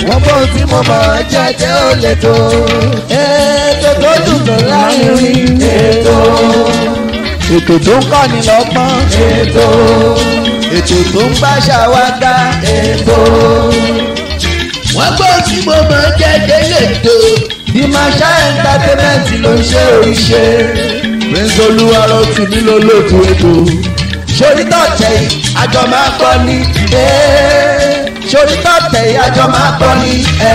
wọ́n gbọ́ ohun tí mo mọ̀ jẹ́jẹ́ ó lè tó. ètò tó dùn tó láyìnrín ètò. ètò tó ń kọ́ni lọ́gbọ́n ètò. ètò tó ń gbàṣà wá dá ètò. wọ́n gbọ́ ohun tí mo mọ̀ jẹ́jẹ́ lè tó. bí masha entertainment ló ń ṣe oríṣe. prince olúwarọ̀ tù mí lólótú ètò. sórí tọ̀tẹ̀ yìí àjọ máa kọ́ ni. sórí tọ̀tẹ̀ yìí àjọ máa kọ́ ni.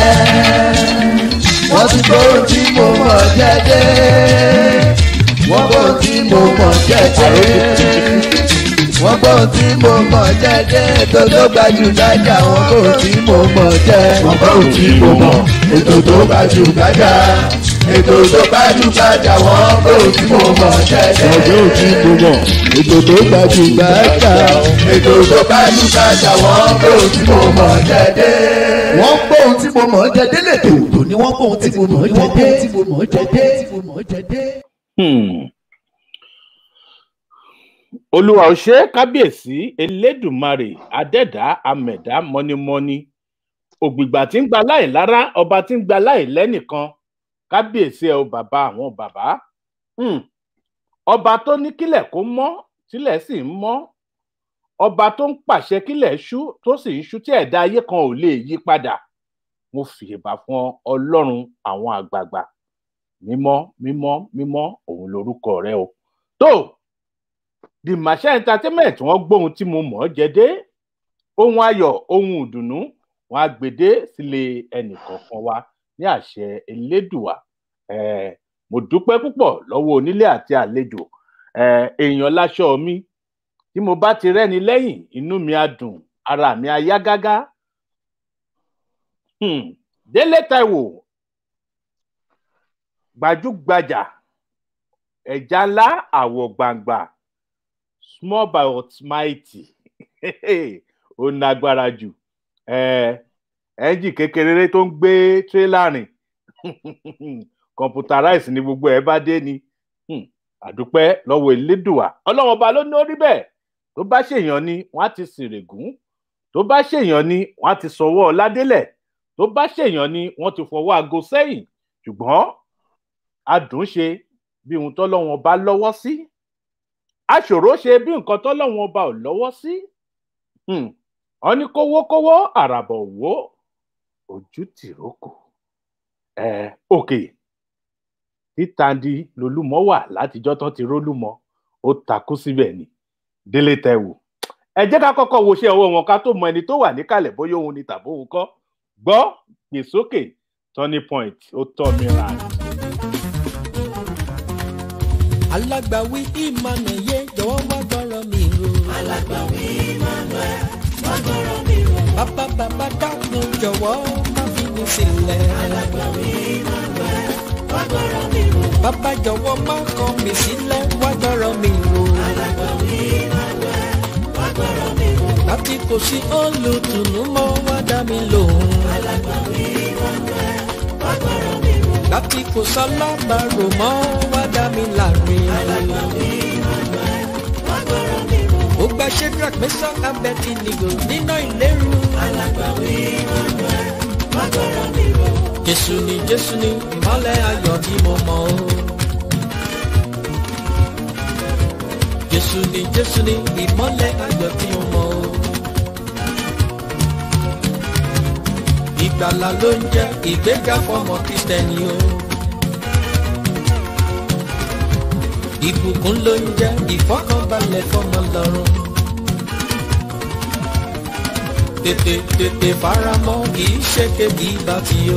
wọ́n ti gbọ́ ohun tí mo mọ̀ jẹ́jẹ́. wọ́n gbọ́ ohun tí mo mọ̀ jẹ́jẹ́. wọ́n gbọ́ ohun tí mo mọ̀ jẹ́jẹ́. ètò tó gbajúgbajà wọ́n gbọ́ ohun tí mo mọ̀ jẹ́. wọ́n gbọ́ ohun tí mo mọ̀ ètò tó gbajúgbajà ètò tó gbajúgbajà wọ́n gbọ́ ohun tí mo mọ̀ jẹ́jẹ́. ọjọ́ òtí mo mọ̀ ètò tó gbajúgbajà. ètò tó gbajúgbajà wọ́n gbọ́ ohun tí mo mọ̀ jẹ́jẹ́. wọ́n gbọ́ ohun tí mo mọ̀ jẹ́jẹ́ lètò tó ní wọ́n gbọ́ ohun tí mo mọ̀ jẹ́jẹ́. Hmm. olúwa ò ṣe é kábíyèsí elédùmarè adẹ́dá amẹ̀dá mọ́nímọ́ní ògbìgbà tí ń gba láì lára ọba tí ń gba láì lẹ́nìkan kábíyèsí ẹ o bàbá àwọn bàbá Hmm. ọba tó ní kílẹ̀ kó mọ́ tílẹ̀ sì ń mọ́ ọba tó ń pàṣẹ kílẹ̀ ṣú tó sì ń ṣú tí ẹ̀dá ayé kan ò lè yí padà mo fìyèbà fún ọ, ọlọ́run àwọn àgbààgbà mímọ́ mímọ́ mímọ́ òun lorúkọ rẹ o tó the masha entertainment wọ́n gbóhun tí mo mọ̀ ọ́ jẹ dé ohun ayọ̀ ohun ìdùnnú wọ́n á gbèdé sílé ẹnìkọ̀ọ̀kan wa ní àṣẹ elédùà eh, mo dúpẹ́ púpọ̀ lọ́wọ́ onílé àti àlejò eh, èèyàn láṣọ mi tí mo bá ti rẹ́ni lẹ́yìn inú mi á dùn ara mi á yá gágá hmm. délé taiwo gbajúgbajà ẹja ńlá àwọ̀ gbàǹgbà small but mighty ó nágbára jù ẹ́ńjì kékeré tó ń gbé tírélà rìn computerize ni gbogbo ẹ̀ bá dé ni Hmm, àdúpẹ́ lọ́wọ́ elédùà ọlọ́wọ́n ọba ló ní orí bẹ́ẹ̀ tó bá ṣèyàn ni wọ́n á ti sìrègùn tó bá ṣèyàn ni wọ́n á ti sọwọ́ ládélẹ̀ tó bá ṣèyàn ni wọ́n ti fọwọ́ aago sẹ́yìn ṣùgbọ́n adùn ṣe bí ohun tọ́lọ́wọ́n ọba lọ́wọ́ sí aṣòro ṣe bí nǹkan tọ́lọ́wọ́n ọba ò lọ́wọ́ sí Hmm, wọ́n ní kówókówó àràbọ̀ wò ojú tìrókò ẹ òkè títàndí lolúmọ wà látijọ́ tán ti rólúmọ ó takú síbẹ̀ ni délé tẹwò ẹ jẹ́ ká kọ́kọ́ wo iṣẹ́ ọwọ́ wọn ká tó mọ ẹni tó wà níkàlẹ̀ bóyá òun ni tàbí òun kọ́ gbọ́ gbè sókè turning point ó tọ́ mi ra. alágbàwí emmanuel yé jọ̀wọ́ wá gbọ́rọ̀ mi rò. alágbàwí emmanuel wá gbọ́rọ̀ mi rò. bàbá bàbá dákun jọ̀wọ́ má fi mi sílẹ̀. alágbàwí emmanuel wá gbọ́rọ̀ mi rò. bàbá jọ̀wọ́ má kọ̀ mí sílẹ̀ wá gbọ́rọ̀ mi rò. alágbàwí emmanuel wá gbọ́rọ̀ mi rò. láti kò sí olùtùnú mọ́ wá dá mi lóhùn. alágbàwí emmanuel wá gbọ́rọ̀ mi rò. láti kò sálábàárò mọ́ wá dá mi láre. alágbàwí emmanuel wá gbọ́rọ̀ mi rò. ó gba shedrack mẹ́sàn abẹ́tì nìgò nínú ìlérú. alágbàwí emmanuel wá gbọ́rọ̀ mi rò. jésù ni jésù ni ìmọ̀lẹ̀ ayọ̀ tí mo mọ̀ o. jésù ni jésù ni ìmọ̀lẹ̀ ayọ̀ tí mo mọ̀ o. ìgbàlà ló ń jẹ́ ìgbéga fọmọ kristẹni o. ìbùkún ló ń jẹ́ ìfọkànbalẹ̀ fọmọ lọ́rùn. tètè tètè faramọ́ kì í ṣe kébi bá ti o.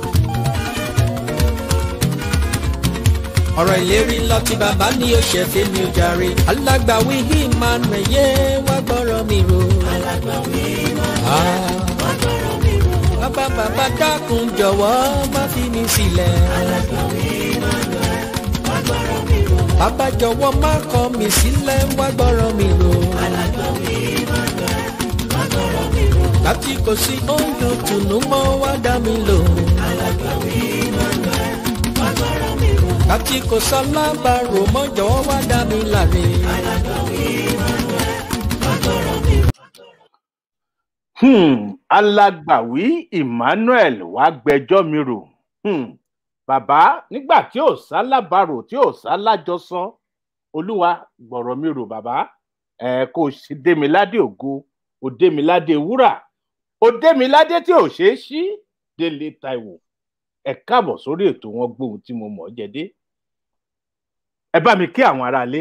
ọ̀rọ̀ ìlérí lọ tí bàbá ní o ṣe fẹ́ mi ò jàre. alágbàwí emmanuel yé wá gbọ́rọ̀ mi rò. alágbàwí emmanuel wá gbọ́rọ̀ mi rò. bàbá bàbá dákun jọ̀wọ́ má fi mi sílẹ̀. alágbàwí emmanuel wá gbọ́rọ̀ mi rò. bàbá jọ̀wọ́ má kọ̀ mí sílẹ̀ wá gbọ́rọ̀ mi rò. alágbàwí emmanuel wá gbọ́rọ̀ mi rò. láti kò sí oúnjẹ tùnú mọ́ wá dá mi lóhùn. alágbàwí emmanuel wá gbọ́rọ̀ mi rò. láti kò sálábàárò mọ́ jọ̀wọ́ wá dá mi láre. alágbàwí emmanuel wá gbọ́rọ̀ mi rò. Hmm, alágbàwí emmanuel wàá gbẹjọ́ mi rò Hmm. bàbá nígbà tí ò sálábàrò tí ò sálájọsọ olúwa gbọ̀rọ̀ mi rò bàbá ẹ kò sí démiládé ògo ò démiládé wúrà ò démiládé tí ò ṣeé ṣí délé taiwo ẹ káàbọ̀ sórí ètò wọn gbóhùn tí mo mọ̀ ọ́ jẹ dé ẹ bá mi kí àwọn aráalé.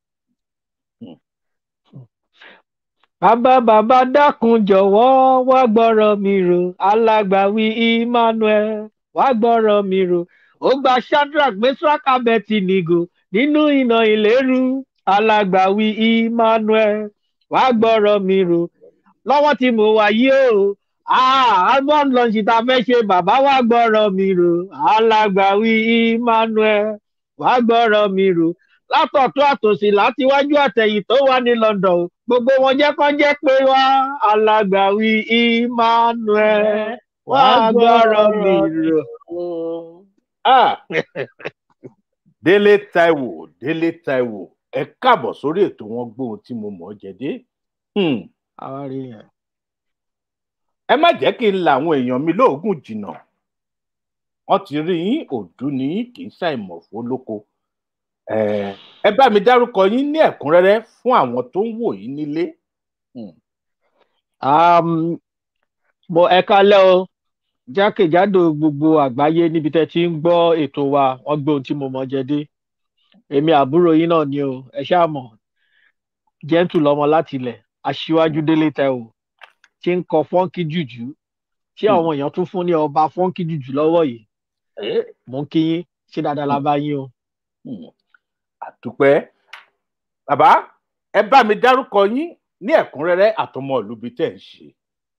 bàbá bàbá dákun jọ̀wọ́ wá gbọ́rọ̀ mi rò alágbàwí emmanuel wá gbọ́rọ̀ mi rò ó gba shadrach meshach abednego nínú iná ìléru alágbàwí emmanuel wá gbọ́rọ̀ mi rò lọ́wọ́ tí mo wà yìí o album launch tá a fẹ́ ṣe bàbá wá gbọ́rọ̀ mi rò alágbàwí emmanuel wá gbọ́rọ̀ mi rò látọ̀tún àtòsí láti wájú àtẹ̀yìn tó wà ní london o gbogbo wọn jẹ́ kán jẹ́ pé wá alágbàwí emmanuel wá gbọ́rọ̀ mi rò. Ah. délé taiwo délé taiwo ẹ káàbọ̀ sórí ètò wọn gbóhùn tí mo mọ̀ ọ́ jẹ dé. Hmm. àwa rí yẹn. ẹ má jẹ́ kí n la àwọn èèyàn mi lóògùn jìnnà wọ́n ti rí yín òdú ní kì í ṣàìmọ̀ fólóko Eh, ẹ bá mi dárúkọ yín ní ẹ̀kúnrẹ́rẹ́ fún àwọn tó ń wò yín nílé. Hmm. Um, mo ẹ kálẹ́ o jákèjádò gbogbo àgbáyé níbi tẹ́ ti ń gbọ́ ètò wa wọ́n gbé ohun tí mo mọ̀ jẹ dé èmi àbúrò yín náà ni o ẹ ṣáà mọ̀ jẹ́ǹtù lọ́mọ láti ilẹ̀ aṣíwájú délé taiwo tí ń kọ fọ́ńkì jùjú tí àwọn èèyàn tún fún ní ọba fọ́ńkì jùjú lọ́wọ́ yìí Eh, mò ń kí yín ṣé dáadáa la bá yín o. hmm. àdúpẹ́ bàbá ẹ bá mi dárúkọ yín ní ẹ̀kúnrẹ́rẹ́ àtọmọ ìlú bíi tẹ̀ ń ṣe.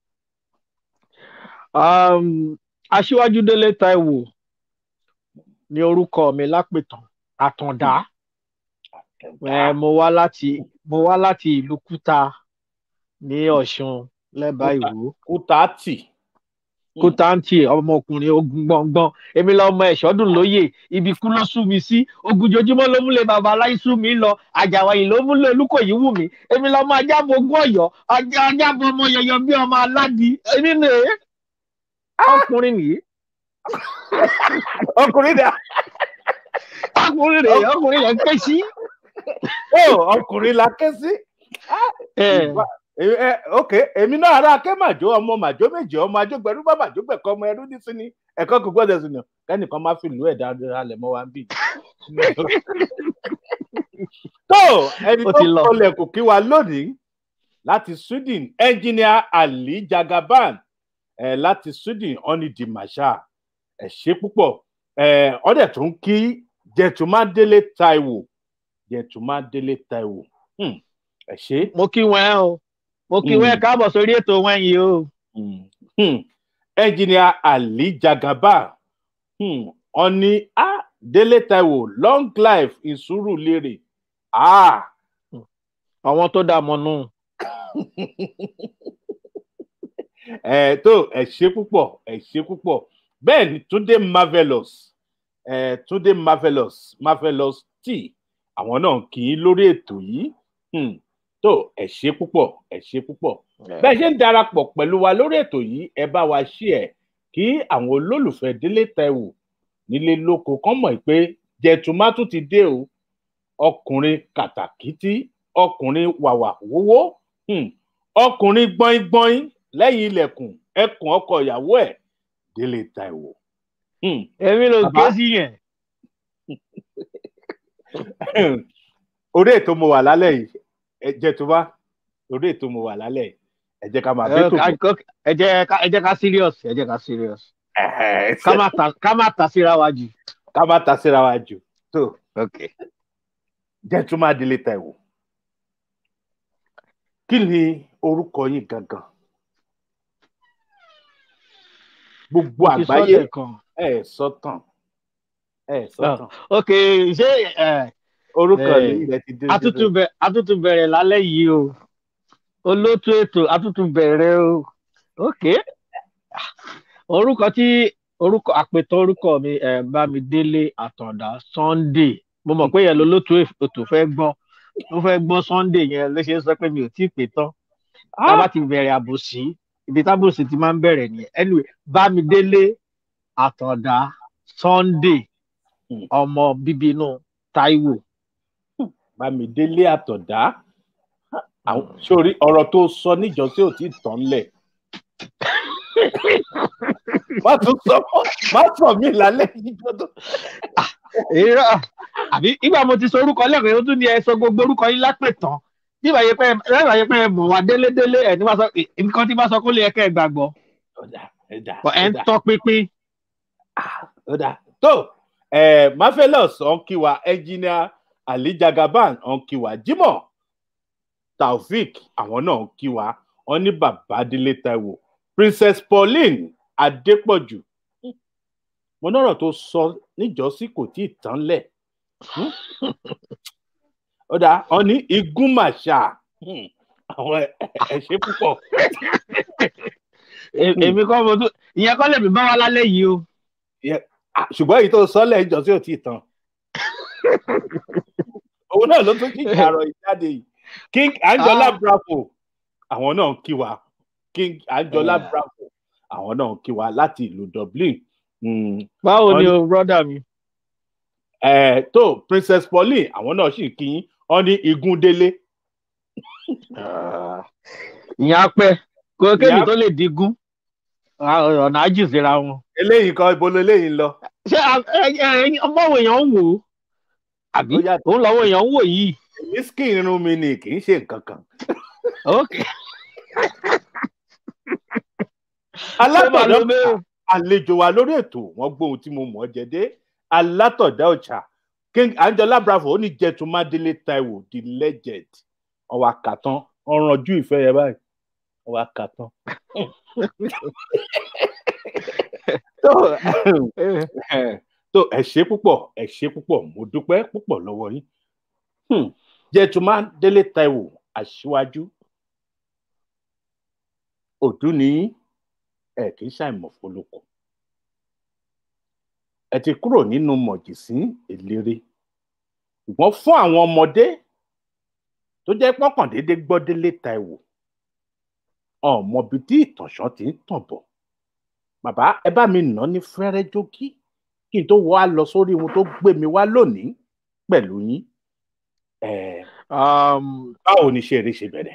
um, aṣíwájú délé taiwo ní orúkọ mi lápètàn àtàndá Eh, mo wá láti mo wá láti ìlú kúta ní ọ̀ṣun lẹ́bàá ìwò kútàtì kútáǹtì ọmọkùnrin ogun gbọ̀ngbọ̀n èmi lọmọ ẹ̀ṣọ́dún lóye ibi kú ló sú mi sí ogun jojúmọ́ ló múlẹ̀ bàbá aláì sú mi lọ àjàwáyé ló múlẹ̀ olúkòyí wù mí èmi lọmọ ajábọ̀ ogún ọ̀yọ́ ajá- ajábọ̀ ọmọ yọyọ bí ọmọ aládì èmi nì ọkùnrin nìyí ọkùnrin dà ọkùnrin rèé ọkùnrin rẹ̀ ń ké sí. ó ọkùnrin la ké sí. ẹ Eh, eh, ok èmi náà ará akẹ́ màjó ọmọ màjó méje ọmọ ajógbẹ̀rú bá màjó gbẹ̀kọ́ ọmọ ẹrú ní sí ni ẹ̀kọ́ kò gbọ́dọ̀ sí ni kẹ́nìkan má fi ìlú ẹ̀ dáadáa lẹ̀ mọ́ wa ń bì. tó ẹni Ó tó ti lọ. kọlẹ̀ kò kí wa lónìí láti sweden engineer ali jagaban eh, láti sweden oni di masha ẹ ṣe púpọ̀ eh, ọdẹ tó ń kí jẹtùmádélé taiwo jẹtùmádélé taiwo Hmm, ẹ ṣe. mo kí wọn ẹ o mo kí wọn ẹ Mm. káàbọ̀ sórí ètò wọn yìí o. Hmm. Hmm. engineer ali jagaba hmm. ọni a délé taiwo long life in Surulere ah. àwọn tó dà mọ́ nù. ẹ tó ẹ ṣe púpọ̀ ẹ ṣe púpọ̀ bẹ́ẹ̀ ni túndé marvelous ẹ túndé marvelous marvelous t àwọn náà kì í lórí ètò yìí Hmm. tó ẹ ṣe púpọ̀ ẹ ṣe púpọ̀ bẹ́ẹ̀ ṣe ń darapọ̀ pẹ̀lú wa lórí ètò yìí ẹ bá wa ṣí ẹ̀ kí àwọn olólùfẹ́ délé taiwo nílé lóko kán mọ̀ pé jẹ̀tùmátù ti dé o ọkùnrin kàtàkìtì ọkùnrin wàwà wówó hmm, ọkùnrin gbọ́ngbọ́n lẹ́yìn ilẹ̀kùn ẹkùn ọkọ ìyàwó ẹ̀ délé taiwo. Hmm. èmi ló Bàbá. ké sí yẹn. orí ètò mo wà lálẹ́ yìí ẹ jẹ̀tùmá orí ètò mo wà lálẹ́ yìí ẹ jẹ́ ká máa ẹ bẹ́ẹ̀ tó bọ̀. ká- ẹ jẹ́ ká- ẹ jẹ́ ká serious ẹ jẹ́ ká serious Ẹ̀hẹ̀, ká má ta ká má ta síra wa jù. ká má ta síra wa jù tó okay. gentleman délé taiwo kí ni orúkọ yín gangan gbogbo mo ti sọ àgbáyé lẹ́ẹ̀kan. ẹ sọtàn ẹ sọtàn ok ṣé ẹ orúkọ Eh, yìí rẹ ti dé atútù bẹ atútù bẹ̀rẹ̀ lálẹ́ yìí o olótú ètò atútù bẹ̀rẹ̀ o ok orúkọ tí orúkọ àpètàn orúkọ mi ẹ bámidélé àtàndá sunday mo mọ̀ pé yẹn lolótú ètò fẹ́ gbọ́ mo fẹ́ gbọ́ sunday yẹn ló ṣe ń sọ pé mi ò tí ì pè tán tá a bá ti bẹ̀rẹ̀ àbòsí ibi tábòsì ti máa ń bẹ̀rẹ̀ nìyẹn anyway bámidélé àtàndá sunday Hmm. ọmọ bíbí inú taiwo bámidélé àtọ̀dá àwọn sórí ọ̀rọ̀ tó sọ níjọ́sí ò tí ì tán lẹ̀ má tún sọ má sọ mí lálẹ́ yíjọ́ tó. èrò àbí ìgbà mo ti sọ orúkọ lẹ́kọ̀ọ́ yóò tún ní ẹ sọ gbogbo orúkọ yín lápè tán bí ìbáyé pé ìbáyé yẹ pé ẹ mọ̀ wá délédélé ẹ̀ ní wá sọ nǹkan tí bá sọ kó lè yẹ kẹ́ ẹ gbàgbọ́ ọ̀dà ẹ̀dà ẹ̀ ń tọ́ pínpín ọ̀dà tó ẹ̀ mafelos ọ̀nkìwà ẹnjìnìà ali jagaban ọ̀nkìwà jimoh taofik àwọn náà ọ̀nkìwà wọn ní bàbá délé taiwo princess pauline adépọ̀jù mo nọ̀rọ̀ tó sọ níjọ́sí kò tí ì tán lẹ̀ Hmm? ọ̀dà wọn ní igun màṣà Hmm. àwọn ẹ̀ ẹ̀ ṣe púpọ̀ È- èmi kọ́ mo tún ìyẹn kọ́ lèmi bá wa lálẹ́ yìí o Ah, ṣùgbọ́n èyí tó sọ́lẹ̀ ìjọ́sí ò tí ì tán òun náà ló tún kí ìjàrọ̀ ìjáde yìí king anjola Ah. bravo àwọn náà ń kí wa king anjola Eh. bravo àwọn náà ń kí wa láti ìlú dublin Mm, báwo ni Wọ́n o brọ́dà mi eh, tó princess pauline àwọn náà sì kí yín wọn ní igun délé ìyẹn á pẹ́ kó Ìyẹn kébi á- tó lè dígún Ah, ọ̀nà ájì síra wọn eléyìí kan ibo eléyìí ń lọ ṣé a- ẹ- ẹ- ọmọ wo èèyàn ń wò ó àbí Ó yàtọ̀. òun lọ́wọ́ èèyàn ń wò yìí èmi skin irun mi ni kì í ṣe nǹkan kan ok alátọ̀dá Ṣé màá lo bẹ́ẹ̀? àlejò wa lórí ètò wọn gbóhun tí mo mọ̀ ọ́ jẹ dé alátọ̀dá ọ̀chà king anjola bravo ó ní jẹtùmádélé taiwo the legend ọwọ́ àkàtàn ọ̀rànjú ìfẹ́ yẹn báyìí ọwọ́ àkàtàn. tó tó ẹ ṣe púpọ̀ ẹ ṣe púpọ̀ mo dúpẹ́ púpọ̀ lọ́wọ́ yín Hmm. jẹtùmádélé taiwo aṣíwájú òdú ni yín ẹ kì í ṣàìmọ̀ fọlọ́kọ ẹ ti kúrò nínú mọ̀jìsín eléré ṣùgbọ́n fún àwọn ọmọdé tó jẹ́ pọ́kàndéédé gbọ́ délé taiwo ọmọbi tí ìtànṣán ti ń tàn bọ̀ bàbá ẹ bá mi nà ní fẹ́rẹ́ jókí kí n tó wá lọ sórí ohun tó gbé mi wá lónìí pẹ̀lú yín Eh, Um, báwo ni iṣẹ́ eré ṣe bẹ̀rẹ̀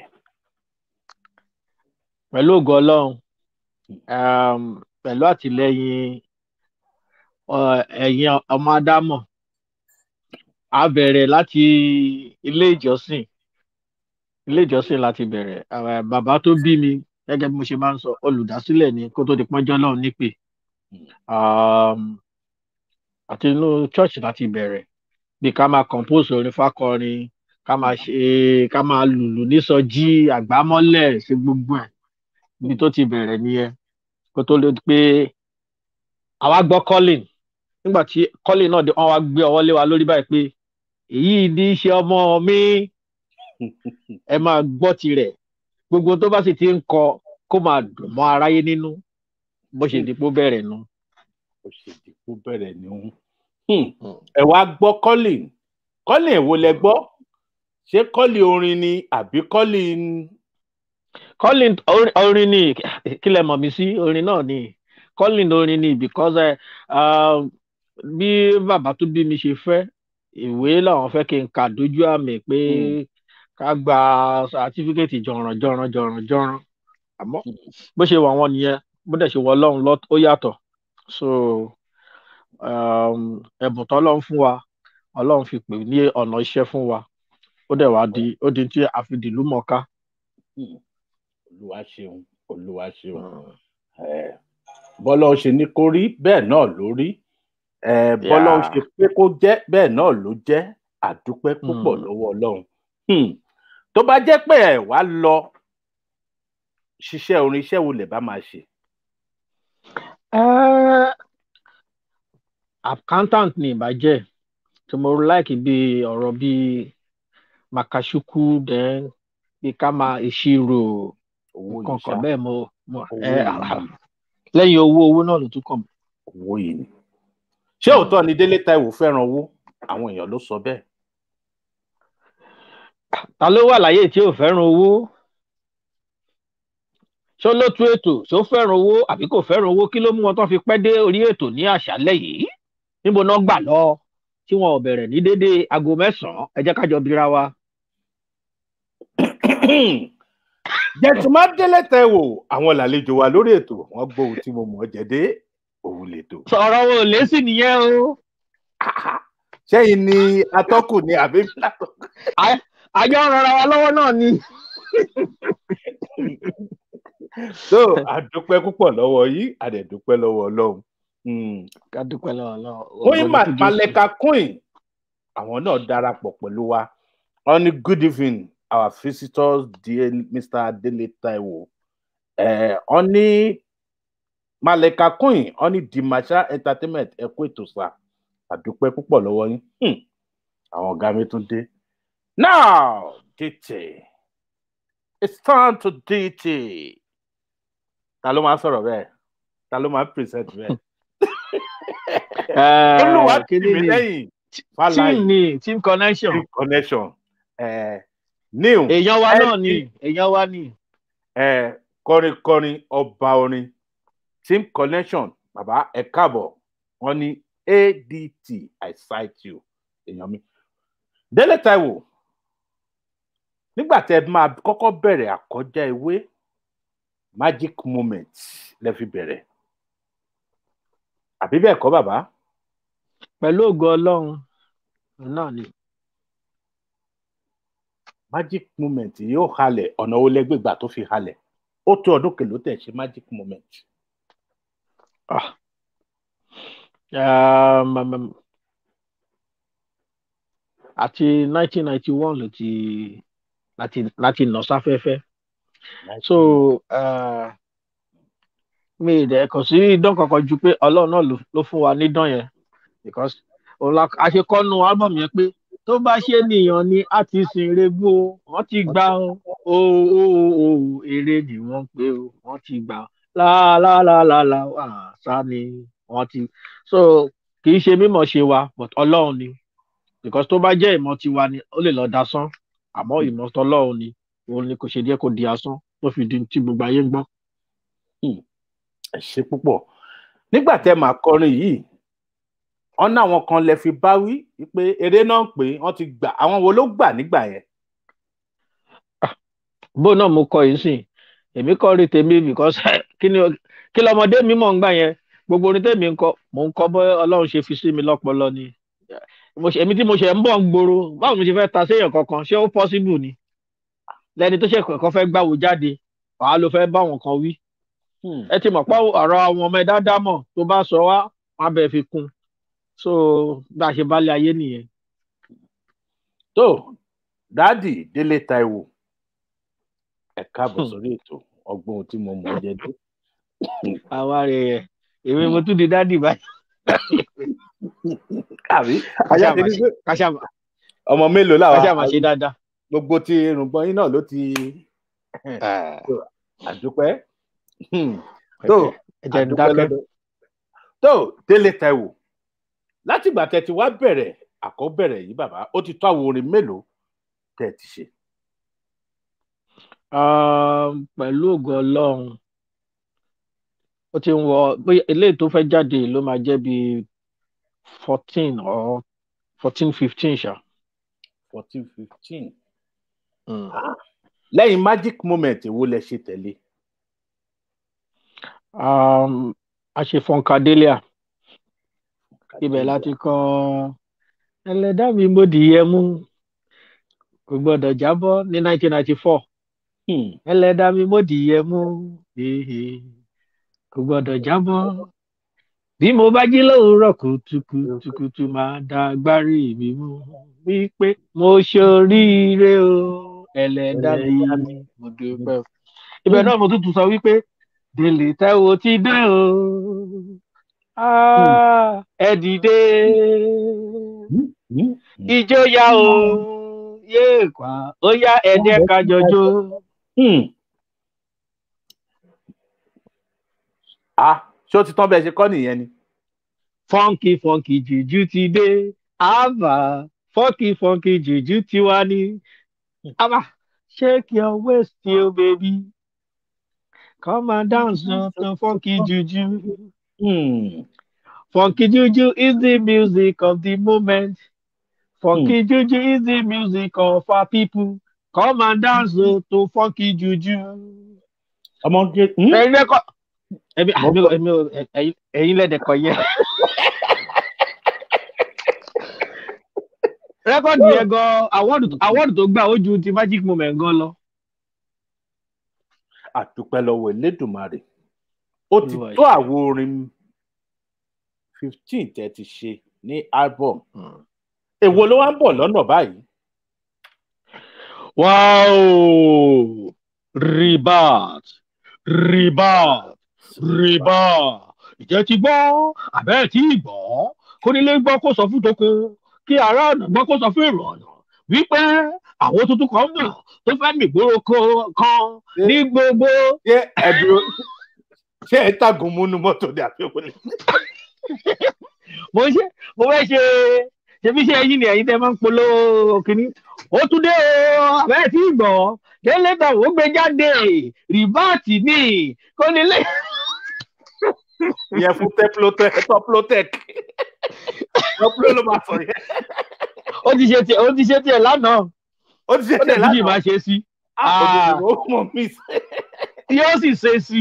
pẹ̀lú ògo ọlọ́run um, pẹ̀lú àtìlẹ́yìn ọ- ẹ̀yin ọmọ ádámọ̀ a bẹ̀rẹ̀ láti ilé ìjọsìn ilé ìjọsìn láti bẹ̀rẹ̀ Eh, bàbá tó bí mi gẹ́gẹ́ bí mo ṣe máa ń sọ olùdásílẹ̀ ni kó tó di pọ́njọ́ lọ́run nípè um, àti inú church láti bẹ̀rẹ̀ bí ká máa compose orin fákọrin ká máa ṣe ká máa lùlù nísọjí àgbámọ́lẹ̀ ṣe gbogbo ẹ̀ ibi tó ti bẹ̀rẹ̀ nìyẹn kó tó lè pé àwa gbọ́ calling nígbà tí calling náà dé wọ́n wá gbé ọwọ́ lé wa lórí báyìí pé èyí ní í ṣe ọmọ mi ẹ máa gbọ́ tirẹ̀ gbogbo tó bá sì ti ń kọ kó máa dùn mọ́ aráyé nínú bó ṣe dípò bẹ̀rẹ̀ nu. ó ṣe dìbò bẹ̀rẹ̀ ní òun ẹ wá gbọ́ colin colin èwo lẹ gbọ́ ṣé colin orin ni àbí colin calling orin orin ni kí lẹ mọ̀ mí sí orin náà ni calling orin ni because ẹ um, bí bàbá tó bí mi ṣe fẹ́ ìwé làwọn fẹ́ kí n kà dójú àmì pé ká gba sátífíkẹ́tì jọ̀ràn jọ̀ràn jọ̀ràn jọ̀ràn àmọ́ bó ṣe wà wọ́n nìyẹn bó dẹ̀ ṣe wọ ọlọ́run lọ ó yàtọ̀ so um, ẹ̀bùn tọ́lọ́run fún wa ọlọ́run fi pè ní ọ̀nà iṣẹ́ fún wa ó dẹ̀ wá di ó di tí a fi dìlú mọ̀ọ́ká. olúwa ṣeun olúwa ṣeun Eh, bọ́lá ó ṣe ní kó rí bẹ́ẹ̀ náà ló rí Eh, bọ́lá ó Yeah. ṣe pé kó jẹ́ bẹ́ẹ̀ náà ló jẹ́ àdúpẹ́ púpọ̀ Mm. lọ́wọ́ ọlọ́run Hmm. tó bá jẹ́ pé ẹ̀ wá lọ ṣiṣẹ́ orin iṣẹ́ wo lè bá máa ṣe Uh, accountant ni ìbàjẹ́ tí mo like bí ọ̀rọ̀ bí makashuku then bí ká máa ìṣirò owó yìí nǹkan ṣá kan bẹ́ẹ̀ mo mo Owó ẹ yìí. àlà- lẹ́yìn owó owó náà ló tún kàn mí. owó yìí ni ṣé òótọ́ ni délé táíwò fẹ́ràn owó àwọn èèyàn ló sọ bẹ́ẹ̀ ta ló wà láyé tí ò fẹ́ràn owó ṣó ló tú ètò ṣó fẹ́ràn owó àbí kò fẹ́ràn owó kí ló mú wọn tó fi pẹ́ dé orí ètò ní àṣálẹ́ yìí níbo náà gbà lọ tí wọn ò bẹ̀rẹ̀ ní déédéé aago mẹ́sàn-án ẹ jẹ́ kájọ bíra wa. jẹtùmá délé tẹ wò àwọn làlejò wa lórí ètò wọn gbóhùn tí mo mọ jẹdé òun lètò. sọ̀rọ̀ wo lè sì nìyẹn o sẹ́yìn ni atọ́kùn ni àbí látọkùn. àjọ rọra wa lọ́wọ́ náà ni. so àdúpẹ́ púpọ̀ lọ́wọ́ yìí àdẹ̀dúpẹ́ lọ́wọ́ ọlọ́run. Hmm. ká dúpẹ́ lọ́wọ́ lọ́wọ́. queen Ma- maleka queen àwọn náà darapọ̀ pẹ̀lú wa wọ́n ní good evening our visitors dear mr adele taiwo Eh, wọ́n ní maleka queen wọ́n ní dimasha entertainment ẹ kú ètò sá àdúpẹ́ púpọ̀ lọ́wọ́ yín Hmm. àwọn ọ̀gá mi tún dé now dt it's time to dt ta ló máa sọ̀rọ̀ bẹ́ẹ̀ ta ló máa present bẹ́ẹ̀ olùwà kíni tìmí ni lẹ́yìn team fàlàyé ni team connection team connection eh, new èèyàn wa náà LP, ni èèyàn wa ni. eh, kọrinkọrin ọba orin team connection bàbá ẹ káàbọ̀ wọ́n ní adt i cite you èèyàn mi délé taiwo nígbà tẹ máa kọ́kọ́ bẹ̀rẹ̀ àkọjá ewé magic moment lẹ fi bẹ̀rẹ̀ àbí bẹ́ẹ̀ kọ́ bàbá pẹ̀lú ògo ọlọ́run òun náà ni. magic moment yóò halẹ̀ ọ̀nà wo lẹ́gbẹ̀gbà tó fi halẹ̀ ó tó ọdún kèló tẹ̀ ṣe magic moment. Ah. Um, um, um, àti nineteen ninety one ló ti láti láti nà sáfẹ́fẹ́ so uh, mi ì dẹ̀ kàn sí idán kankan ju pé ọlọ́run náà ló- ló fún wa nídán yẹn because òun la àṣekọ́nu album yẹn pé tó bá ṣe nìyàn ni a ti sin regbó wọ́n ti gbà ó ó ó ó eré ni wọ́n pé ó wọ́n ti gbà ó láàlàlàlà àṣà ni wọ́n ti so kì í ṣe mímọ̀ ṣe wa but ọlọ́run ni because tó bá jẹ́ ìmọ̀ tiwa ni ó lè lọ dasán àmọ́ ìmọ̀ tọlọ́run ni òun ni kò ṣe díẹ̀ kó di asán tó fi di tí gbogbo ayé ń gbọ́. ẹ ṣe púpọ̀ nígbà tẹ máa kọrin yìí wọn náwọn kan lè fi bá wí pé eré náà pé wọn ti gbà àwọn wo ló gbà nígbà yẹn. bó náà mo kọ yìí sìn èmi kọ rí tèmi because kí ni kí lọmọdé mi mọ̀ ń gbà yẹn gbogbo orin tèmi ń kọ mò ń kọ bọ́ ọlọ́run ṣe fi sí mi lọ́pọlọ ni Mo ṣe- èmi tí mo ṣe ń bọ̀ ń gbòòrò báwo mo ṣe fẹ́ ta séèyàn kankan ṣé ó possible ni lẹni tó ṣe kọ̀ọ̀kan fẹ́ gbàwó jáde wàá ló fẹ́ bá wọn kan wí ẹ ti mọ̀ pé ọ̀rọ̀ àwọn ọmọ ẹ̀dá dámọ̀ tó bá sọ wá wọn á bẹ̀ fi kún so bá a ṣe bálé ayé nìyẹn. tó dáàdì délé taiwo ẹ káàbọ̀ sórí ètò ọgbọ́n ohun tí mo mọ̀ ọ́ jẹ dé. àwa rẹ̀ yẹ èmi mo tún di dádì báyìí. àbí ajá ti ní pé káṣá ọmọ mélòó làwọn káṣá máa ṣe dáadáa. gbogbo ti irùngbọ̀n yín náà ló ti àdúpẹ́ tó ẹ jẹ́ ń àdúpẹ́ dákẹ́. lọ́dọ̀ tó délé taiwo láti ìgbà tẹ ti wá bẹ̀rẹ̀ àkọ́bẹ̀rẹ̀ yìí bàbá ó ti tó àwọn orin mélòó tẹ ti ṣe. Um, pẹ̀lú ògo ọlọ́run ó ti ń wọ bóyá eléyìí tó fẹ́ jáde ló máa jẹ́ bíi fourteen or fourteen fifteen ṣá. fourteen fifteen lẹ́yìn magic moment èwo lẹ ṣe tẹ̀lé. Um, a ṣe funkadelia ibẹ̀ láti kọ ẹlẹ́dá mi mo dìyẹ mú kò gbọ́dọ̀ jábọ́ ní nineteen ninety four Hmm. ẹlẹ́dá mi mo dìyẹ mú hehe, kò gbọ́dọ̀ jábọ́ bí mo bá jí lówùúrọ̀ kùtùkùtùkùtù máa da agbárí mi mú wípé mo ṣoríire o ẹlẹ́dá mi mo dúpẹ́ o. ibẹ̀ náà mo tún tún sọ wípé délé táwo ti dé o Ah, ẹ dìde Hmm. ijó yá o yéé kwá ó yá ẹ jẹ́ ká jọjó. Hmm. ah ṣé ó ti tán bẹ́ẹ̀ ṣe kọ́ nìyẹn ni. funky funky jùjú ti dé àbá funky funky jùjú ti wá ní. àbá shake your waist yo baby Come and dance to, to funky juju. Hmm. Funky juju is the music of the moment. Funky juju is the music of our people. Come and dance to, to funky juju. ọmọge hmm? Ẹ̀yin lẹ́kọ̀ọ́. Ẹ̀mi àmì ẹ̀mi ò ẹ̀yin ẹ̀yin lẹ́dẹ̀kọ̀ yẹn. Rẹ́kọ̀dì yẹn gan awọ́dù tó gbà ó ju ti Magic Moment gan lọ. àdúpẹ́ lọ́wọ́ elédùnmarè ó ti Olúwa tó ṣe. àwo orin fifteen tẹ́ ti ṣe ní album èwo ló wá ń bọ̀ lọ́nà báyìí Wow! Ribat! Ribat! Ribat! Ìjẹ́ ti gbọ́, àbẹ́ tí ì gbọ́, kónílé gbọ́ kó sọ fún toko, kí ará ọ̀nà gbọ́ kó sọ fún èrò ọ̀nà. Wípé àwọn tuntun kan mọ̀ tó fẹ́ mìgboro ko- kan ní gbogbo. ṣé ẹdùn ṣé ẹ tàgùn múnú mọ́tò ní àfihàn ni. Mo ṣe mo fẹ́ ṣe ṣebí ṣe ẹyin ni ẹyin tẹ máa ń polówó kínní. Ó tún dé o, àbẹ́ tí ì gbọ́, délé tàn ó gbé jáde, rìbáàtì ni, kónílé. ìyẹn fún tẹplotec tọplotec tọplo ló máa sọ yẹn ó ti ṣe tiẹ̀ ó ti ṣe tiẹ̀ lánàá ó ti ṣe ó tẹ dẹ̀ dídì lánàá máa ṣe sí Ah, ó mọ mí yóò sì ṣe sí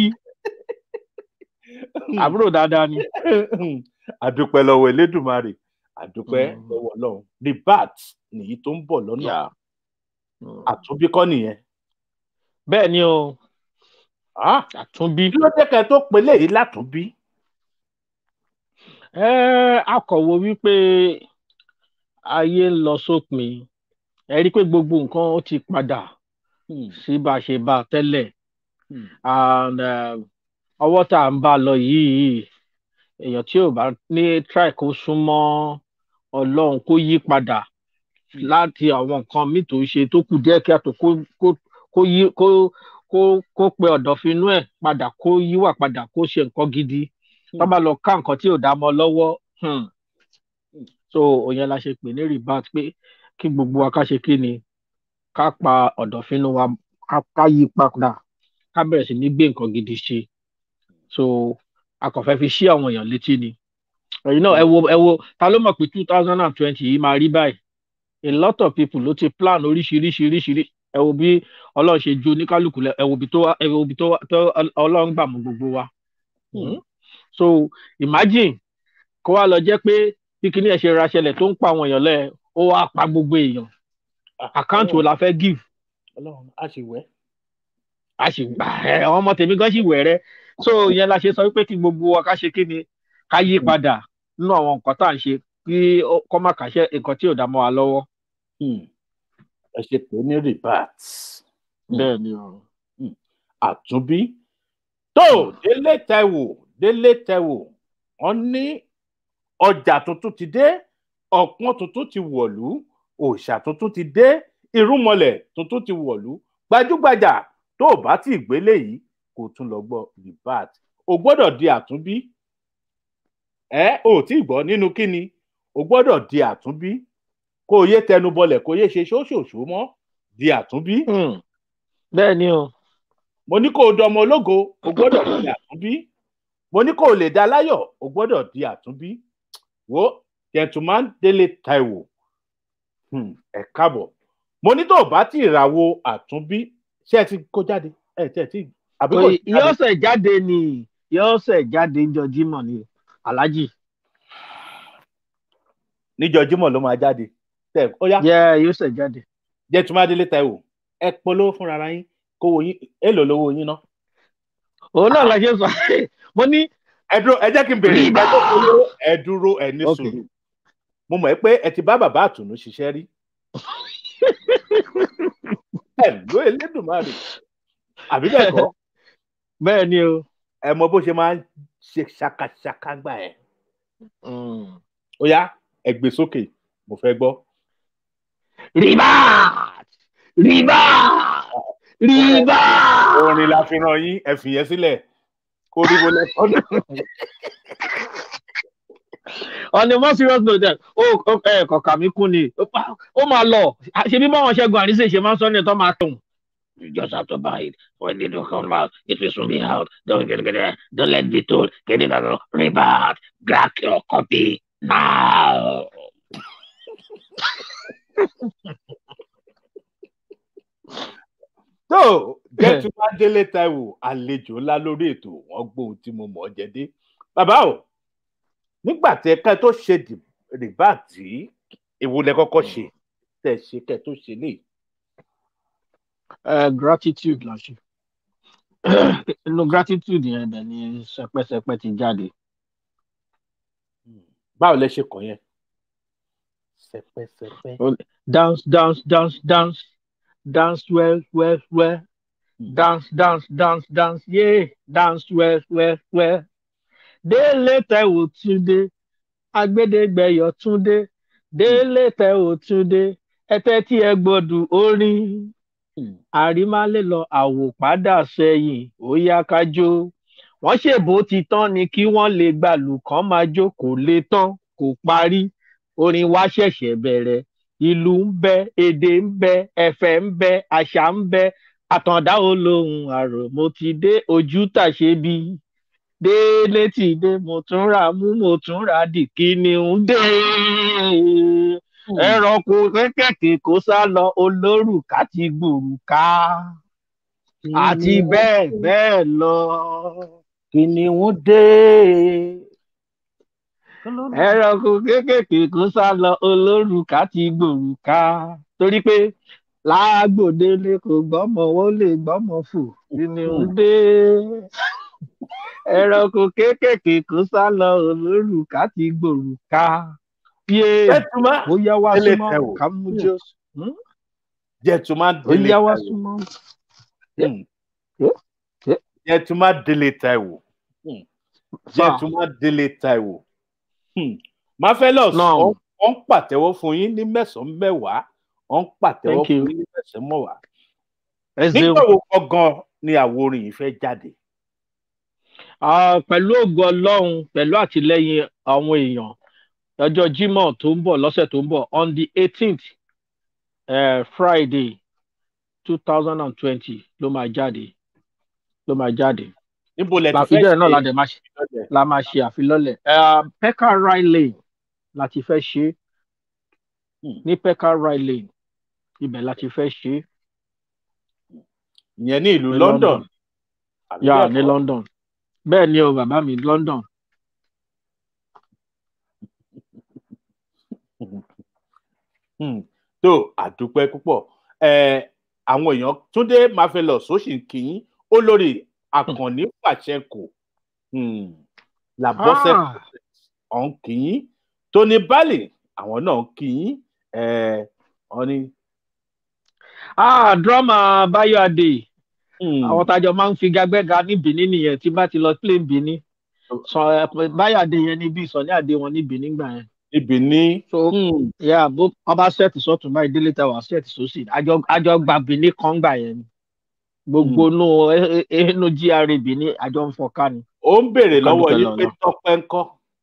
àbúrò dáadáa ni. àdúpẹ́ lọ́wọ́ elédùnmarè àdúpẹ́ Mm. lọ́wọ́ ọlọ́run the bat nìyí tó ń bọ̀ lọ́nà àtúnbí kọ́ nìyẹn bẹ́ẹ̀ ni o Ah, àtúnbí kí ló dé kẹ́ tó pe léyìí látúnbí Ẹ́, akọ̀wé wípé ayé ń lọ sópin ẹ rí i pé gbogbo nǹkan ó ti padà Hmm, sí bá a ṣe bá a tẹ́lẹ̀ hmm, and um, ọwọ́ tá à ń bá a lọ yìí èèyàn tí ò bá ní try kó súnmọ́ ọlọ́run kó yí padà láti àwọn nǹkan míì tó ṣe tó kù díẹ̀ kí àtò kó kó kó yí kó kó kó pe ọ̀dọ̀fínú ẹ̀ padà kó yíwà padà kó ṣe nǹkan gidi tó bá lọ ká nǹkan tí ò dá mọ́ lọ́wọ́ hmm. so òyìn la ṣe pè ní ribat pé kí gbogbo wa ká ṣe kí ni ká pa ọ̀dọ̀fínú wa ká ká yí padà ká bẹ̀rẹ̀ sí ní gbé nǹkan gidi ṣe so a kàn fẹ́ fi ṣí àwọn èèyàn létí ni ẹ̀yin náà ẹ wo ẹ wo ta ló mọ̀ pé two thousand and twenty yìí máa rí báyìí a lot of people ló ti plan oríṣiríṣi oríṣiríṣi ẹ wo bí ọlọ́run ṣe ju oníkálukú lẹ ẹ wo bí tó wá ẹ wo bí tó wá tó ọlọ́run gbà mú gbogbo wa Hmm. so imagine kó wá lọ jẹ́ pé bí kinní ẹ̀ ṣe ra ṣẹlẹ̀ tó ń pa àwọn èèyàn lẹ̀ ó wá pa gbogbo èèyàn àkáǹtì wo la fẹ́ give ọlọ́run á ṣe wẹ́ a sì gbà ẹ àwọn ọmọ tèmi gan sì wẹ̀rẹ́ so ìyẹn la ṣe sọ wípé kí gbogbo wa ká ṣe kí ni ká yí padà nínú àwọn nǹkan tá à ń ṣe kí ó- kó má kàṣẹ nǹkan tí ò dá mọ́ wa lọ́wọ́. Hmm, ẹ ṣe pé ní ribat bẹ́ẹ̀ ni o. àtúnbí tó délé tẹwò délé tẹwò wọn ní ọjà tuntun ti dé ọpọ́n tuntun ti wọ̀lú òòṣà tuntun ti dé irúnmọlẹ̀ tuntun ti wọ̀lú gbajúgbajà tó o bá tí ì gbélé yìí kò tún lọ gbọ́ ribat o gbọ́dọ̀ di àtúnbí ẹ ò tí ì gbọ́ nínú kíni o gbọ́dọ̀ di àtúnbí kó o yé tẹnubọlẹ̀ kó o yé ṣe ṣóṣòṣó mọ́ di àtúnbí Hmm. bẹ́ẹ̀ ni o. mo ní kó o dọmọ ológo o gbọ́dọ̀ di àtúnbí mo ní kó o lè dá láyọ̀ o gbọ́dọ̀ di àtúnbí wo gentleman délé taiwo hmm, ẹ káàbọ̀ mo ní tó o bá tí ì ràwo àtúnbí ṣé ẹ ti kó jáde ẹ tẹ ẹ ti àbí kò ti yóò jáde ṣẹ̀ jáde ni yóò ṣẹ̀ jáde níjọ Jímọ̀ ni aláàjì. níjọ́ Jímọ̀ ló máa jáde tẹ ó yá yẹ yóò ṣẹ̀ jáde. gentleman délé taiwo ẹ polówó fúnra ara yín kówó yín èlò lówó yín ná òun náà la ṣe sọ mo ní ẹ dúró ẹ jẹ́ kí n bèrè ẹ tó polówó ẹ dúró ẹ ní Ok. sùúrù mo mọ̀ pé ẹ ti bá bàbá àtùnú ṣiṣẹ́ rí ẹ ló elédùnmarè àbí bẹ́ẹ̀ kọ́ bẹ́ẹ̀ ni o. ẹ mọ bó ṣe máa ń ṣe ṣakaṣaka gbà ẹ Hmm. ó yá ẹ gbé sókè mo fẹ́ gbọ́. ribat ribat ribat. orin la fi ràn yín ẹ fìyẹn sílẹ̀ kó rí wọlé ọdún. on a more serious note then ó ó- ẹ kọ̀ọ̀kà mi kún ni ó pa- ó máa lọ ṣe bí báwọn ṣẹ́gun àríṣe ṣe máa ń sọ ní ẹ̀tọ́ máa tún You just have to buy it. When it will come out, it will soon be out. Don't get it. Don't let be told. Get it out. Rebirth. Grab your copy now. tó gẹ́tùmá délé taiwo àlejò ńlá lórí ètò wọn gbóhun tí mo mọ̀ ọ́ jẹ dé bàbá o nígbà tí ẹ̀ka tó ṣe rìbá tí èwo lẹ kọ́kọ́ ṣe tẹ̀ ṣe kẹ́ tó ṣe lè. Uh, gratitude la ṣe. Inú gratitude yẹn dẹ̀ ni sẹpẹsẹpẹ ti jáde. báwo lẹ ṣe kàn yẹn sẹpẹsẹpẹ. Dance dance dance dance dance well well well dance dance dance dance yeah dance well well well. Délé Táíwò Túndé agbẹ́dẹ́gbẹ́yọ̀ Túndé Délé Táíwò Túndé ẹtẹ́ tí ẹ gbọ́dọ̀ orin àrímálé lọ àwòpádà sẹ́yìn ó yá kájó wọ́n ṣèbó ti tán ni kí wọ́n lè gbàlù kán máa jó kò lè tán kò parí orin wa ṣẹ̀ṣẹ̀ bẹ̀rẹ̀ ìlú ń bẹ èdè ń bẹ ẹ̀fẹ̀ ń bẹ àṣà ń bẹ àtàndá olóhùn àrò mo ti dé ojú tàṣe bí délé ti dé mo tún ra mú mo tún ra dì kí ni ń dé ẹranko kékèké kó sá lọ olórùka ti gbòrùka àti bẹ́ẹ̀ bẹ́ẹ̀ lọ. kìnìún dé. ẹranko kékèké kó sá lọ olórùka ti gbòrùka torí pé lágbòdélé kò gbọ́mọ ó lè gbọ́mọ fò kìnìún dé. ẹranko kékèké kó sá lọ olórùka ti gbòrùka yé jẹtùmá ó yá wá Délé súnmọ́ Táíwò. ká mú jọ́sí. jẹtùmá ó délé yá wá Táíwò. súnmọ́. Hmm. Yeah. Yeah. jẹtùmá délé Táíwò. Hmm. jẹtùmá délé Táíwò. Hmm. Marvelous Now. wọ́n wọ́n ń pàtẹ́wọ́ fún yín ní mẹ́sàn-án mẹ́wàá wọ́n ń pàtẹ́wọ́ Thank you. fún yín ní mẹ́sàn-án mẹ́wàá. ẹ ṣeun. nígbà wo gangan ni àwo orin yìí fẹ́ jáde? Ah, pẹ̀lú ògo ọlọ́run pẹ̀lú àtìlẹ́yìn àwọn èèyàn ọjọ́ Jímọ̀ tó ń bọ̀ lọ́sẹ̀ tó ń bọ̀ on the eighteenth uh, Friday two thousand and twenty ló máa jáde ló máa jáde níbo lẹ ti fẹ́ làfíjọ́ náà la ṣe dẹ̀ máa ṣe ìfilọ́lẹ̀? la máa ṣe àfilọ́lẹ̀ uh, Pekka Ride Lane la ti fẹ́ ṣe Hmm. ní Pekka Ride Lane ibẹ̀ la ti fẹ́ ṣe ìyẹn ní ìlú ní London. London. àbí yà bẹ́ẹ̀ ní kọ́? London bẹ́ẹ̀ ni o bàbá mi London Hmm. tó àdúpẹ́ púpọ̀ Eh, àwọn èèyàn Túndé Marvelous ó sì ń kí yín olórí Àkànní Pàṣẹkò hmm. làbọ́sẹ̀ Ah. ọ̀hún kí yín Tony Bali àwọn náà ń kí yín Eh, wọ́n ní ah drama Bayo Adé hmm, àwọn tájọ máa ń fi gagbẹ́ga ní Benin nìyẹn tí bá ti lọ play Benin sọ ẹ Bayo Adé yẹn ní bí Sunny Adé wọn ní Benin gbà yẹn ibì ní so hmm, yeah bó wọn bá sẹ́ẹ̀tì sọ́tún báyìí Délé Táíwò sẹ́ẹ̀tì sósì àjọ àjọ gba Benin kan gbà yẹn ni gbogbo nù inú GRA Benin àjọ ń fọká ni. ó ń béèrè lọ́wọ́ Kádùpẹ́ yín pé lọ́nà. Tọ́pẹ́ ń kọ́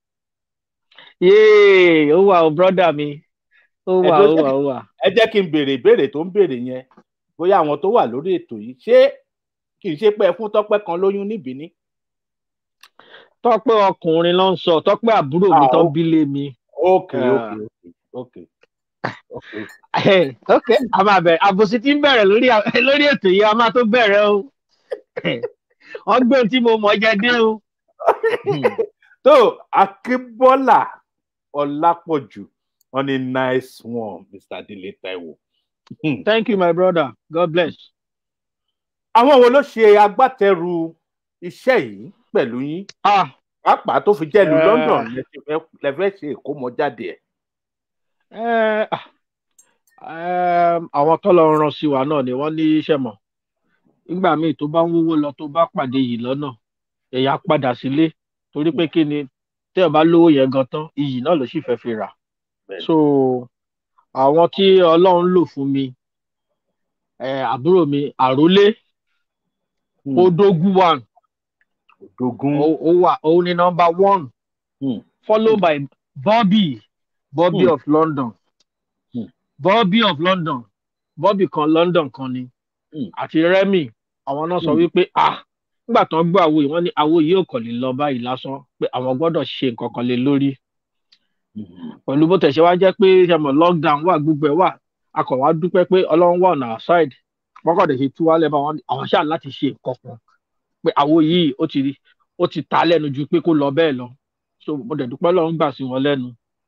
yéè ó wà ó brọ́dà mi ó wà ó Ẹ̀dọ́ wà ó wà. ẹ jẹ́ kí n béèrè ìbéèrè tó ń béèrè yẹn bóyá àwọn tó wà lórí ètò yìí ṣé kì í ṣe pé ẹ fún Tọ́pẹ́ kan lóyún níbí ní. Tọ́pẹ́ ọkùnrin ló ń sọ Tọ́pẹ́ àbúrò mi Ah, tó ń ó- bílé mi. ok Ah. ok ok ok ok a máa bẹ̀rẹ̀ àbòsí tí ń bẹ̀rẹ̀ lórí lórí ètò yìí a máa tó bẹ̀rẹ̀ o wọ́n gbé ohun tí mo mọ̀ jẹ dé o. tó Akínbọ́lá Ọlápọ̀jù wọn ni nice one Mr. Délé Táíwò. Hmm. thank you my brother god bless. àwọn wo ló ṣe agbátẹrù iṣẹ́ yìí pẹ̀lú yín ah pàápàá tó fi jẹ́ ìlú Eh. London lẹ ti fẹ́- lẹ fẹ́ ṣe ìkómọjáde ẹ̀. eh, ah, eh, àwọn tó lọ rán sí wa náà ni wọ́n ní iṣẹ́ mọ̀ nígbà míì tó bá ń wówó lọ tó bá pàdé yìí lọ́nà ẹ̀yà padà sílé torí pé kí ni tẹ́ ẹ bá lówó yẹn gan tán iyì náà ló sì fẹ́ fi rà. Bẹ́ẹ̀ni. so àwọn tí ọlọ́run lò fún mi eh, àbúrò mi àrólé Hmm. odógún one Òdògún. ó ó wà ó ní nọ́mbà one Hmm. followed by Bobby Bobby Hmm. of London Hmm. Bobby of London Bobby kan London kan ni Mm. àti rẹ́mì àwọn náà sọ Mm. wípé ah nígbà tó ń gbọ́ àwo yìí wọ́n ní àwo yìí ò kàn lè lọ báyìí lásán pé àwọn gbọ́dọ̀ ṣe nǹkan kan lé lórí pẹ̀lú bó tẹ̀sẹ̀ wá jẹ́ pé ṣẹmọ̀ lockdown wà gbogbo ẹ̀ wà a kàn wá dúpẹ́ pé ọlọ́run wà on our side wọ́kọ̀dẹ̀ ṣe tú wálẹ̀ bá wọn àwọn ṣáà láti ṣe nǹkan kan pé àwo yìí ó ti ó ti ta lẹ́nu ju pé kó lọ bẹ́ẹ̀ lọ so mo dẹ̀ dúpẹ́ lọ́run gbà sí wọn lẹ́nu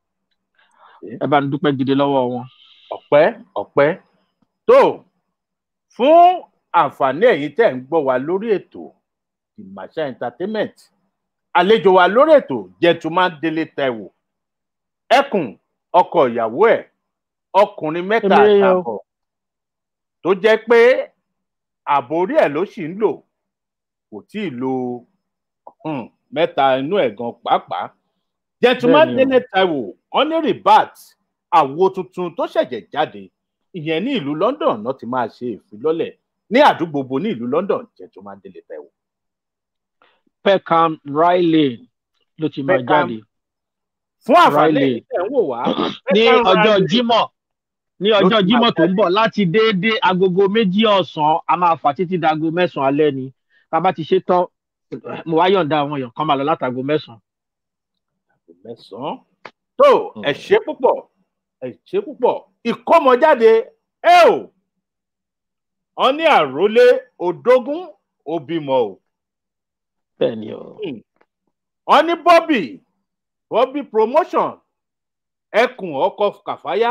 ẹ bá ń dúpẹ́ gidi lọ́wọ́ wọn. ọpẹ́ ọpẹ́ tó fún àǹfààní ẹ̀yin tẹ́ ń gbọ́ wa lórí ètò ìmàṣà entertainment àlejò wa lórí ètò gentleman délé taiwo ẹkùn ọkọ ìyàwó ẹ̀ ọkùnrin mẹ́ta Èmi rèé o. àtààbọ̀ tó jẹ́ pé ààbò orí ẹ̀ ló sì ń lò kò tí ì lo um, mẹ́ta inú ẹ̀ gan pàápàá gentleman Bẹ́ẹ̀ni o. délé taiwo honorary bat àwo tuntun tó ṣẹ̀jẹ̀ jáde ìyẹn ní ìlú london náà ti máa ṣe ìfilọ́lẹ̀ ní àdúgbò bo ní ìlú london gentleman délé taiwo peckham riley ló ti máa Peckham jáde fún àǹfààní Riley. ẹ̀yin tẹ́ ń wò wá ní Peckham ọjọ́ Riley jímọ̀ ní ló ọjọ́ ti máa jímọ̀ tó ń jáde. bọ̀ láti déédéé agogo méjì ọ̀sán a máa fà títí dago mẹ́sàn-án alẹ́ ni tá a bá ti ṣe tán mo wá yọ̀ǹda àwọn èèyàn kan máa lọ látago mẹ́sàn-án. mẹ́sàn-án tó ẹ ṣé púpọ̀ ẹ ṣé púpọ̀ ìkọ́mọjáde ẹ ò ọ ní àrólé odógún òbímọ o bẹ́ẹ̀ ni o. ọ ní bobby bobby promotion ẹkùn ọkọ kàfáyà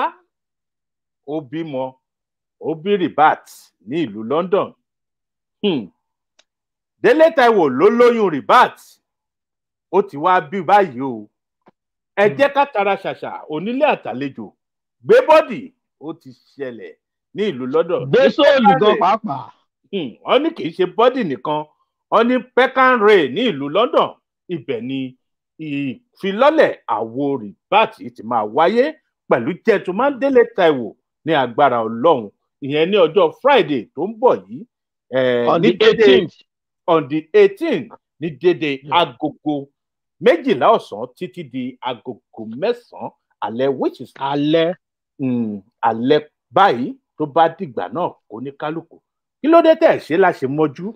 òbímọ òbí ribat ní ìlú london Hmm. délé taiwo ló lóyún ribat ó ti wá bí báyìí o ẹ jẹ́ ká tara ṣàṣà onílé àtàlejò gbé bọ́dì ó ti ṣẹlẹ̀ ní ìlú london gbé sóòlù gan pàápàá. Hmm, wọ́n ní kì í ṣe bọ́dì nìkan wọ́n ní peckham ray ní ìlú london ibẹ̀ ni ìfilọ́lẹ̀ àwo rìbáàtì ti máa wáyé pẹ̀lú gentleman délé taiwo ní agbára ọlọ́run ìyẹn ní ọjọ́ friday tó ń bọ̀ yìí eh, on ní the dédé- eighteenth on the eighteen ní dédé Yeah. agogo méjìlá ọ̀sán títí di agogo mẹ́sàn-án alẹ́ which is alẹ́ um, alẹ́ báyìí tó bá dìgbà náà kó ní kálukú kí ló dé tẹ̀ ṣe láṣẹ mọ́jú.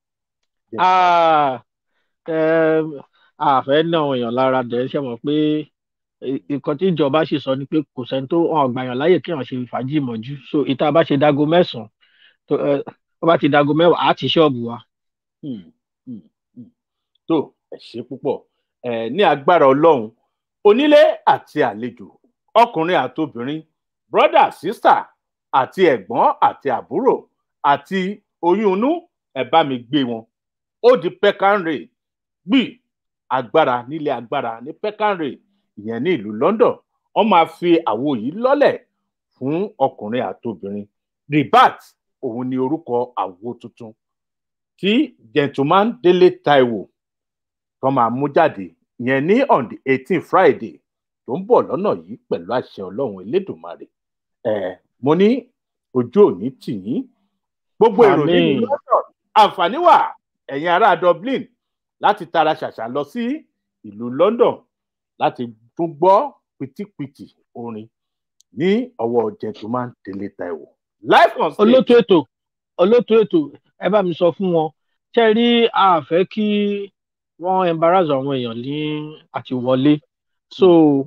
Ah, em, àfẹ́ ní àwọn èèyàn lára dẹ̀ ṣe mọ̀ pé i- nǹkan tí ìjọba sì sọ ni pé kò sẹ́ni tó hàn gbàyàn láyè kí wọ́n ṣe fàájì mọ́jú so ìta bá ṣe dago mẹ́sàn-án tó ẹ, tó bá ti dago mẹ́wàá á ti ṣọ́ọ̀bù wa. Hmm, hmm, hmm. tó ẹ ṣe púpọ̀ ẹ ní agbára ọlọ́run onílé àti àlejò ọkùnrin àtobìnrin brother sister àti ẹ̀gbọ́n àti àbúrò àti oyún inú ẹ bá mi gbé wọn ó di peckham gbì agbára nílé agbára ní peckham ìyẹn ní ìlú london wọn máa fi àwo yìí lọ́lẹ̀ fún ọkùnrin àtobìnrin ribat òun ni orúkọ àwo tuntun tí gentleman délé taiwo kan máa mú jáde ìyẹn ní on the eighteen friday tó ń bọ̀ lọ́nà yìí pẹ̀lú àṣẹ ọlọ́run elédùnmarè ẹ̀ mo ní ojú òní tì yín gbogbo èrò nínú Àmín. london àǹfààní wà ẹ̀yin ará dublin láti tara ṣàṣà lọ sí ìlú london láti tún gbọ́ pìtìpìtì orin ní ọwọ́ gentleman délé taiwo live on stage olótú ètò olótú ètò ẹ bá mi sọ fún wọn ṣe rí a fẹ́ kí wọ́n embarrass àwọn èèyàn ní àti wọlé so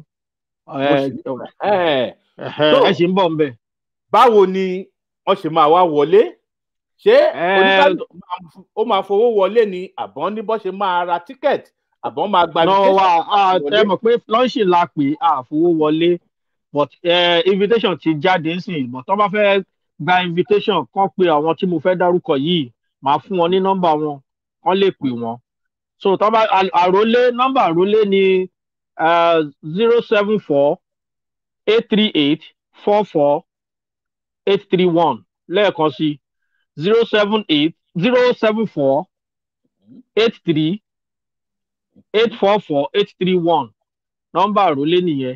ẹ Ẹ̀, ẹ ṣì ń bọ̀ ń bẹ̀. báwo ni wọ́n ṣe máa wá wọlé ṣé Ẹ, oníkálukú máa- ó máa fowó wọlé ni àbọ̀n ní bọ́ ṣe máa ra tíkẹ́ẹ̀tì àbọ̀n máa gba náà invitation wà á wọlé? ẹ mọ̀ pé lọ́ńṣì la pè é àfowó wọlé but eh, invitation ti jáde nsìn but tó bá fẹ́ gba invitation kàn pé àwọn tí mo fẹ́ dárúkọ yìí màá fún wọn ní nọ́mbà wọn kàn lè pè wọ́n so tó bá à- àrólé nọ́mbà àrólé ni zero seven four eight three eight four four eight three one lẹ́ẹ̀kan sí zero seven eight zero seven four eight three eight four four eight three one nọ́mbà àrólé nìyẹn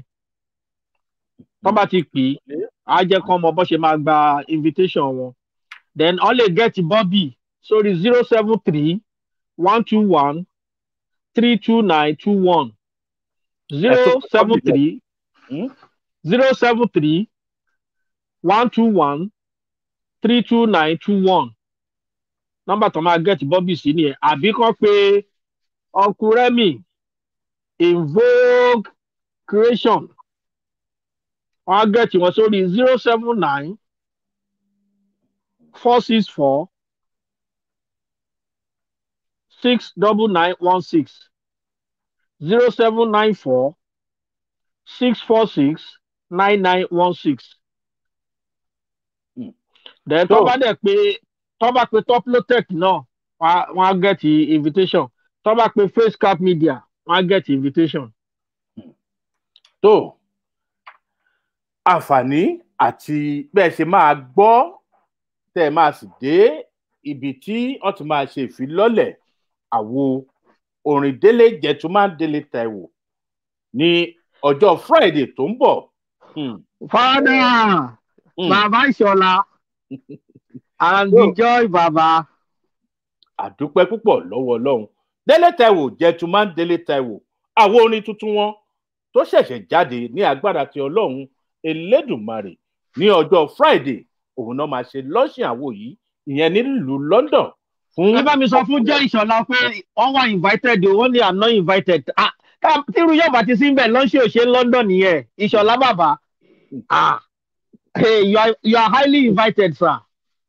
tó bá ti pè é á jẹ́ kán mọ bó ṣe máa gba invitation wọn then wọ́n lè get Bobby sórí zero seven three one two one three two nine two one zero seven three Hmm? zero seven three one two one three two nine two one nọ́mbà tó máa gẹ̀ẹ́tì bọ́bì sí nìyẹn àbí kàn pé uncle remy invoke creation wọ́n á gẹ̀ẹ́tì wọn sórí zero seven nine four six four six double nine one six zero seven nine four six four six nine nine one six. Hmm. then tó bá dẹ̀ pé tó bá pé toplotech náà wọ́n á- wọ́n á get invitation tó bá pé facecap media wọ́n á get invitation. tó àǹfààní àti bẹ́ẹ̀ ṣe máa gbọ́ tẹ́ ẹ máa sì dé ibi tí wọ́n ti máa ṣe ìfilọ́lẹ̀ àwo orin délé gentleman délé taiwo ní ọjọ́ friday tó ń bọ̀ Hmm, fada hmm. bàbá ìṣọ̀lá and Yo. the joy bàbá. àdúpẹ́ púpọ̀ lọ́wọ́ ọlọ́run délé taiwo gentleman délé taiwo àwo orin tuntun wọn tó ṣẹ̀ṣẹ̀ jáde ní agbára ti ọlọ́run elédùnmarè ní ọjọ́ friday òun náà máa ṣe lọ́sìn àwo yìí ìyẹn nílùú london fún ẹ bá mi sọ fún jẹ́ ìṣọ̀lá pé wọ́n wà invited o wọ́n ní i'm not invited. Ah, ká- tírú yóò bá ti sí bẹ́ẹ̀ lọ́nṣẹ́ òṣè london nìyẹn ìṣọ̀lá bàbá. Ah, hey, you, are, you are highly invited sir.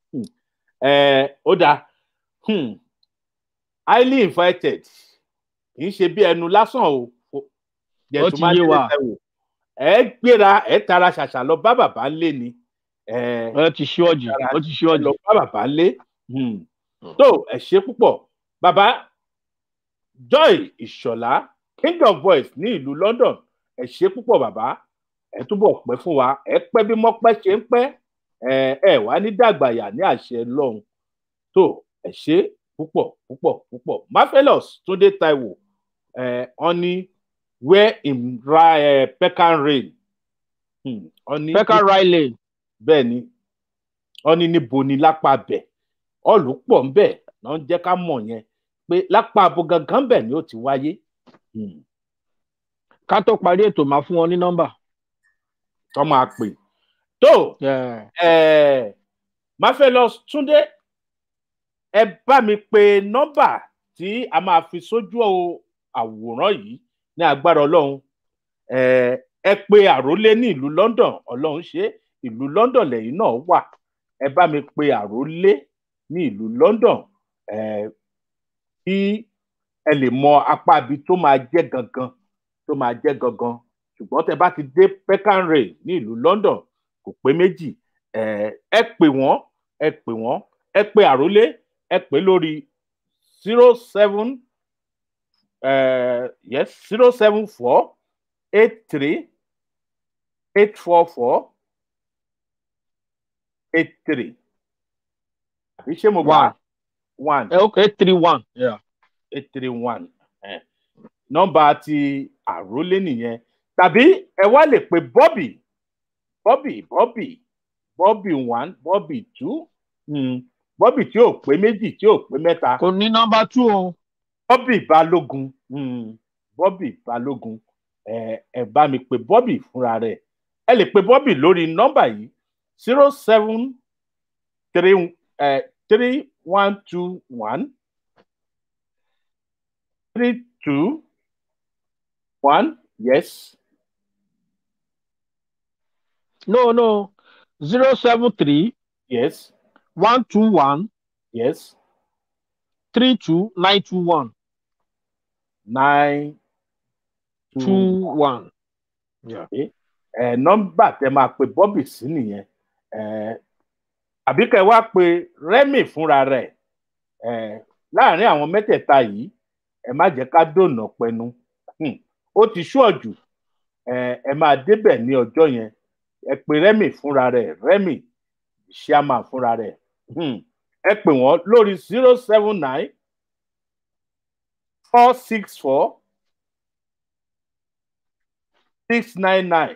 ẹ ó dáa hmm. highly invited kì í ṣe bí ẹnu lásán o Ó ti yé wa. ẹ gbéra ẹ tara ṣàṣà lọ bá bàbá ńlé ni ẹ ó ti ṣíwọ́jù ó ti ṣíwọ́jù. lọ bá bàbá ńlé Hmm. tó ẹ ṣe púpọ̀ bàbá joy ìṣọ̀lá king of voice ní ìlú london ẹ ṣe púpọ̀ bàbá ẹ túbọ̀ pẹ́ fún wa ẹ pẹ́ bí mọ́pẹ́ ṣe ń pẹ́ ẹ ẹ wá ní dàgbàyà ní àṣẹ lọ́hùn tó ẹ ṣe púpọ̀ púpọ̀ púpọ̀ marvelous túndé taiwo ẹ wọn ní where in ra ẹ pecan rain Hmm, wọn ní pekka riley bẹ́ẹ̀ ni wọn ní níbo ni lápá bẹ̀ ọ̀lù pọ̀ ń bẹ̀ náà ń jẹ́ ká mọ̀ yẹn pé lápá abo gangan bẹ̀ ni ó ti wáyé Hmm, ká tó parí ètò máa fún wọn ní nọ́mbà. tó máa pè tó Yeah. ẹ marvelous túndé ẹ bá mi pe nọ́mbà tí a máa fi sójú àwòrán yìí ní agbára ọlọ́run ẹ ẹ pe àrólé ní ìlú london ọlọ́run ṣe é, ìlú london lẹ́yìn náà wà ẹ bá mi pe àrólé ní ìlú london ẹ kí ẹ lè mọ apá ibi tó máa jẹ́ gangan tó máa jẹ́ gangan ṣùgbọ́n tẹ bá ti dé peckham ray ní ìlú london kò pé méjì ẹ ẹ pè wọ́n ẹ pè wọ́n ẹ pe àrólé ẹ pè lórí zero seven yes zero seven four eight three eight four four eight three àbí ṣé mo gbà one Eh, okay three one. Yeah. eight three one nọ́mbà ti àrólé nìyẹn tàbí ẹ wá lè pe bobby bobby bobby bobby one bobby two hmm, bobby tí ò pé méjì tí ò pé mẹ́ta kò ní nọ́mbà two o. bobby balógun hmm, bobby balógun ẹ ẹ bá mi pe bobby fúnra rẹ̀ ẹ lè pe bobby lórí nọ́mbà yìí zero seven three three one two one three two one yes no no zero seven three yes one two one yes three two nine two one nine two one. ẹ nọ́mbà tẹ máa pe bobby sí nìyẹn ẹ àbí kẹ wá pe remy fúnra rẹ̀ ẹ láàrin àwọn mẹ́tẹ̀ẹ̀ta yìí ẹ má jẹ́ ká dònà pẹnu Hmm, ó ti ṣúọ̀jù ẹ ẹ máa débẹ̀ ní ọjọ́ yẹn ẹ pe remy fúnra rẹ̀ remy chairman fúnra rẹ̀ Hmm, ẹ pè wọ́n lórí zero seven nine four six four six nine nine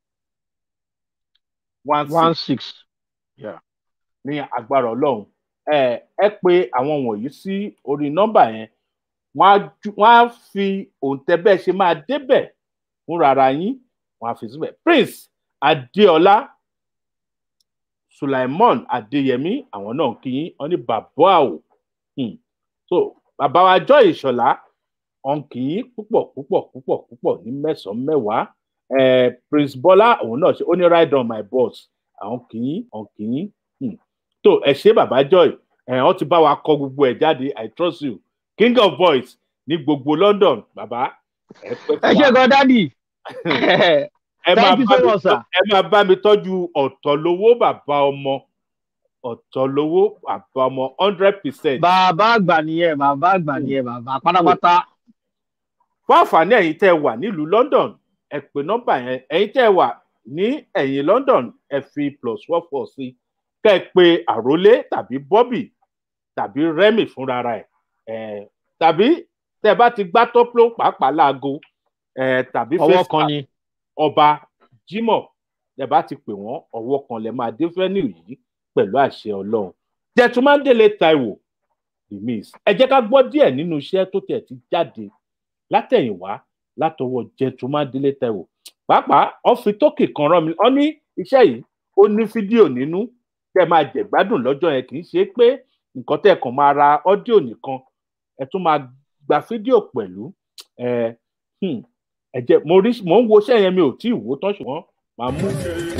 one one six six. ní agbára ọlọ́run ẹ ẹ pé àwọn wọ̀nyí sí orí nọ́mbà yẹn wọ́n á ju- wọ́n á fi òǹtẹ̀ bẹ́ẹ̀ ṣe máa débẹ̀ fúnra ara yín wọ́n á fi síbẹ̀ prince adéọlá sulaimon adéyẹmí àwọn náà kí yín wọ́n ní bàbá àwò Hmm. so bàbá wa joy ìṣọ̀lá ọ̀nkì púpọ̀ púpọ̀ púpọ̀ púpọ̀ ní mẹ́sàn-án mẹ́wàá eh, prince bọ́lá òun náà ṣe ó ní ride on my boss àwọn kì í ọ̀nkì í tó ẹ ṣe bàbá joy ẹ wọn ti bá wa kọ gbogbo ẹ jáde i trust you king of boys ní gbogbo london bàbá ẹ pẹ́ ẹ fún ṣe wa gan dádì ẹ máa thank you bá so mi much, sir. tọ́- ẹ máa bá mi tọ́jú ọ̀tọ̀ lówó bàbá ọmọ ọ̀tọ̀ lówó bàbá ọmọ hundred percent. bàbá àgbà nìyẹn bàbá àgbà nìyẹn bàbá pátápátá fún àǹfààní ẹ̀yin tẹ́ ẹ wà nílùú london ẹ pè nọ́mbà yẹn ẹ̀yin tẹ́ ẹ wà ní ẹ̀yìn london ẹ fi plus four four sí kẹ́ ẹ pé àrólé tàbí bobby tàbí remy fúnra ẹ̀ ẹ̀ tàbí tẹ́ ẹ bá ti gbá tọ́pọ̀ pàápàá láago ẹ̀ tàbí ọwọ́ FaceTime kan ni ọba jimoh ẹ bá ti pè wọn ọwọ́ kan lẹ máa dé fẹniu yìí pẹ̀lú àṣẹ Ọlọ́run jẹtùmándélé taiwo the miss ẹ jẹ́ ká gbọ́ díẹ̀ nínú iṣẹ́ tó tẹ̀ ti jáde látẹ̀yìnwá látọwọ́ jẹtùmándélé taiwo pàápàá wọn fi tókè kan rán mi wọn ní iṣẹ́ yìí ó ní fídíò nínú tẹ́ máa jẹ̀gbádùn lọ́jọ́ yẹn kì í ṣe pé nǹkan tẹ́ kàn máa ra ọ́díò nìkan ẹ tún máa gba fídíò pẹ̀lú ẹ hmm, ẹ jẹ́ mo rí mo ń wo iṣẹ́ yẹn mi ò tí ì wò tán ṣùgbọ́n màá mú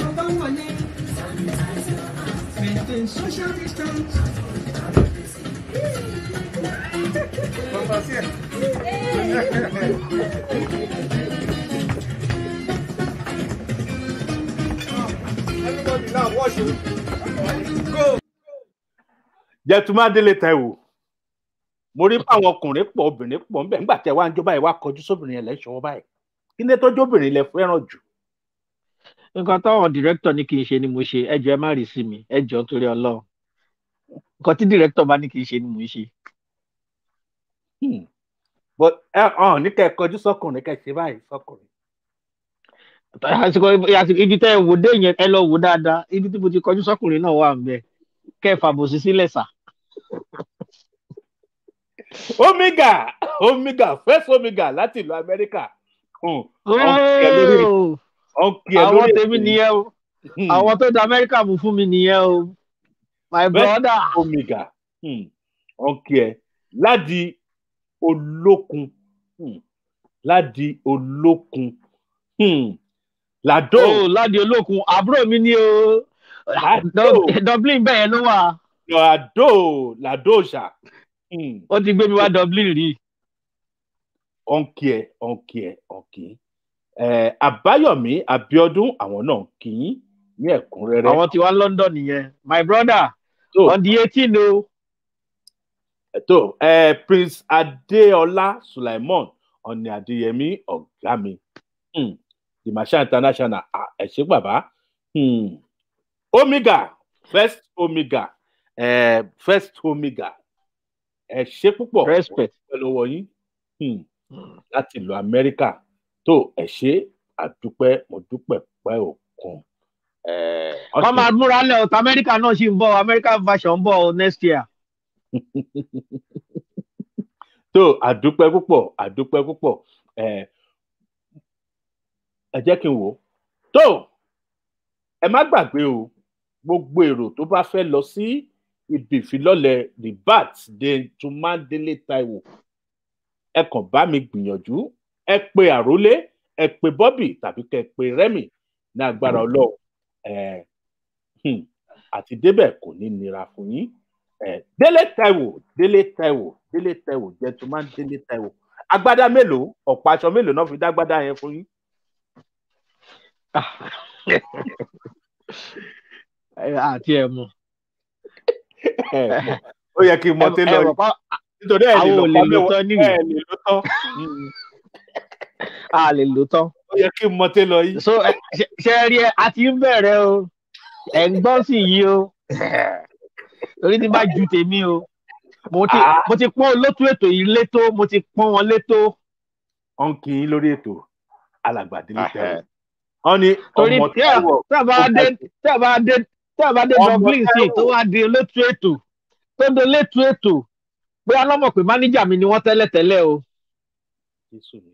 Maintain social distance. jẹtùmádélé taiwo mo rí báwọn ọkùnrin pọ̀ obìnrin pọ̀ ńbẹ̀ nígbà tí ẹ wá ń jó báyìí wá kọjú sóbìnrin yẹn lẹ́ṣọ̀ọ́ báyìí kí ni tó jóbìnrin lẹ fẹ́ràn jù nǹkan táwọn director ní kí n ṣe ni mo ṣe ẹjọ ẹ má rí sí mi ẹjọ torí Ọlọ́run nǹkan tí director bá ní kí n ṣe ni mo ń ṣe Hmm. but ẹ hàn ní kẹ ẹ kọjú sọkùnrin kẹ ẹ ṣe báyìí sọkùnrin àsìkò àsìkò ibi tẹ ẹ wò dé yẹn ẹ lọ wò dáadáa ibi tí mo ti kọjú sọkùnrin náà wà ń bẹ kẹ ẹ fàbòsí sílẹ̀ sà omega omega first omega láti ìlú amẹ́ríkà Hmm. ọ̀nkì ẹ lórí Ooo, ọ̀nkì ẹ àwọn lórí tèmi ètò yìí. nìyẹn o Hmm. àwọn tó da Amẹ́ríkà mú fún mi nìyẹn o my Bẹ́ẹ̀- brother omega hmm. ọ̀nkì ẹ ládi olókun hmm. ládi olókun hmm. làdó o ládi olókun àbúrò mi ni o Lado. Dublin bẹ́ẹ̀ yẹn ló wà làdó làdó ṣá hmm. ó ti gbé mi wá Dublin rí ọ̀nkì ẹ ọ̀nkì ẹ ọ̀nkì ẹ àbáyọ̀mí abiodun àwọn náà kì í ní ẹ̀kúnrẹ́rẹ́ àwọn tí wá London nìyẹn my brother tó on the eighteen o tó ẹ prince adéọlá sulaimon ọ̀nì adéyẹmí ọ̀gá mi hmm. dimasha international ah, ẹ ṣé bàbá hmm. omega first omega eh, first omega ẹ ṣé púpọ̀ respect pẹ̀lú ọwọ́ yín hmm. láti ìlú amẹ́ríkà tó ẹ ṣé àdúpẹ́ mo dúpẹ́ pẹ́ òkun. Eh, wọ́n máa múra lẹ̀ ọ̀tá Amẹ́ríkà náà sì ń bọ̀ American version ń bọ̀ o next year tó àdúpẹ́ púpọ̀ àdúpẹ́ púpọ̀ ẹ ẹ jẹ́ kí n wò ó tó ẹ má gbàgbé o gbogbo èrò tó bá fẹ́ lọ sí ibi ìfilọ́lẹ̀ ribat de tumandele taiwo ẹ kàn bá mi gbìyànjú ẹ pe àrólé ẹ pe bobby tàbí kẹ pe remy ní agbára ọlọ́run ẹ hmm, àti débẹ̀ kò ní nira fún yín ẹ délé taiwo délé taiwo délé taiwo gentleman délé taiwo agbádá mélòó ọ̀pọ̀ aṣọ mélòó náà fi dá agbádá yẹn fún yín. àti ẹ̀ mọ̀ Ẹ mọ̀, ó yẹ kí n mọ télọ̀ yìí nítorí ẹ̀ lè àwọn lọ ò lè pa lò mẹ́wàá tán ẹ̀ níwèé. lè lọ tán Mm, a lè lò tán ó yẹ kí n mọ télọ̀ yìí. so ẹ, ṣe- ṣe ẹ rí ẹ a ti ń bẹ̀rẹ̀ o ẹ̀ ń gbọ́ sí yìí o torí tí bá ju tèmi o mo ti Ah. mo ti pọ́n olótú ètò yìí létó mo ti pọ́n wọn létó wọ́n kì í lórí ètò alàgbà délé Ahẹ́. taiwo wọ́n ní torí ọmọ tí a taiwo tí a bá dé tí a bá dé tí a bá dé Ọmọ Dublin sí Táíwò. tó wá di olótú ètò tó di olótú ètò pé alọ́mọ̀ pé máníjà mi ni wọ́n tẹ́lẹ̀ tẹ́lẹ̀ o Jésù ni.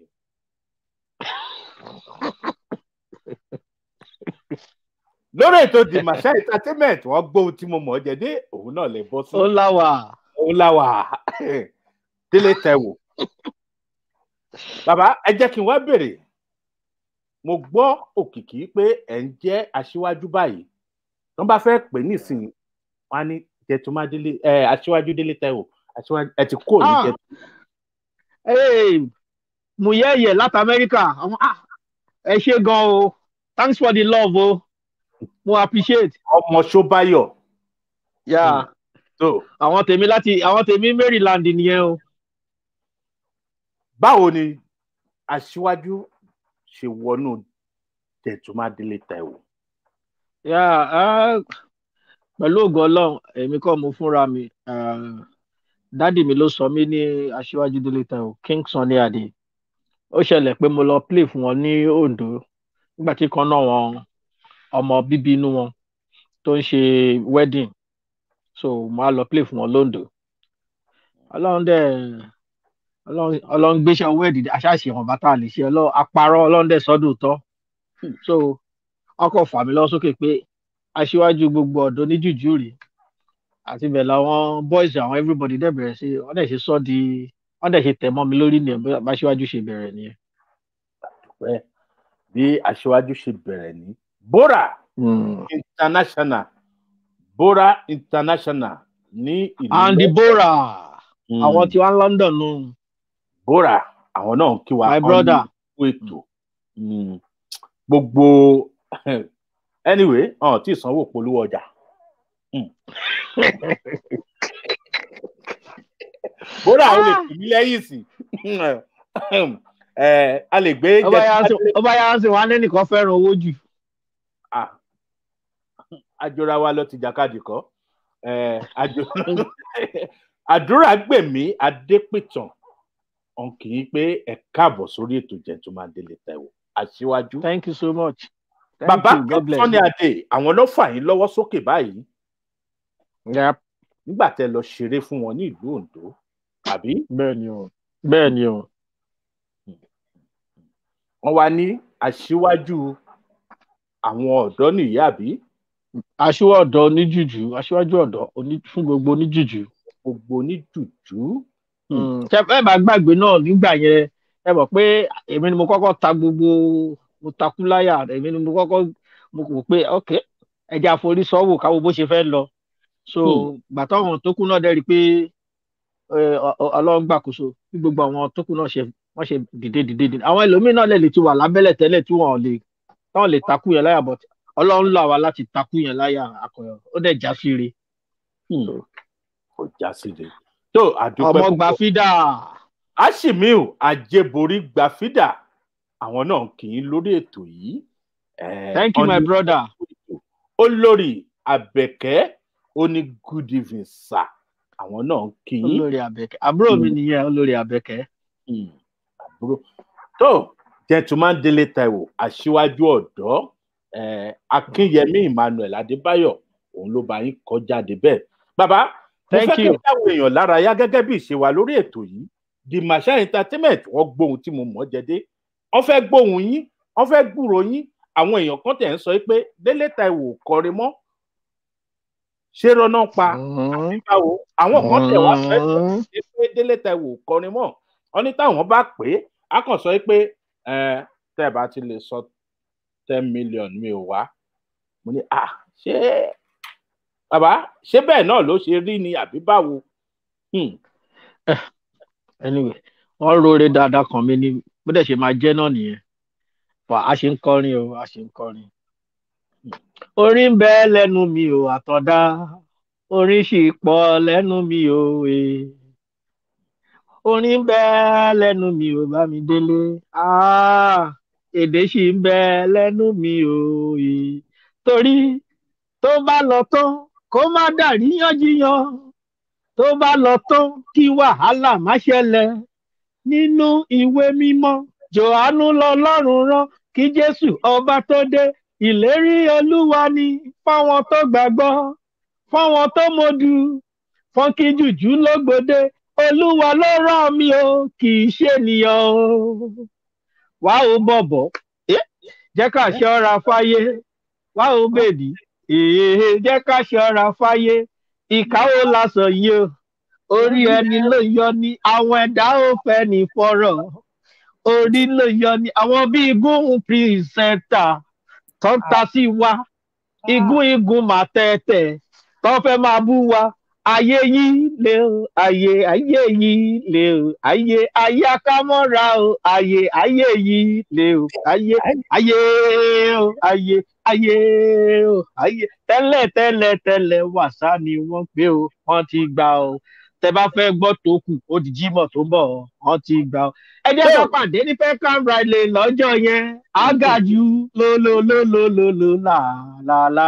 lórí ètò the masha entertainment wọ́n gbọ́ ohun tí mo mọ̀ ọ́ jẹ dé òun náà lè bọ́ sí ó láwà ó òun la wà délé tẹ̀wò bàbá ẹ jẹ́ kí n wá bèrè mo gbọ́ òkìkí pé ẹ̀ ń jẹ́ aṣíwájú báyìí wọ́n bá fẹ́ pè nísìnyí wọ́n á ní jẹtùmádélé ẹ aṣíwájú délé tẹ̀wò aṣíwájú ẹ ti kúrò ní Ah. jẹtù Hey, Muyeye láti Amẹ́ríkà. Àwọn- ah, Ẹ ṣe gan o. Thanks for the love o. Mo appreciate. ọmọ ṣóbáyọ̀ Yeah. tó Àwọn tèmi láti àwọn tèmi Maryland nìyẹn o. báwo ni aṣíwájú ṣe wọnú jẹtùmádélé tẹ̀wò Yeah, ah, pẹ̀lú ògo Ọlọ́run, èmi kọ́ mo fúnra mi. Ah, Dádì mi ló sọ mí ní Aṣíwájú Délé Táíwò, King Sunny Adé. Ó ṣẹlẹ̀ pé mo lọ play fún wọn ní Ondo nígbà tí kan náà wọn ọmọ bíbí inú wọn tó ń ṣe wedding. So mo á lọ play fún wọn lóńdó. Ọlọ́run dẹ̀ Ọlọ́run Ọlọ́run gbéṣẹ́ owó ẹ̀dìdì aṣáṣe wọn bàtà lè ṣe Ọlọ́run apárọ̀ Ọlọ́run dẹ̀ sọ́dún tọ́. So ọkọ̀ fà mí lọ sókè pé aṣíwájú gbogbo ọ̀dọ́ ní jùjú rèé àti bẹ́ẹ̀ làwọn boys àwọn everybody dẹ̀ bẹ̀rẹ̀ sí wọ́n dẹ̀ ṣe sọ́ di wọ́n dẹ̀ ṣe tẹ̀ mọ́ mi lórí nìyẹn bí aṣíwájú ṣe bẹ̀rẹ̀ nìyẹn. pẹ́ bí aṣíwájú ṣe bẹ̀rẹ̀ ní bora international bora international ní ìlú Andy London. Bora Mm. àwọn tí wọ́n ń London nù bora àwọn náà ń kí wa my ọmọ brother ìlú ètò Mm. gbogbo anyway ọ̀n tí ìsanwó polówó ọjà Mm. bora ó lè tì mí lẹ́yìn sí ẹ a lè gbé ọba yà ń jẹ sìn- ọba yà ń sìn wọn á ní nìkan fẹ́ràn owó jù. Ah, àjọra wa lọ ti jàkadì kọ Eh, àjọ- àdúrà gbèmí adépìtàn ọ̀n kì í pé ẹ káàbọ̀ sórí ètò gentleman délé taiwo aṣíwájú thank you so much. Thank bàbá you, God bless sọ́ni you. adé àwọn ló fà yín lọ́wọ́ sókè báyìí Yep, nígbà tẹ lọ ṣeré fún wọn ní ìlú ondo àbí bẹ́ẹ̀ ni o bẹ́ẹ̀ ni o. wọn wá ní aṣíwájú àwọn ọ̀dọ́ nìyí àbí aṣíwájú ọ̀dọ́ oníjùjú aṣíwájú ọ̀dọ́ oní- fún gbogbo oníjùjú. gbogbo oníjùjú Mm, ṣe ẹ bá gbàgbé náà nígbà yẹn ẹ mọ̀ pé èmi ni mo kọ́kọ́ ta gbogbo mo takú láyà èmi ni mo kọ́kọ́ mo kò pé ok ẹja àforí sọ́wọ́ káwo bó ṣe fẹ́ lọ so Hmm. gbàtọ́ àwọn tó kù náà dẹ́rì pé ẹ, ọ- ọ- ọlọ́run gbàkóso bí gbogbo àwọn tó kù náà ṣe wọ́n ṣe dìde dìde dìde àwọn ẹlòmíín náà lè lè ti wà lábẹ́lẹ̀ tẹ́lẹ̀ tí wọ́n lè táwọn lè takú yẹn láyà but ọlọ́run là wá láti takú yẹn láyà akọ̀yọ̀ ó dẹ̀ já sí re kò já sí de tó àdúpẹ́ ọmọ gbà fídà ashimiu ajeborí gbàfídà àwọn náà kì í lórí ètò yìí Eh, thank you my ọ̀nì- brother. olórí abẹkẹ ó ní good evening sir àwọn náà kì í olórí abẹkẹ àbúrò mi nìyẹn olórí abẹkẹ Mm, àbúrò tó gentleman délé taiwo aṣíwájú ọdọ eh, akínyẹmí emmanuel adébáyọ òun ló bá yín kọ jáde bẹẹ bàbá mo Thank fẹ́ kí you. n dáwọn èèyàn lára yá gẹ́gẹ́ bí ìṣe wa lórí ètò yìí the masha entertainment wọ́n gbóhun tí mo mọ̀ jẹ́dé wọ́n fẹ́ gbóhun yín wọ́n fẹ́ gbúrò yín àwọn èèyàn kan tẹ̀ ń sọ pé délé taiwo ò kọrin mọ́ ṣé rọ́nà pa àbí báwo àwọn kan tẹ̀ wá fẹ́ sọ ṣe pé délé taiwo ò kọrin mọ́ wọ́n ní táwọn bá pè é á kàn sọ pé ẹ tẹ́ ẹ bá ti lè sọ ten million mi ò wá mo ní à ṣé bàbá ṣé bẹ́ẹ̀ náà ló ṣe rí ni àbí báwo Hmm, anyway wọn rore dáadáa kan mi ni bó dẹ̀ ṣe máa jẹ́ náà nìyẹn wà á ṣe ń kọrin o a ṣe ń kọrin. orin ń bẹ lẹ́nu mi ò àtọ̀dá orin sì pọ̀ lẹ́nu mi ò e orin ń bẹ lẹ́nu mi ò bá mi délé Ah, èdè sì ń bẹ lẹ́nu mi ò e torí tó bá lọ tán kó má dàríyànjiyàn tó bá lọ tán kí wàhálà má ṣẹlẹ̀ nínú ìwé mímọ́ jòhánù lọ́lọ́run rán kí jésù ọba tó dé ìlérí olúwa ni fáwọn tó gbàgbọ́ fáwọn tó mọ̀dù fọ́nkí jùjú lógbòde olúwa ló rán mi o kì í ṣe ènìyàn o wàá ó bọ̀bọ̀ Eh, jẹ́ ká ṣọ́ra fáyé wàá ó bèbí èèyàn jẹ́ ká ṣọ́ra fáyé ìkáwó lásán yìí o orí ẹni ló yọ ní àwọn ẹ̀dá ò fẹ́ ní fọ́rọ̀ orí ló yọ ní àwọn bíi igun pírísẹ́ńtà tó ń ta sí wa igun igun mà tẹ́tẹ̀ tó fẹ́ máa bú wa ayé yìí lé o ayé ayé yìí lé o ayé ayé akámọ́ra o ayé ayé yìí lé o ayé ayé o ayé ayé o ayé tẹ́lẹ̀ tẹ́lẹ̀ tẹ́lẹ̀ wàsá ni wọ́n gbé o wọ́n ti gbà o tẹ bá fẹ́ gbọ́ tó kù ó di jímọ̀ tó ń bọ̀ o wọ́n ti gbà o. ẹ jẹ́ ká pàdé ní peckham riley lọ́jọ́ yẹn ágàjù lólólólólóló làlálà.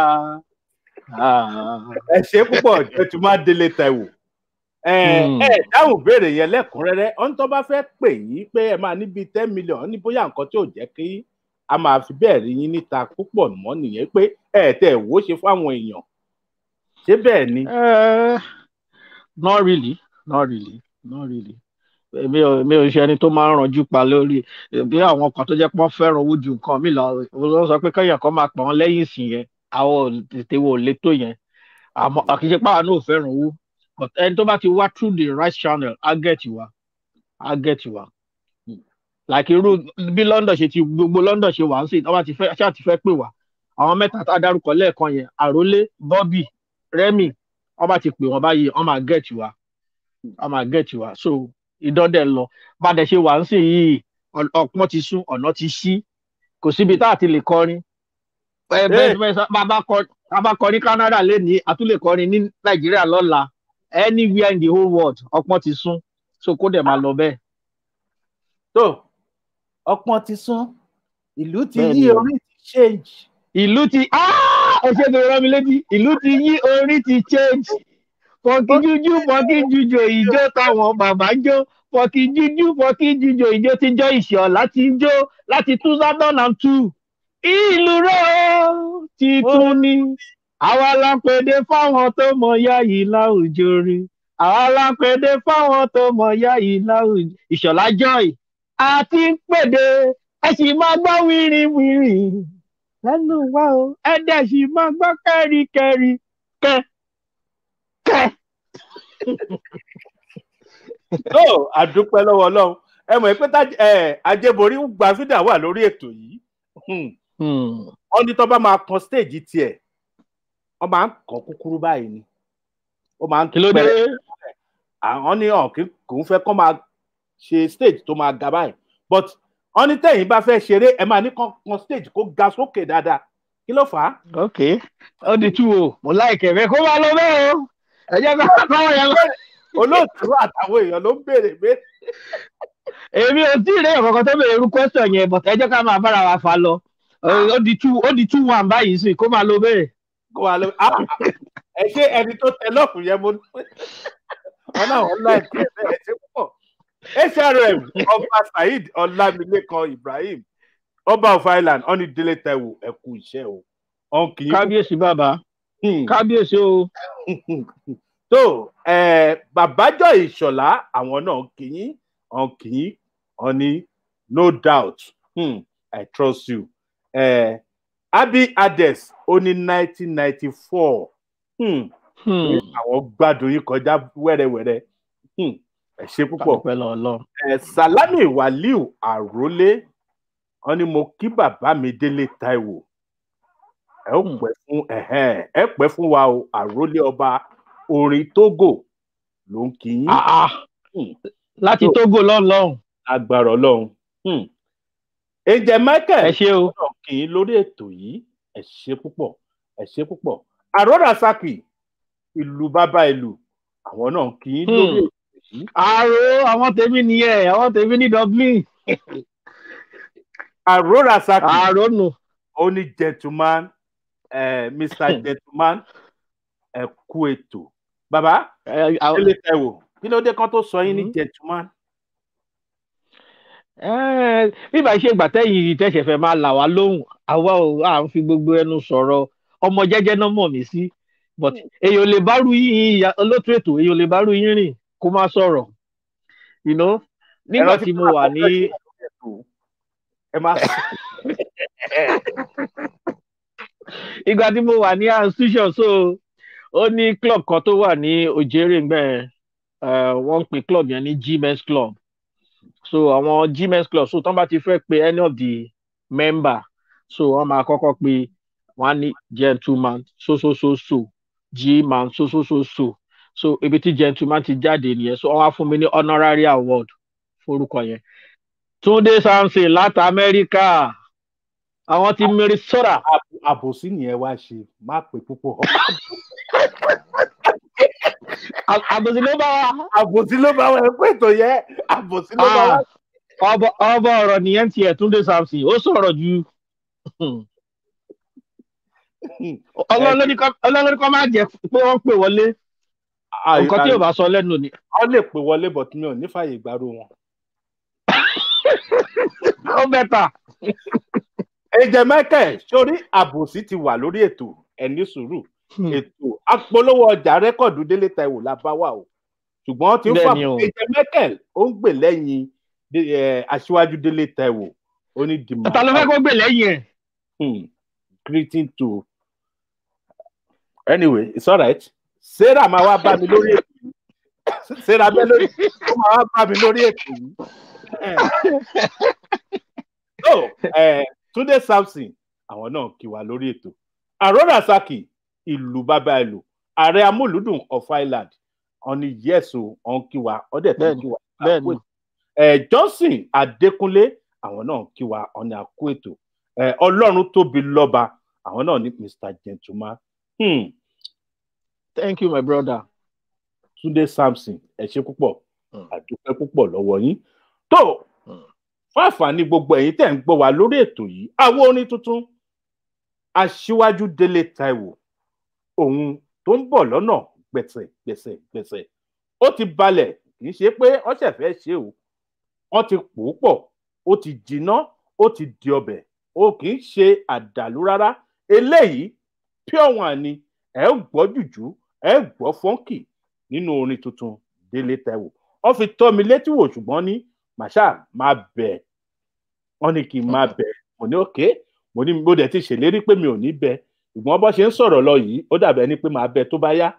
ẹ ṣe púpọ̀ jẹ́ tí máa délé tẹ̀wò ẹ Hmm. ẹ dáhùn béèrè yẹn lẹ́kùnrẹ́rẹ́ ọ̀n tó bá fẹ́ pè yín pé ẹ máa níbi ten million ní bóyá nǹkan tí ò jẹ́ kí a máa fi bẹ́ẹ̀ rí yín níta púpọ̀ mọ́ nìyẹn pé ẹ tẹ̀ wò ó ṣe fáwọn èèyàn ṣé bẹ́ẹ̀ ni. Eh, not really not really not really èmi ò èmi ò ṣe ẹni tó máa ń ranjú pa lórí bí àwọn kan tó jẹ́ pé wọ́n fẹ́ràn owó ju nǹkan mi lọ wọ́n sọ pé kéèyàn kan máa pọ̀ wọ́n lẹ́yìn ìsìn yẹn àwọn ò tètè wò lé tó yẹn àmọ́ àkìṣe pàwọn náà ò fẹ́ràn owó but ẹni tó bá ti wá through the right channel á get wa á get wa like irú bí London ṣe ti gbogbo London ṣe wà ń sìn wọ́n bá ti fẹ́ ṣáà ti fẹ́ pè wá àwọn mẹ́ta tá a dárúkọ lẹ́ẹ̀kan yẹn àrólé Bobby Remy wọ́n bá ti pè wọ́n báyìí wọ́n máa get wa wọ́n máa get wa so ìdọ́dẹ̀ lọ bá a dẹ̀ ṣe wà ń sìn yìí ọ- ọpọ́n ti sún ọ̀nà ti ṣí kò síbi tá a ti lè kọrin Ẹ- bẹ́ẹ̀ bẹ́ẹ̀ sá- bá a bá kọ- bá a bá kọrin Canada lénìí a tún lè kọrin ní Nàìjíríà lọ́la anywhere in the whole world ọpọ́n ti sún so kó dẹ̀ máa lọ bẹ́ẹ̀. tó ọpọ́n ti sún ìlú ti Bẹ́ẹ̀ yí ni o. orí ti change. ìlú ti Ah! ẹ ṣe bèrè rán mi létí ìlú ti yí orí ti change fọkí jújú fọkí jújò ìjó táwọn bàbá jó fọkí jújú fọkí jújò ìjó ti jọ ìṣọ láti jó láti two thousand and two ìlú rẹ ó ti tún ní àwa la pèdè fáwọn tó mọ yá yìí láwùjọ rí àwa la pèdè fáwọn tó mọ yá yìí láwùjọ ìṣọlá joy àti pèdè ẹ sì máa gbọ́ wíríwírí lẹ́nu wa o ẹ dẹ̀ sì máa gbọ́ kẹ́ríkẹ́rí kẹ́ kẹ́. tó àdúpẹ́ lọ́wọ́ ọlọ́run ẹ mọ̀ pé tá ẹ ajẹ́borí gba fídà wà lórí ètò yìí Hmm. wọ́n ní tó bá máa kan stage tiẹ̀ wọ́n máa ń kàn kúkúrú báyìí ni ó máa ń kí ló dé pẹ́rẹ́. àwọn ní ọ̀hún kì kò ń fẹ́ kọ́ máa ṣe stage tó máa ga báyìí but wọ́n ní tẹ̀yìn bá fẹ́ ṣeré ẹ máa ní kan kan stage kó ga sókè dáadáa kí ló fà á. ok ó di tú o mo láìkẹ̀ rẹ kó máa lọ bẹ́ẹ̀ o ẹ jẹ́ ká káwọn yẹn lọ. olóòtú àtàwọn èèyàn ló ń béèrè pé èmi ò tí ì rí ẹ̀kọ́kọ́ tó bèrè irú question yẹn but ẹ jẹ́ ká máa bára wa fa lọ ó di tú ó di tú one báyìí sí kó máa lọ bẹ́ẹ̀. kó wa lọ ah, ẹ ṣe ẹni tó tẹ lọ́ọ̀kù yẹn mo wọn náà wọn láì kí ẹ bẹ́ẹ̀ ṣe púpọ̀ hrm ọba saheed ọlámilékan ibrahim ọba of island ọni délé taiwo ẹ kú iṣẹ́ o ọ̀n kì í kábíyèsí bàbá kábíyèsí o tó ẹ babájọ ìṣọlá àwọn náà kì í ọ̀n kì í ọni no doubt hmm, i trust you ẹ abi ades ó ní nineteen ninety four Hmm, àwọn gbádùn yín kọjá wẹ́rẹ́wẹ́rẹ́ Hmm, ẹ ṣe púpọ̀ dúpẹ́ lọ́wọ́ Ọlọ́run. ẹ salami waliu àrólé wọn ni mo kí bàbá mi délé taiwo ẹ ó pẹ́ fún ẹhẹn ẹ pẹ́ fún wa o àrólé ọba orin togo ló ń kí yín Ah, ah. Hmm. láti tógò lọ́nlọ́run agbára ọlọ́run Hmm. ǹjẹ́ michael ẹ ṣe o náà kì í lórí ètò yìí ẹ ṣe púpọ̀ ẹ ṣe púpọ̀ àròrà saki ìlú bàbá ìlú àwọn náà kì í lórí Hmm. ètò yìí àrò àwọn tèmi nìyẹn àwọn tèmi ní dublin àròrà saki àrò nù. ó ní gentleman eh, mr gentleman ẹ kú ètò bàbá Ẹ, àwọn- délé taiwo kí ló dé kán tó sọ yín ní Mhm. gentleman Ẹ́, bí ìbá ṣe gbà tẹ́yìn tẹ́sẹ̀ fẹ́ máa là wá lóhùn àwa ò à ń fi gbogbo ẹnu sọ̀rọ̀ ọmọ jẹ́jẹ́ náà mọ̀ mí sí but èèyàn lè bá rú yín ìyá olótú ètò èèyàn lè bá rú yín rìn kó má sọ̀rọ̀ you know nígbà Ẹ̀rọ tí mo kúrò wà àkọ́kọ́ ní yìí lórí ètò. ẹ má ìgbà tí mo wà ní institution so ó ní club kan tó wà ní òjèrè ńgbẹ eh, wọ́n ń pe club yẹn ní gmens club so àwọn gmens club so tán bá ti fẹ́ pe any of the member so wọ́n máa kọ́kọ́ pe wọ́n á ní gentleman so so so so gman so so so so so ibi tí gentleman ti jáde nìyẹn so wọ́n á fún mi ní honorary award forúkọ yẹn túnde samson láti amẹ́ríkà àwọn ti minnesota Àb- àbòsí nìyẹn wá ṣe má pè púpọ̀ À- àbòsí ló bá wa àbòsí ló bá wọn ẹ pé ètò yẹ àbòsí ló bá wá. Ah, ọbọ ọbọ ọ̀rọ̀ nìyẹn tiẹ̀ túnde samson ó sọ̀rọ̀ ju ọlọ́run ló ní kọ́- ọlọ́run ló ní kọ́ máa jẹ́ pé wọ́n pè wọlé nǹkan tí yóò bá sọ lẹ́nu ni wọ́n lè pè wọlé bọ̀ tí mi ò ní fàyè ìgbárò wọn. ó bẹ́tà ẹ̀jẹ̀ michael sórí àbòsí ti wà lórí ètò ẹni sùúrù ètò apolówó ọjà rẹ́kọ̀dù délé taiwo la bá wà o ṣùgbọ́n ó ti ń fà Bẹ́ẹ̀ni o. ẹ̀jẹ̀ michael ó ń gbè lẹ́yìn dé- eh, aṣíwájú délé taiwo ó ní dìmọ̀ ta ló fẹ́ kó gbè lẹ́yìn ẹ̀ Hmm. greeting to anyway it's alright sarah máa wá bá mi lórí ètò yìí sarah bẹ́ẹ̀ lórí ó máa wá bá mi lórí ètò yìí so eh, túnde samson àwọn náà kí wa lórí ètò àrọ́rà saki ìlú bàbá ìlú ààrẹ amúlùdùn of island ọ̀ni yẹ́sù ọ̀n kí wa ọ̀dẹ̀ tó Bẹ́ẹ̀ni, kí wa bẹ́ẹ̀ni. ẹ johnson adékúnlé àwọn náà kí wa ọ̀nì àkó ètò ẹ ọlọ́run tóbi lọ́ba àwọn náà ní mr gentleman hmm. thank you my brother túnde samson ẹ ṣe púpọ̀ Hmm. àdúpẹ́ púpọ̀ lọ́wọ́ yín tó Hmm. fún àǹfààní gbogbo ẹ̀yin tẹ̀ ń gbọ́ wa lórí ètò yìí àwọn orin tuntun aṣíwájú délé taiwo òun tó ń bọ̀ lọ́nà gbẹ̀sẹ̀ gbẹ̀sẹ̀ gbẹ̀sẹ̀ ó ti balẹ̀ kì í ṣe pé ọ̀sẹ̀ fẹ́ ṣe o wọ́n ti pò ó pọ̀ ó ti jiná ó ti di ọbẹ̀ ó kì í ṣe àdàlú rárá eléyìí pure one ni ẹ ó gbọ́ jùjú ẹ ó gbọ́ fọ́nkì nínú orin tuntun délé taiwo wọ́n fi tọ́ mi létí wò ṣùgbọ́n ní màṣá máa bẹ̀ wọ́n ní kí n máa bẹ̀ mo ní òkè mo ní mo dẹ̀ ti ṣèlérí pé mi ò ní bẹ̀ ṣùgbọ́n bó ṣe ń sọ̀rọ̀ lọ yìí ó dàbẹ̀ ẹni pé màá bẹ̀ tó bá yá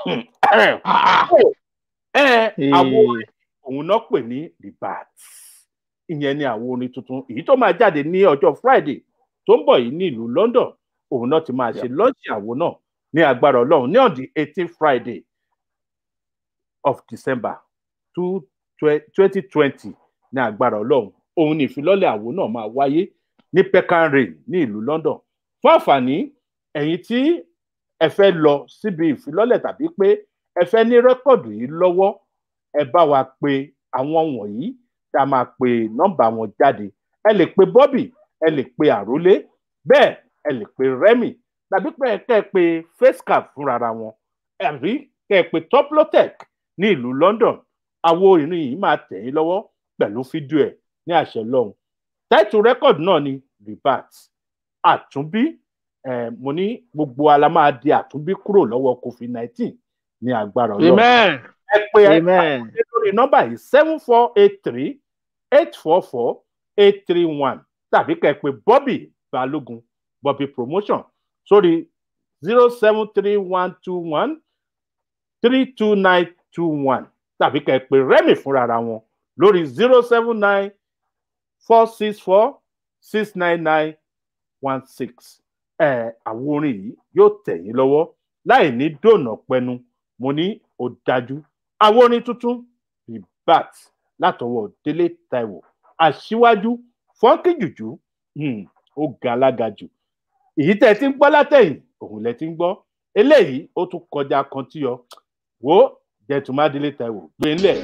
ẹ àwọn orin òun náà pè ní ribat ìyẹn ni àwọn orin tuntun èyí tó máa jáde ní ọjọ́ friday tó ń bọ̀ yìí ní ìlú london òun náà ti máa ṣe lọ́ọ̀ṣì àwo náà ní agbára ọlọ́run ní on the eighteen friday of december twenty twenty ní agbára ọlọ́run òun ní ìfilọ́lẹ̀ àwo náà máa wáyé ní peckham rain ní ìlú london fún àǹfààní ẹ̀yin tí ẹ fẹ́ lọ síbi ìfilọ́lẹ̀ tàbí pé ẹ fẹ́ ní rẹ́kọ̀dù yìí lọ́wọ́ ẹ bá wa pe àwọn wọ̀nyí tá a máa pe nọ́mbà wọn jáde ẹ lè pe bobby ẹ lè pe àrólé bẹ́ẹ̀ ẹ lè pe remy tàbí pé kẹ́ ẹ pe facecap fúnra wọn àbí kẹ́ ẹ pe toplotech ní ìlú london àwo ìrìn yìí máa tẹ̀ yín lọ́wọ́ pẹ̀lú fídíò ẹ̀ ní àṣẹ lọ́hùn táìtù rẹ́kọ̀dù náà ni ribat àtúnbí eh, mo ní gbogbo ala máa di àtúnbí kúrò lọ́wọ́ covid nineteen ní agbára ọlọ́run amen ẹ pé ẹ amen pé lórí nọ́mbà yìí seven four eight three eight four four eight three one tàbí kẹ́ ẹ pé bobby balógun bobby promotion sórí zero seven three one two one three two nine two one tàbí kẹ́ ẹ pé remy fúnra wọn lórí zero seven nine four six four six nine nine one six ẹ àwọn orin yìí yóò tẹ̀ yín lọ́wọ́ láì ní dònà pẹnu mo ní ó dájú àwọn orin tuntun ribat látọwọ́ délé taiwo aṣíwájú fọ́nkì jùjú hmm, ó ga alága jù èyí tẹ́ ẹ ti ń gbọ́ látẹ̀yìn òun lẹ ti ń gbọ́ eléyìí ó tún kọjá kan tí yọ wo jẹtùmá délé taiwo gbé ńlẹ̀.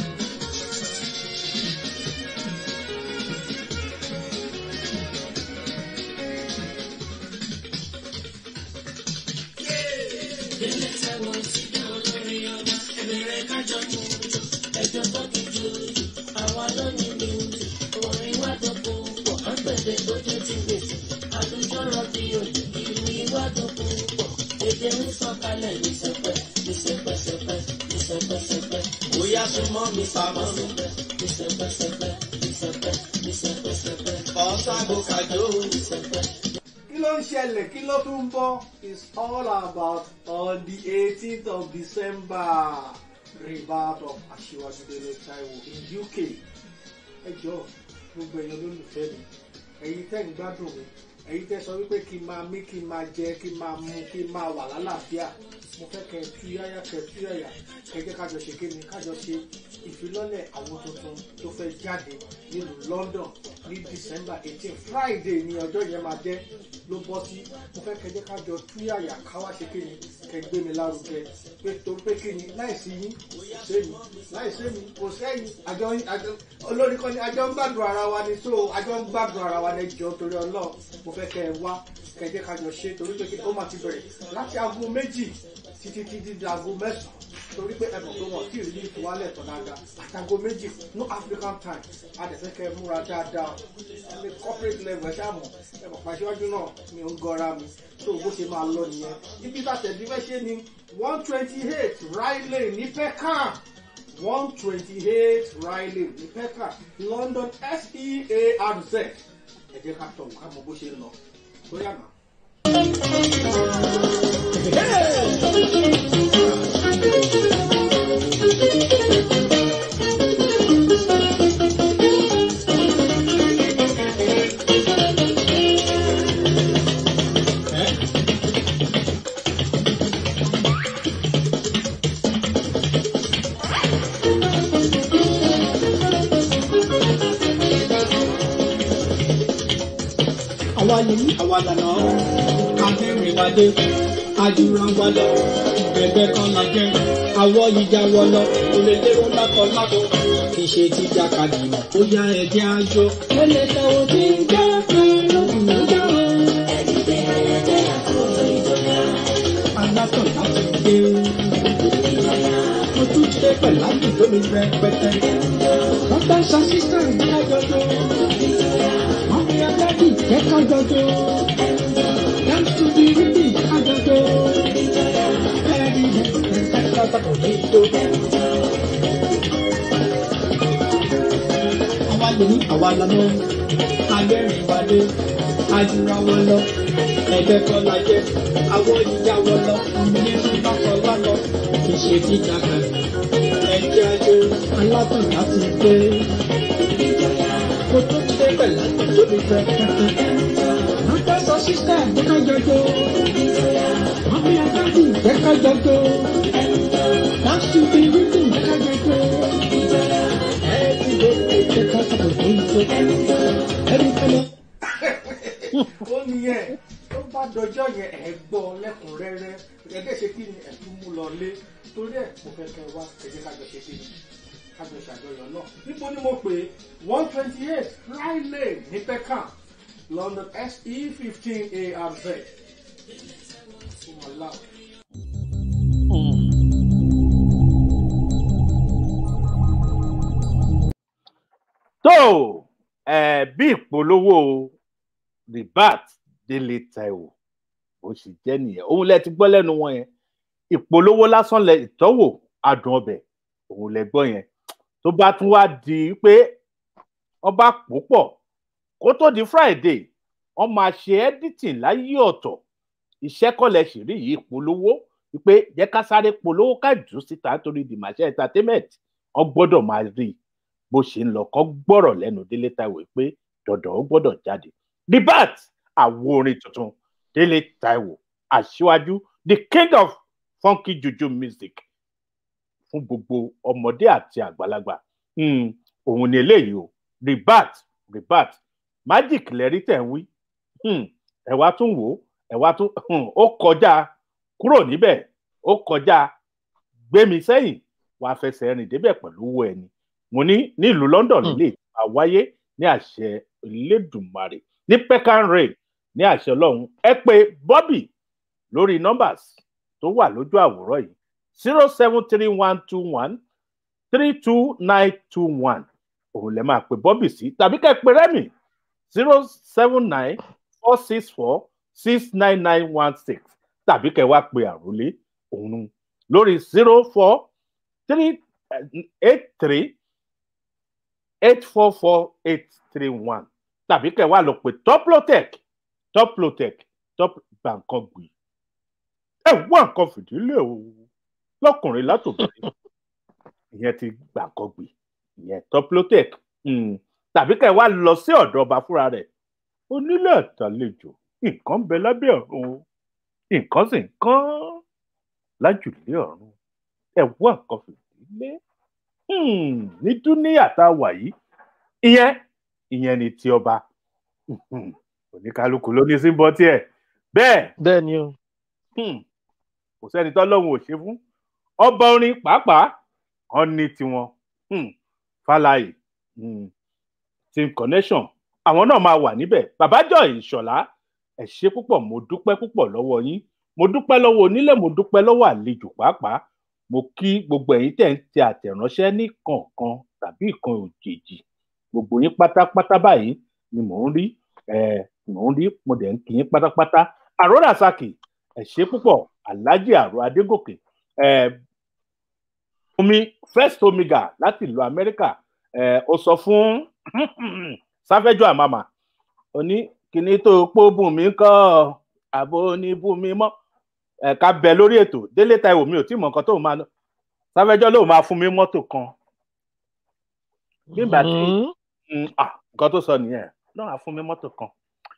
kí ló ń ṣẹlẹ̀ kí ló tún ń bọ̀ is all about on the eighteenth of december rebirth of Aṣíwájú Délé Táíwò in UK ẹ jọ gbogbo èèyàn lólùfẹ́ mi ẹ̀yin tẹ́ ń gbádùn mi ẹ̀yin tẹ́ sọ wípé kí n máa mí kí n máa jẹ kí n máa mu kí n máa wà lálàáfíà mo fẹ́ kẹ́ ẹ túyáyá kẹ́ ẹ túyáyá kẹ́ ẹ jẹ́ kájọ ṣe kí ni kájọ ṣe ìfilọ́lẹ̀ àwọn tuntun tó fẹ́ jáde nílùú London ní December eighteen Friday ni ọjọ́ yẹn máa jẹ́ ló bọ́ sí mo fẹ́ kẹ́ ẹ jẹ́ kájọ túyáyá káwá ṣe kí ni kẹ́ ẹ gbé mi lárugẹ pé torí pé kí ni láìsí yín kò sẹ́yìn láìsí mi kò sẹ́yìn àjọ àjọ olórí kan ní àjọ ń gbàdùn ara wa ni so àjọ ń gbàdùn ara wa lẹ́jọ́ torí Ọlọ́run mo fẹ́ kẹ́ ẹ wá kẹ́ ẹ jẹ́ kájọ ṣe torí pé kí ni ó máa ti bẹ̀rẹ̀ láti aago méjì títí títí di aago mẹ́sàn-án torí pé ẹ̀bùn tó wọ̀ tí ìrírí ìfowálẹ̀ tán dáadáa àtàgò méjì no African time adẹ̀fẹ́ kẹ́ ẹ múra dáadáa ní corporate level ẹ ṣáà mọ̀ ẹ̀bùn pàṣẹwájú náà mi ò ń gọra mi tó bó ṣe máa lọ nìyẹn ibi tàtẹ̀dí fẹ́ ṣe ni one twenty eight Riley ní Peckham one twenty eight Riley ní Peckham London SEARZ ẹ jẹ́ ká tọ̀ ká mọ bó ṣe ń lọ bóyá náà. àwa yìí àwa lànà akẹ́rìnwádé ajúranwálẹ̀ ẹgbẹ́ kan la jẹ́ àwọ̀ ìjà wọlọ olèlérò lákọ̀ọ́lákọ̀ kì í ṣe ti jàkadì mọ̀ ó yá ẹ̀jẹ̀ àjọ. lẹ́lẹ̀ táwọn tí ń jẹ́ pẹ̀lú ìjọ. alátọ̀ láti dé. mo tún ṣe pẹ̀lú àdúgbò mi rẹpẹtẹ. wọ́n bá ṣe assistant kájọjọ. wọ́n fi adájú ìjẹ́ kájọjọ. dance to the rhythm kájọjọ. ẹ̀rí rẹ̀ pátákó ní tó. àwa lè ní àwa lọ́nà agbẹ́rìn wálé ajura wọn lọ ẹgbẹ́ kan la jẹ́ àwọn ìyá wọn lọ nínú bákan lánà kì í ṣe jíjà kan ẹjẹ́ ajé alátàn láti gbé kó tó ṣe pẹ̀lú lórí fẹ́ wọ́n fẹ́ sọ sísẹ́ ẹ̀ka jọjọ wọ́n fi adájú ẹ̀ka jọjọ láti fi wípé ẹ̀ka jọjọ ẹ̀ ti lè ṣe ká sọ̀rọ̀ tó ń tó ẹ̀rí kọ́lọ́. ó nìyẹn tó bá dọjọ́ yẹn ẹ̀ gbọ́ lẹ́kùnrẹ́rẹ́ ẹgbẹ́ ṣe kí ni ẹ̀tún mú lọ lé torí ẹ̀ mo fẹ́ kẹ́ wá ẹ̀jẹ̀ kájọ ṣe kí ni kájọ ṣàjọyọ̀ náà níbo ni mo pè é one twenty eight Riley ní Peckham London SE fifteen ARZ. Oh my love. tó ẹ bí ìpolówó ribat délé taiwo ó sì jẹ nìyẹn òun lẹ ti gbọ́ lẹ́nu wọn yẹn ìpolówó lásán lẹ ìtọ́wò adùn ọbẹ̀ òun lẹ gbọ́ yẹn tó bá tún wá di pé ọba púpọ̀ kó tó di friday wọ́n máa ṣe editing láyé ọ̀tọ̀ iṣẹ́ kọlẹ ṣèrí yìí polówó wípé jẹ́ ká sáré polówó ká jù síta nítorí dìmàṣẹ entertainment wọ́n gbọ́dọ̀ máa rí i bó ṣe ń lọ kọ gbọ́rọ̀ lẹ́nu délé taiwo pé dandan ó gbọ́dọ̀ jáde ribat àwo orin tuntun délé taiwo aṣíwájú the king of funky juju music fún gbogbo ọmọdé àti àgbàlagbà Hmm, òun ni eléyìí o ribat ribat magic lẹ́rí tẹ̀ ń wí Hmm, ẹ wá tún wò ó ẹ wá tún hmm, ó kọjá kúrò níbẹ̀ ó kọjá gbémi sẹ́yìn wàá fẹsẹ̀ rìn débẹ̀ pẹ̀lú owó ẹni mo ní nílùú London lè máa wáyé ní àṣẹ Elédùmarè ní Peckham Rail ní àṣẹ Ọlọ́run ẹ pè Bobby lórí numbers tó wà lójú àwòrán yìí zero seven three one two one three two nine two one òun lè máa pè Bobby sí tàbí kẹ́ ẹ pè Rẹ́mi zero seven nine four six four six nine nine one six tàbí kẹ́ ẹ wá pè àròlé òun lórí zero four three eight three eight four four eight three one tàbí kẹ́ wá lọ pé toplotech toplotech top gbàǹkan gbì ẹ wá nǹkan fìdílé o lọkùnrin látòbìnrin ìyẹn ti gbàǹkangbè ìyẹn toplotec um, tàbí kẹ́ ẹ wá lọ sí ọ̀dọ̀ ọba fúnra rẹ̀ onílé àtàlejò nǹkan ń bẹ lábẹ́ ọ̀run o, nǹkan sì ń kán lájùlé ọ̀run ẹ wá nǹkan fìdílé um, ní dúníyà tá a wà yìí ìyẹn ìyẹn ni ti ọba um, oníkálukú ló ní símbọ́ tiẹ̀ bẹ́ẹ̀ bẹ́ẹ̀ ni o. um, kò sẹ́ni tọ́lọ́run ò ṣe fún ọba orin pàápàá wọn ní tiwọn um, fàlàyé um, team connection àwọn náà máa wà níbẹ̀ babájọ ìṣọ̀lá ẹ ṣé púpọ̀ mo dúpẹ́ púpọ̀ lọ́wọ́ yín mo dúpẹ́ lọ́wọ́ onílé mo dúpẹ́ lọ́wọ́ àlejò pàápàá mo kí gbogbo ẹ̀yin tẹ̀ ń tẹ àtẹ̀ránṣẹ́ ní kọ̀ọ̀kan tàbí ìkan òjèèjì gbogbo yín pátápátá báyìí ni mò ń rí ẹ mò ń rí mo dẹ̀ ń kí yín pátápátá àròrà saki ẹ ṣé púpọ̀ alhaji àrò adégòkè ẹ omi first omega láti ìlú amẹ́ríkà ẹ ó sọ fún sáfẹ́jọ àmàmà ó ní kíní tó pọ̀ bùn mí kọ́ àbò ní bùn mí mọ́ ẹ ká bẹ lórí ètò délé taiwo mi ò tí mọ nǹkan tó máa sáfẹ́jọ́ ló máa fún mi mọ́tò kan nígbà tí Mm, ah, nǹkan tó sọ nìyẹn náà á fún mi mọ́tò kan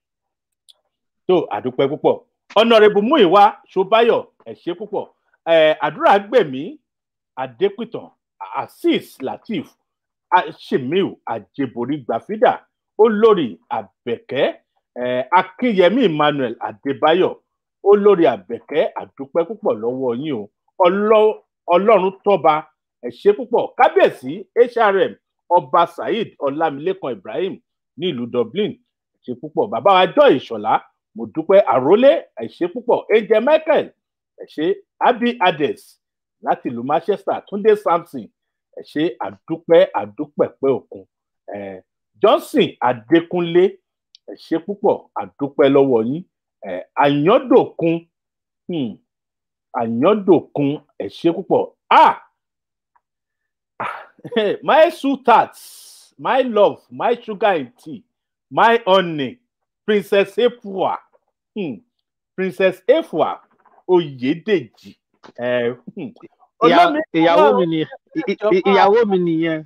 tó àdúpẹ́ púpọ̀ ọ̀nàrẹ́bù múìwá ṣọbáyọ̀ ẹ̀ ṣe púpọ̀ ẹ̀ àdúrà gbèmí adépìtàn azeez lateef ashimiu ajebori gbàfídà olórí àbẹ̀kẹ́ ẹ̀ akínyẹmí emmanuel adébáyọ̀ olórí àbẹ̀kẹ́ àdúpẹ́ púpọ̀ lọ́wọ́ yín o Ọlọ́- ọlọ́run tọ́ba ẹ̀ ṣe púpọ̀ kábíyèsí hrm ọba saheed ọlámilékan ibrahim ní ìlú dublin ẹ ṣé púpọ̀ bàbá wa jọ ìṣọ̀lá mo dúpẹ́ àrólé ẹ ṣé púpọ̀ angel michael ẹ ṣé abi ades láti ìlú manchester túndé samson ẹ ṣé àdúpẹ́ àdúpẹ̀pẹ́ òkun ẹ johnson adékúnlé ẹ ṣé púpọ̀ àdúpẹ́ lọ́wọ́ yín ẹ àyándòkun hmm, àyándòkun ẹ ṣé púpọ̀ ah my sweetheart my love my sugar in tea my honey princess efua hmm. princess efua oyedeji eh, hmm. Ìyá- Olómi- ìyàwó mi nìyẹn I- i- ìyàwó mi nìyẹn.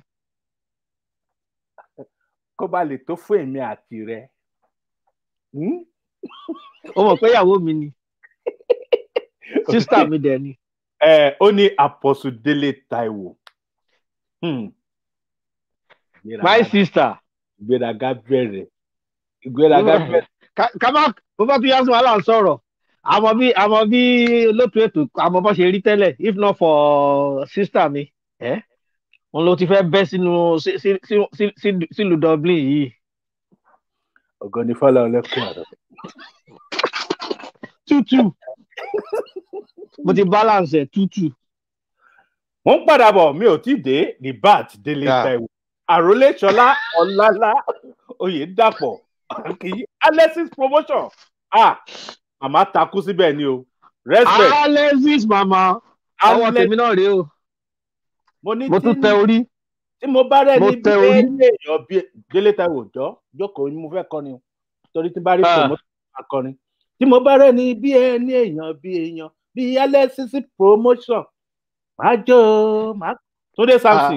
kó ba lè tó fún èmi àti rẹ Hmm? ó mọ̀ pé ìyàwó mi ni sísítà mi dẹ̀ ni. Eh, ó ní àpọ̀sù délé taiwo Hmm. my Ìgbéraga- sister. ìgbéraga bẹ̀rẹ̀ ìgbéraga bẹ̀rẹ̀ ká ká má bó bá tún yá sí wàhálà ń sọ̀rọ̀ àmọ́ bí àmọ́ bí olóòtú ètò àmọ́ bó ṣe rí tẹ́lẹ̀ if not for sister mi ẹ́ òun ló ti fẹ́ bẹ́ sínú sí- sí- sí- sí- sí- sílùú dublin yìí. ọ̀gọ́ni fọlá ọlẹ́kùn àrẹ. tútù mo ti balance ẹ̀ tútù. mo ń padà bọ̀ mi ò tí ì dé ní bat délé Yeah. taiwo àròlé ṣọlá ọlálá oyèdàpọ̀ kì í alexis promotion ah màmá takú síbẹ̀ ni o respect alexis mama ọwọ́ Alex- tèmi náà rèé o mo ní mo tí tún tẹ orí. tí mo bá rẹ mo ní bí tẹ orí. ẹni èèyàn bí délé taiwo jọ jókòó ni mo fẹ́ kọ́ ni o torí tí bá rí Ah. promotion akọrin tí mo bá rẹ ní bí ẹni èèyàn bí èèyàn bí alexis promotion máa jó máa túndé samson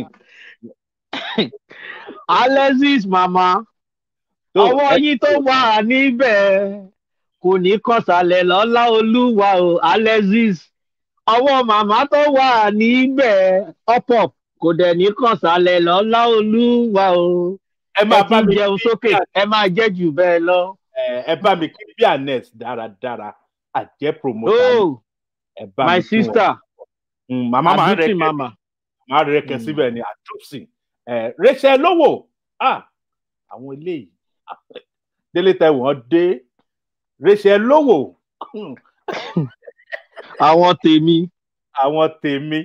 alexis mama tó ọwọ́ ẹ- yín tó wà níbẹ̀ kò ní kọsàlẹ̀ lọ́lá olúwa o alexis ọwọ́ màmá tó wà níbẹ̀ ọ̀pọ̀ kò dẹ̀ ní kọsàlẹ̀ lọ́lá olúwa o ẹ ẹ máa ti bá ń mi jẹun kí sókè ẹ máa jẹ́ jù bẹ́ẹ̀ lọ. ẹ ẹ bá mi kí bí anes dáradára àjẹ promoter oh ẹ bá my mi kí wọn. sister Mm, màmá máa ń aduti rẹkẹ mama máa ń rẹkẹ Mm. síbẹ̀ ní àtúnṣe ẹ rẹṣẹ lówó ah àwọn eléyìí ah, délé taiwo wọn dé rẹṣẹ lówó hmm, àwọn tèmi àwọn tèmi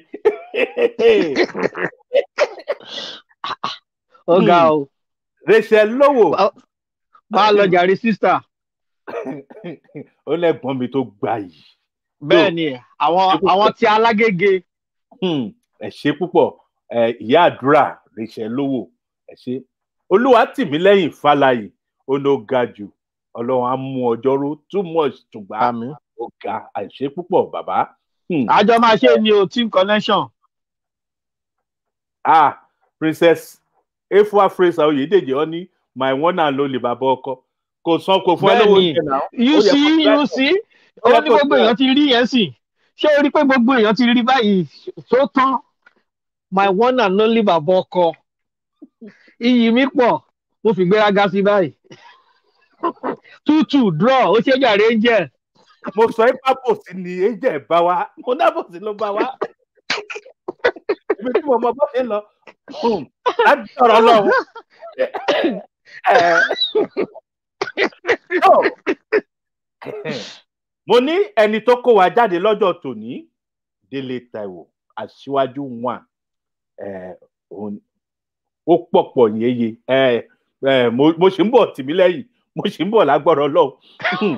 ó ga Hmm. o rẹṣẹ lówó bá a lọ jàre sister ó lẹgbọn mi tó gbà yìí bẹ́ẹ̀ ni àwọn àwọn tí alágége Hmm, ẹ ṣe púpọ̀ ẹ ìyá àdúrà rẹṣẹ lówó ẹ ṣe olúwa tì mí lẹ́yìn fàlàyé ó ló ga jù ọlọ́run á mú ọjọ́ ró too much tùgbà àmì ó ga àìṣe púpọ̀ bàbá Hmm, àjọ máa ṣe ni o team connection ah princess efua fraser oyèdèjì ọ ní my one and only bàbá ọkọ kò san kò fún ẹ lówó Bẹ́ẹ̀ni. oúnjẹ náà you Ó yẹ see kó you see ó yẹ ó ní kó gbogbo try. èèyàn ti rí yẹn sì ṣé o rí pé gbogbo èèyàn ti rí báyìí tó tán my one and only bàbá ọkọ iyì mi pọ̀ mo fi gbéraga sí báyìí tútù draw ó ṣe jàre ń jẹ mo sọ ẹ pápòsí ni ẹjẹ bá wa mo dábòsí ló bá wa ibi tí mo mọ bó ṣe ń lọ hmm, láti ọ̀rọ̀ lọ́wọ́ mo ní ẹni tó kó wa jáde lọ́jọ́ tòní délé taiwo aṣíwájú one eh, òun- ó pọ̀pọ̀ yéye eh, eh, mo mo ṣì ń bọ̀ tì mí lẹ́yìn mo ṣì ń bọ̀ lágbọ́rọ̀ lọ́wọ́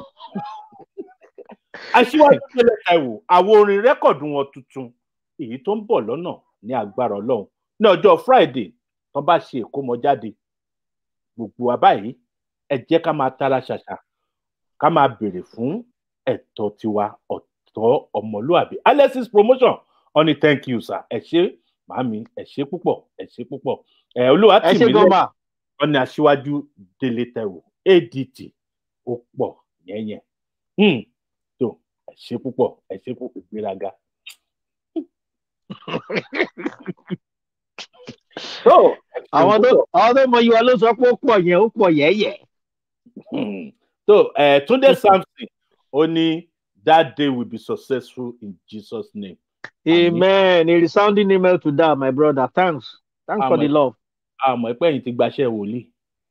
aṣíwájú délé taiwo àwọn orin rẹ́kọ̀dù wọn tuntun èyí tó ń bọ̀ lọ́nà ní agbára ọlọ́run ní ọjọ́ friday tó bá ṣe ìkómọjáde gbogbo wa báyìí ẹ jẹ́ ká máa tara ṣàṣà ká máa béèrè fún ẹ̀tọ́ tiwa ọ̀tọ̀ ọmọlúàbí alexis promotion wọn ni thank you sir ẹ ṣé màámi ẹ ṣé púpọ̀ ẹ ṣé púpọ̀ ẹ olúwa ẹ tì ṣe mí gọmà lẹ́yìn wọn ni aṣíwájú délé tẹwò adt ó pọ̀ yẹnyẹn hmm. tó ẹ ṣé púpọ̀ ẹ ṣé púpọ̀ ìgbéraga. tó ẹ ṣé àwọn tó púpọ̀. àwọn tó mọ ìwà ló sọ pé ó pọ̀ yẹn ó pọ̀ yẹ́yẹ́ Hmm. so uh, Tunde Samson ó ní that day will be successful in Jesus name. amen a resounding email to that my brother thanks thanks for Amen. the love. àmọ́ ẹ̀pẹ́ yìí ti gbaṣẹ́ wòlíì.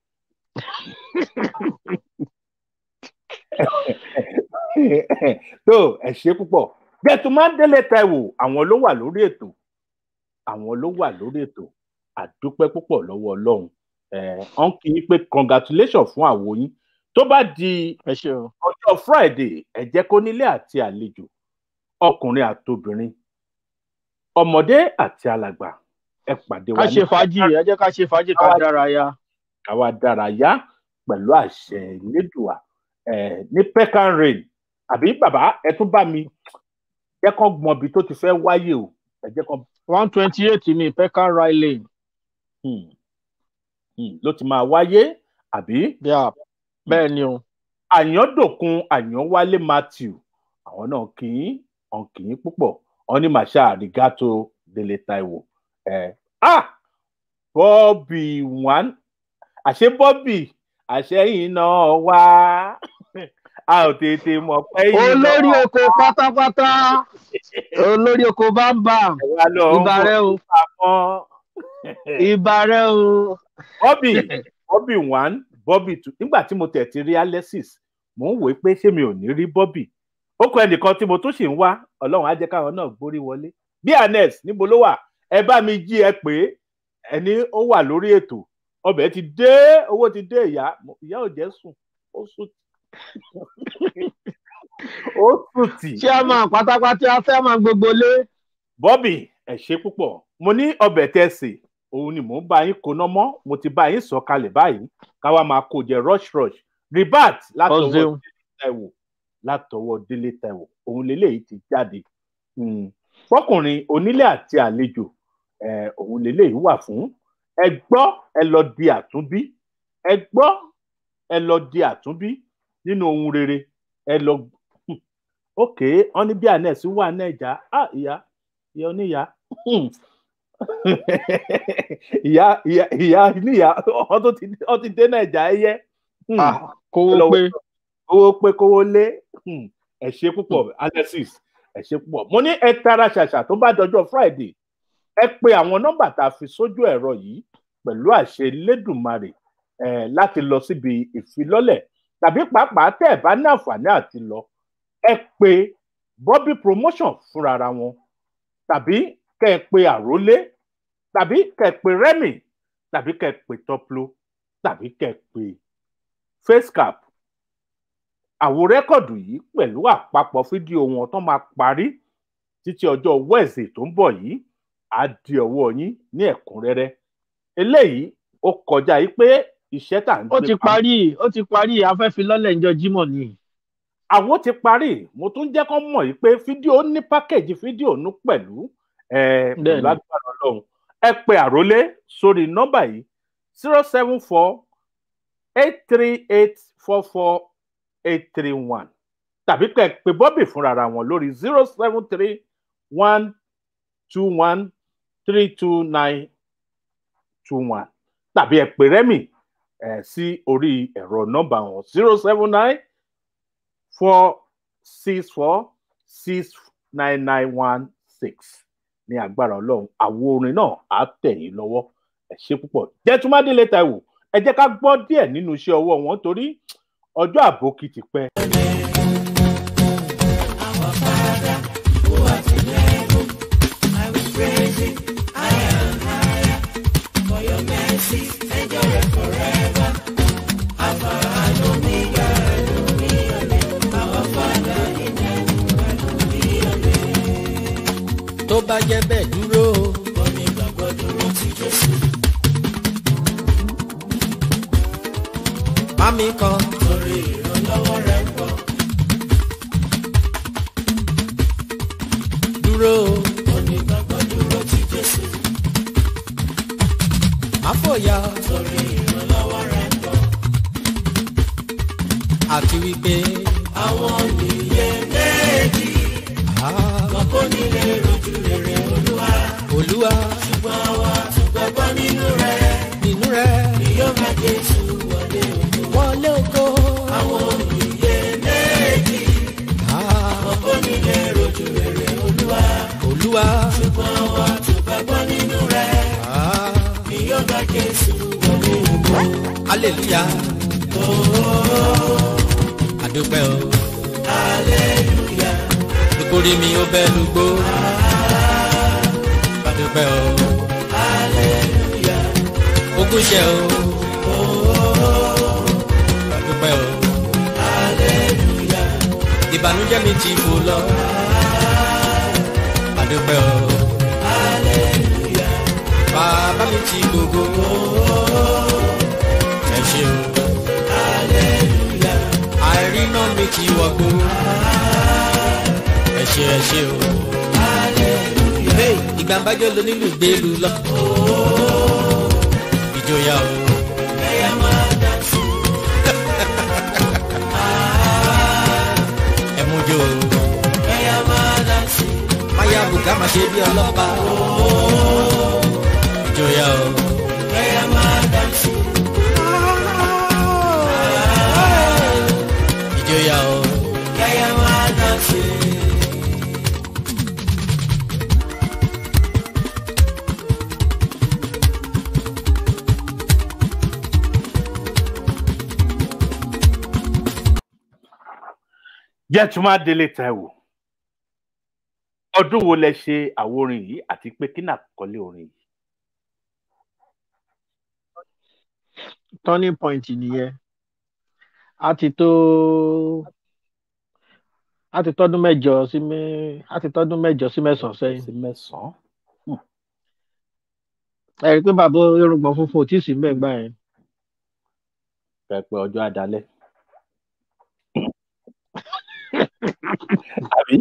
tó ẹ ṣe púpọ̀ gẹ̀tùmá délé taiwo àwọn ló wà lórí ètò àwọn ló wà lórí ètò àdúpẹ́ púpọ̀ lọ́wọ́ ọlọ́run ẹ̀ ọ́n kì í pé congratulation fún àwo yín tó bá di ẹ ṣe o. ọjọ́ friday ẹ jẹ́ kó nílé àti àlejò ọkùnrin àtobìnrin ọmọdé àti alàgbà ẹ pàdé ká wa ṣe fàájì ẹ jẹ́ ká ṣe fàájì ká Ká- dárayá. káwa dárayá pẹ̀lú àṣẹ ìlédùà ẹ̀ ní pecan rain àbí bàbá ẹ tún bá mi jẹ́ kán gbọ́n ibi tó ti fẹ́ wáyé o ẹ jẹ́ kán one twenty eight ní pecan rai lane. hmm, hmm, ló ti máa wáyé àbí Yeah. bẹ́ẹ̀ ni o. àyándòkun àyánwálé matthew àwọn náà kì í hàn kì í púpọ̀ wọn ní màṣá àrígátó délé taiwo ẹ ah bọ́ọ̀bì one àṣé bọ́ọ̀bì àṣẹyìn náà wá a ò tètè mọ̀ pé yìí olórí oko pátápátá olórí oko bámbàm wà lọ ń ìbà rẹ o bọ̀ pamọ́ ìbà rẹ o. bọ́ọ̀bì bọ́ọ̀bì one bọ́ọ̀bì two nígbà tí mo tẹ̀ ti rí alexis mò ń wòó pé ṣé mi ò ní rí bọ́ọ̀bì ó kọ ẹnìkan tí mo tún sì ń wá ọlọ́run á jẹ́ káwọn náà gbórí wọlé bí anes níbo ló wà ẹ bá mi jí ẹ pé ẹni ó wà lórí ètò ọbẹ̀ ti dé owó ti dé ìyá ìyá ò jẹ́ sùn ó sùn ó sùn tì chairman pátápátá chairman gbogbo lé. bọ́bì ẹ ṣe púpọ̀ mo ní ọbẹ̀ tẹ̀sí òun ni mò ń bá yín koná mọ́ mo ti bá yín sọ kalẹ̀ báyìí káwa máa kó jẹ rush rush ribat látọwọ́ Ọ̀sẹ̀un. délé taiwo látọwọ́ délé taiwo òun lélẹ́yìí ti jáde Hmm. fọkùnrin onílé àti àlejò eh, òun lélẹ́yìí wà fún ẹ gbọ́ ẹ lọ di àtúnbí ẹ gbọ́ ẹ lọ di àtúnbí nínú ohun rere ẹ lọ Hmm. ok wọn ní bí anes wà nàìjà ah ìyá ìyá oníyà Hmm. ìyá ìyá ìyá níyà ọ tó ti ọ ti dé nàìjà ẹyẹ Hmm. Ah, kówó Lọ- pé owó pé kówó lé Hmm. ẹ ṣe púpọ̀ alexis ẹ ṣe púpọ̀ mo ní ẹ tara ṣàṣà tó bá dọjọ́ friday ẹ pe àwọn nọ́mbà tá a fi sójú ẹ̀rọ yìí pẹ̀lú àṣẹ lẹ́dùnmarè ẹ láti lọ síbi ìfilọ́lẹ̀ tàbí pàápàá tẹ́ ẹ bá ní àǹfààní àti lọ ẹ pe bobby promotion fúnra wọn tàbí kẹ́ ẹ pe àrólé tàbí kẹ́ ẹ pe remy tàbí kẹ́ ẹ pe toplo tàbí kẹ́ ẹ pe facecap àwo rẹ́kọ̀dù yìí pẹ̀lú àpapọ̀ fídíò wọn tó máa parí títí ọjọ́ wẹ́ẹ̀sì tó ń bọ̀ yìí á di ọwọ́ yín ní ẹ̀kúnrẹ́rẹ́ eléyìí ó kọjá yìí pé iṣẹ́ tà ń ó gbé ti pamọ́. parí ó ti parí afẹ́filọ́lẹ̀ ńjọ jímọ̀ ni. àwo ti parí mo tún jẹ́ kó mọ̀ yìí pé fídíò ní pákéjì fídíò nú pẹ̀lú eh, pẹ̀lú Bẹ́ẹ̀ni. agbára ọlọ́run ẹ pe àrólé sórí nọ́mbà yìí zero seven four eight three eight four four eight three one tàbí kẹ́ ẹ pe bọ́bì fúnra ra wọn lórí zero seven three one two one three two nine two one tàbí ẹ pè rẹ́mì ẹ̀ sí orí ẹ̀rọ nọ́mbà wọn zero seven nine four six four six nine nine one six ní agbára ọlọ́run àwo orin náà á tẹ̀ yín lọ́wọ́ ẹ ṣe púpọ̀ jẹ́túmádélé Táíwò ẹ jẹ́ ká gbọ́ díẹ̀ nínú iṣẹ́ ọwọ́ wọn torí ọjọ́ àbókí ti pẹ́. tó bá jẹ́ bẹ́ẹ̀ dúró. omi gbàgbọ́ dúró ti Jésù. Mami kan. Torí ìrànlọ́wọ́ rẹ̀ ń bọ̀. Dúró. Omi gbàgbọ́ dúró ti Jésù. Àfòyà. Torí ìrànlọ́wọ́ rẹ̀ ń bọ̀. Àti wípé. Àwọn nìyẹn méjì. Wọn kò ní lè rojú rere Olúwa. Olúwa. Ṣùgbọ́n àwa tún gbàgbọ́ nínú rẹ̀. Nínú rẹ̀. Ni yóò máa Jésù wọlé ògo. Wọlé ògo. Àwọn òyìnbó méjì. Wọn kò ní lè rojú rere Olúwa. Olúwa. Ṣùgbọ́n àwa tún gbàgbọ́ nínú rẹ̀. Ni yóò máa Jésù wọlé ògo. Hallelujah. Adúpẹ́ o. Hallelujah nítorí mi ó bẹ́ lùgbó. Adúpẹ́ o. Ogún ṣe o. Adúpẹ́ o. Ìbànújẹ́ mi ti fò lọ. Adúpẹ́ o. Bàbá mi ti gbogbo. Ẹ ṣe o. Àìríná mi ti wọ̀gbó ẹ ṣe ẹ ṣe o. Hey, ìgbà bájọ́ ló nílùú gbèlú lọ. ìjòyà o. ẹyẹ máa dá sí. ẹ mú jó o. ẹyẹ máa dá sí. máyà bùkà máa ṣe bí ọlọ́pàá. ìjòyà o. ẹyẹ máa dá sí. ìjòyà o. ẹyẹ máa dá sí. jẹ́túmádélé Táíwò ọdún wo lẹ ṣe àwo orin yìí àti pé kí náà kọ́lé orin yìí. turning point nìyẹn a ti tó a ti tọdún mẹ́jọ sí mẹ a ti tọdún mẹ́jọ sí mẹ́sàn sẹ́yìn. sí mẹ́sàn-án. ẹ rí i pé bàbá irùngbọ̀n funfun ò tí ì sí mbẹ̀ gbà yẹn. pẹpẹ ọjọ́ adalẹ́. àbí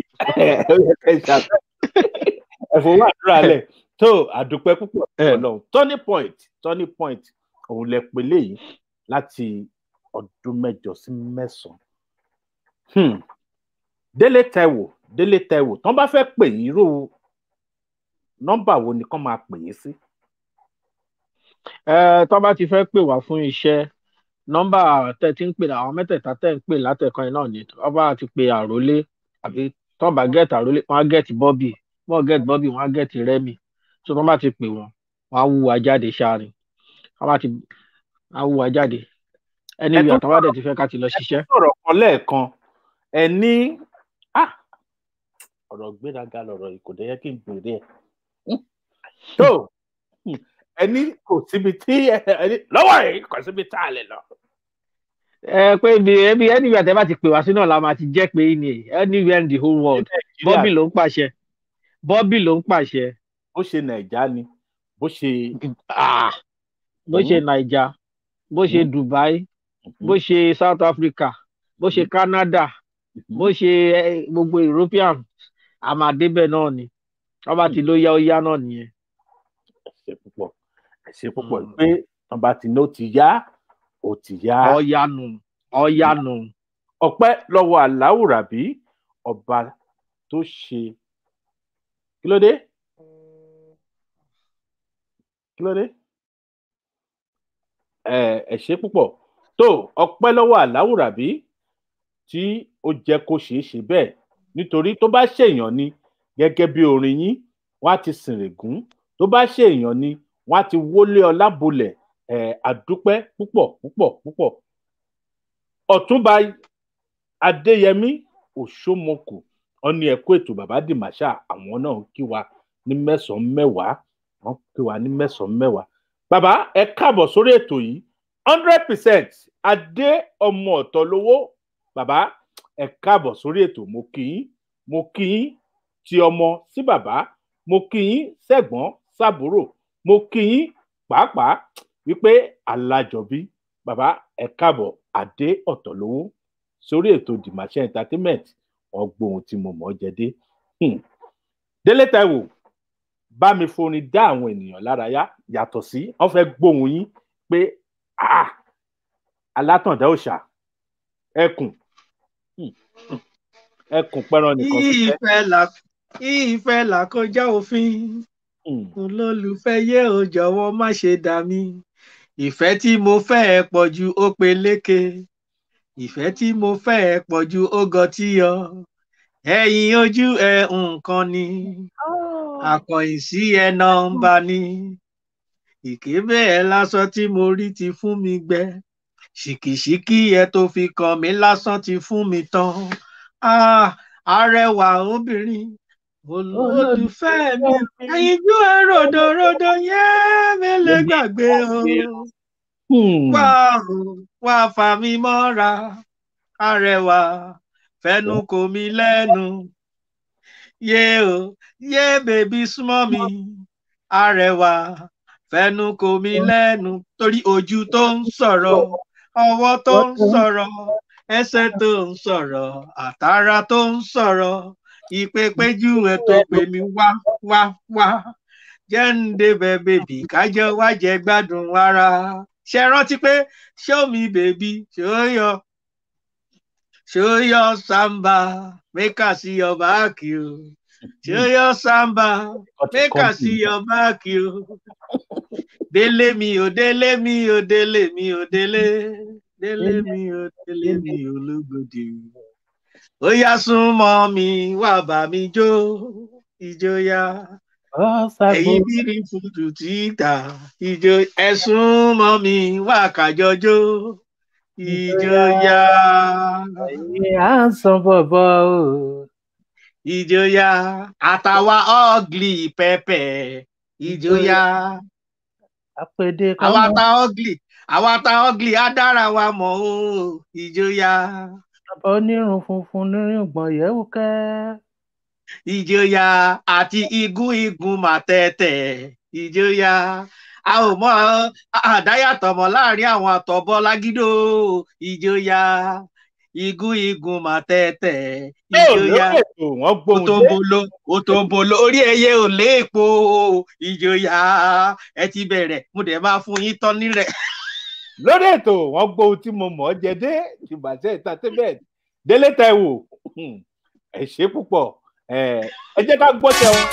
ẹ̀fọ́ wà dúrà lẹ̀ tó àdúpẹ́ púpọ̀ ọlọ́run turning point turning point òun lẹ pè léyìí láti ọdún mẹ́jọ sí mẹ́sàn-án délé Táíwò délé Táíwò tán bá fẹ́ pè yín irú nọ́mbà wo ni kán máa pè yín sí. ẹ tó bá ti fẹ́ pè wá fún iṣẹ́ nọ́mbà tẹ́ ti ń pè àwọn mẹ́tẹ̀ẹ̀ta tẹ́ ń pè látẹ̀kan yìí náà ni tó bá ti pè àrólé àbí tó bá gẹ̀ẹ́tì àrólé wọ́n á gẹ̀ẹ́tì bọ́bì wọ́n gẹ̀ẹ́tì bọ́bì wọ́n á gẹ̀ẹ́tì rẹ́mì tó tó bá ti pè wọ́n wọ́n á wú wa jáde ṣáàrin wọ́n bá ti á wú wa jáde ẹni ìwé àtàwọn àdẹ̀ ti fẹ́ ká ti lọ ṣiṣẹ́. ẹ sọ̀rọ̀ kan lẹ́ẹ̀kan ẹ ní ọ̀rọ̀ gbéraga lọ̀rọ̀ yìí kò dé yẹ kí n bèrè ẹ̀ tó ẹni kò síbi tí ẹni lọ́wọ́ yìí kò síbi tá a lè lọ. ẹ pé ibi ẹbí anywhere tẹ bá ti pè wá sí náà la máa ti jẹ́ pé ní anywhere in the whole world bọ́bì ló ń pàṣẹ bọ́bì ló ń pàṣẹ. bó ṣe nàìjà ni bó ṣe. bó ṣe nàìjà bó ṣe dubai bó ṣe south africa bó ṣe canada bó ṣe gbogbo european àmàdébẹ̀ náà ni wọ́n bá ti ló yá ó yá náà nìyẹn. ṣe púpọ̀ ẹ ṣe púpọ̀ pé wọn bá ti ní ó ti yá ó ti yá. ọ̀yanu ọ̀yanu. ọpẹ́ lọ́wọ́ aláwùrábí ọba tó ṣe kí ló dé kí ló dé ẹ ẹ ṣe púpọ̀ tó ọpẹ́ lọ́wọ́ aláwùrábí tí ó jẹ́ kó ṣeé ṣe bẹ́ẹ̀ nítorí tó bá ṣèèyàn ni gẹ́gẹ́ bí orin yín wọ́n á ti sìnrìngún tó bá ṣèèyàn ni wọ́n á ti wọlé ọlá bolẹ̀ ẹ àdúpẹ́ púpọ̀ púpọ̀ púpọ̀ ọ̀túnba adéyẹmí òṣómọkù wọn ní ẹkú ètò bàbá dìmáṣà àwọn náà kí wa ní mẹ́sànán mẹ́wàá wọn kí wa ní mẹ́sànán mẹ́wàá bàbá ẹ káàbọ̀ sórí ètò yìí hundred percent adé ọmọ ọ̀tọ̀ lówó bàbá ẹ káàbọ̀ sórí ètò mo kí yín mo kí yín ti ọmọ sí bàbá mo kí yín sẹ́gbọ́n sábúrò mo kí yín pàápàá wípé alájọbí bàbá ẹ káàbọ̀ adé ọ̀tọ̀ lówó sórí ètò dìmáṣẹ entertainment wọn gbóhun tí mo mọ̀ ọ́ jẹ dé Hmm. délé taiwo bá mi forin dá àwọn ènìyàn lárayá yàtọ̀ sí wọn fẹ́ gbóhun yín pé ah alátàndá òòṣà ẹkùn Hmm. Hmm. ẹkùn pẹran nìkan fi fẹ́. ìfẹ́ là ìfẹ́ là kọjá òfin Hmm. olólùfẹ́ yé o jọ̀wọ́ má ṣe dà mí ìfẹ́ tí mo fẹ́ ẹ pọ̀ ju ó peléke ìfẹ́ tí mo fẹ́ ẹ pọ̀ ju ó gọtí yọ ẹ̀yìn ojú ẹ nǹkan ni akọ̀yìn sí ẹ nọ́mbà ni ìkébé ẹ lásán tí mo rí ti fún mi gbẹ ṣìkìṣìkì ẹ tó fi kàn mí lásán ti fún mi tán ah arẹwà obìnrin olólùfẹ́ mi ẹyinjú ẹ ròdòròdò yẹn mi lè gbàgbé o Hmm. wá o wá fà mí mọ́ra arẹwà fẹnu kò mí lẹ́nu yé o yé bèbí súnmọ́ mi arẹwà fẹnu kò mí lẹ́nu torí ojú tó ń sọ̀rọ̀ ọwọ́ tó ń sọ̀rọ̀ ẹsẹ̀ tó ń sọ̀rọ̀ àtàrà tó ń sọ̀rọ̀ ìpèpéjú ẹ tó pè mí wá wá wá jẹ́ ń débẹ̀ bèbí kájọ wá jẹ gbádùn ara ṣe rántí pé show me baby show your show your samba make I see your back you show your samba make I see your back you délé mi ò délé mi ò délé mi ò délé délé mi ò délé mi ò lógòdì ó yá súnmọ́ mi wá bá mi jó ìjọyà ẹ̀yin bírí fùtù títà ìjọ ẹ̀sùn mọ́ mi wá kájọjó ìjọyà ẹ̀yin à ń san bọ̀bọ̀ o. ìjọyà àtàwa ọ́gìlì pẹ́pẹ́ ìjọyà àpèdè kan àwa mọ́. ta ọ́gìlì àwa ta ọ́gìlì á dára wa mọ̀ o ìjọyà bàbá onírun funfun nírìngbọ̀n yẹ̀wò kẹ́. ìjọyà àti igun igun màtẹ́tẹ̀ ìjọyà a ò mọ àdáyàtọ̀ mọ́ láàrin àwọn àtọ̀bọ lágídó ìjọyà igun igun màtẹ́tẹ̀ yóò ìjọyà lórí ètò wọn gbóhùn dé. òtòǹbòlò òtòǹbòlò orí ẹyẹ ò léèpo ìjọyà ẹ ti bẹ̀rẹ̀ mo dẹ̀ máa fún yín tán nílẹ̀. lórí ètò wọn gbóhùn tí mo mọ̀ ọ́ jẹ dé ìbàjẹ́ entertainment délé taiwo Hmm. ẹ ṣe púpọ̀ ẹ ẹ jẹ́ ká gbọ́ tẹun.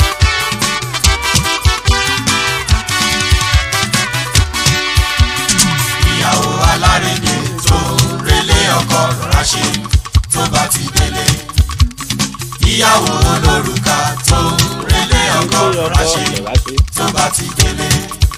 ìyàwó alárédè tó relé ọkọ rọra ṣe tó bá ti délé ìyàwó olórùka tó relé ọkọ rọra ṣe tó bá ti délé.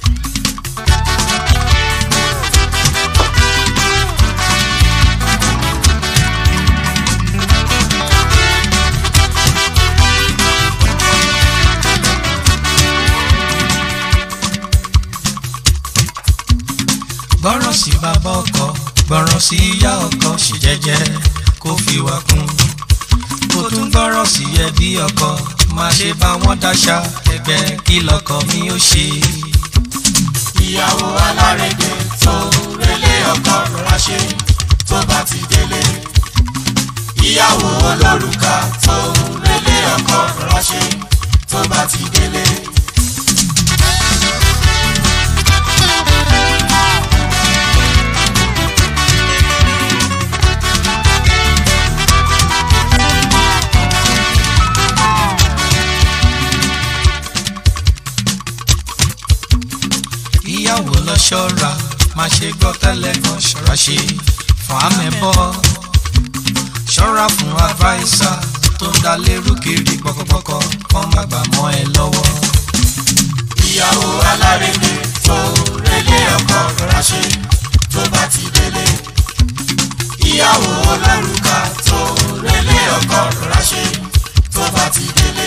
gbọ́ràn sí bàbá ọkọ gbọ́ràn sí ìyá ọkọ ṣe jẹ́jẹ́ kó fi wà kún kó tún gbọ́ràn sí ẹbí ọkọ má ṣe bá wọn dáṣà ẹgbẹ́ kí lọkọ mi ó ṣe. ìyàwó alárédè tó relé ọkọ rọra ṣe tó bá ti délé ìyàwó olórùka tó relé ọkọ rọra ṣe tó bá ti délé. ṣe gbọ́ tẹ́lẹ̀ kan ṣọ́ra ṣe fàámẹ́bọ́ ṣọ́ra fún adviser tó ń da lérú kiri pọ́kọ́pọ́kọ́ kọ́ má gbà mọ́ ẹ lọ́wọ́. ìyàwó alárédè tó relé ọkọ rọra ṣe tó bá ti délé ìyàwó olórùka tó relé ọkọ rọra ṣe tó bá ti délé.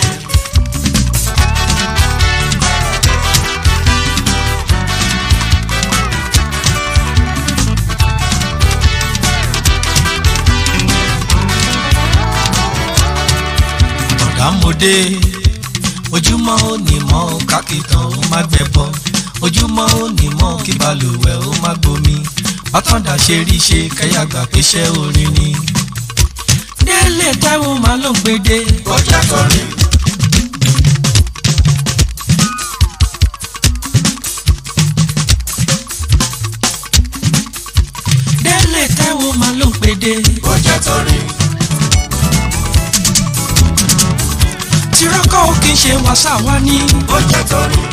ọ̀dàmọdé ojúmọ́ ò ní mọ́ kákìtàn ó má gbẹ̀bọ ojúmọ́ ò ní mọ́ kí balùwẹ̀ ó má gbomi bátàndà ṣe rí ṣe kẹyàgbà péṣẹ́ orin ni. délé táwọn máa ló ń gbédè. ọjà kọrin. délé táwọn máa ló ń gbédè. ọjà torin. tirọ́kọ̀ ò kì í ṣe wàsá wa ní. ọjà torin.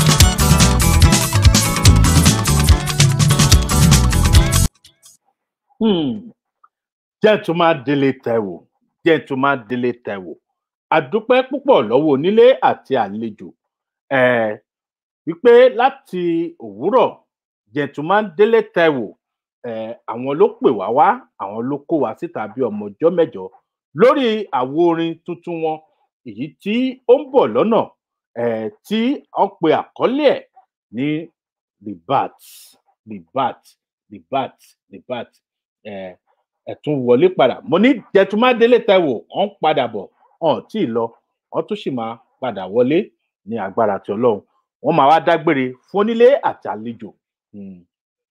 Hmm. gentleman délé taiwo gentleman délé taiwo àdúpẹ́ púpọ̀ lọ́wọ́ onílé àti àlejò eh, wípé láti òwúrọ̀ gentleman délé taiwo eh, àwọn ló pè wá wá àwọn ló kó wá síta bí ọmọ ọjọ́ mẹ́jọ lórí àwo orin tuntun wọn èyí tí ó ń bọ̀ lọ́nà eh, tí wọ́n pe àkọ́lé ẹ̀ ní ribat ribat ribat ribat eh, ẹ̀tún wọlé padà mo ní jẹtùmádélé taiwo ọ̀ ń padà bọ̀ ọ̀ tí ì lọ ọ̀ tún sì máa padà wọlé ní agbára ti ọlọ́run wọ́n máa wá dágbére fún onílé àti àlejò. Hmm.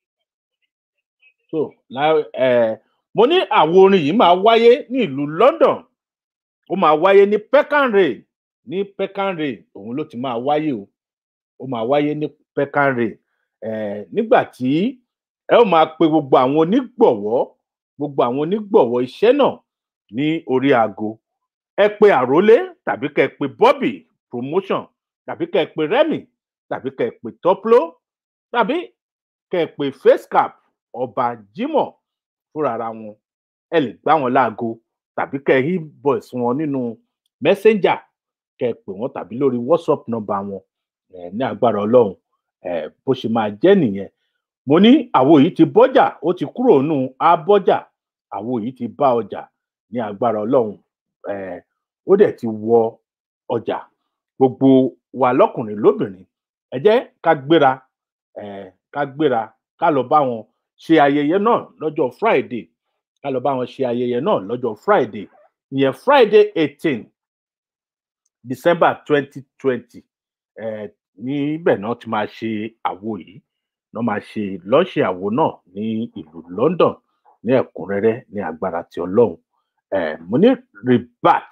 so lá- eh, mo ní àwo orin yìí máa wáyé ní ìlú london ó máa wáyé ní peccanray ní peccanray òun ló ti máa wáyé o ó máa wáyé ní peccanray eh, nígbà tí ẹ ó máa pe gbogbo àwọn onígbọ̀wọ́ gbogbo àwọn onígbọ̀wọ́ iṣẹ́ náà ní orí aago ẹ pe àrólé tàbí kẹ pe bobby promotion tàbí kẹ pe remy tàbí kẹ pe toplo tàbí kẹ pe facecap ọba jimoh fúnra wọn ẹ lè gbá wọn láago tàbí kẹ hí voice wọn nínú messenger kẹ pè wọn tàbí lórí whatsapp number wọn ẹ ní agbára ọlọrun ẹ bó ṣe máa jẹ nìyẹn mo ní àwo yìí ti bọjà ó ti kúrò nù abọjà àwo yìí ti bá ọjà ní agbára ọlọrun um ó dẹ ti wọ ọjà gbogbo wa lọkùnrin lóbìnrin ẹ jẹ ká gbéra um ká gbéra ká lọ bá wọn ṣe ayẹyẹ náà lọjọ friday ká lọ bá wọn ṣe ayẹyẹ náà lọjọ friday ìyẹn friday eighteen december twenty twenty níbẹ̀ náà ti máa ṣe àwo yìí náà máa ṣe lọ́ọ̀ṣẹ̀ àwo náà ní ìlú london ní ẹ̀kúnrẹ́rẹ́ ní agbára ti ọlọ́run um mo ní rebat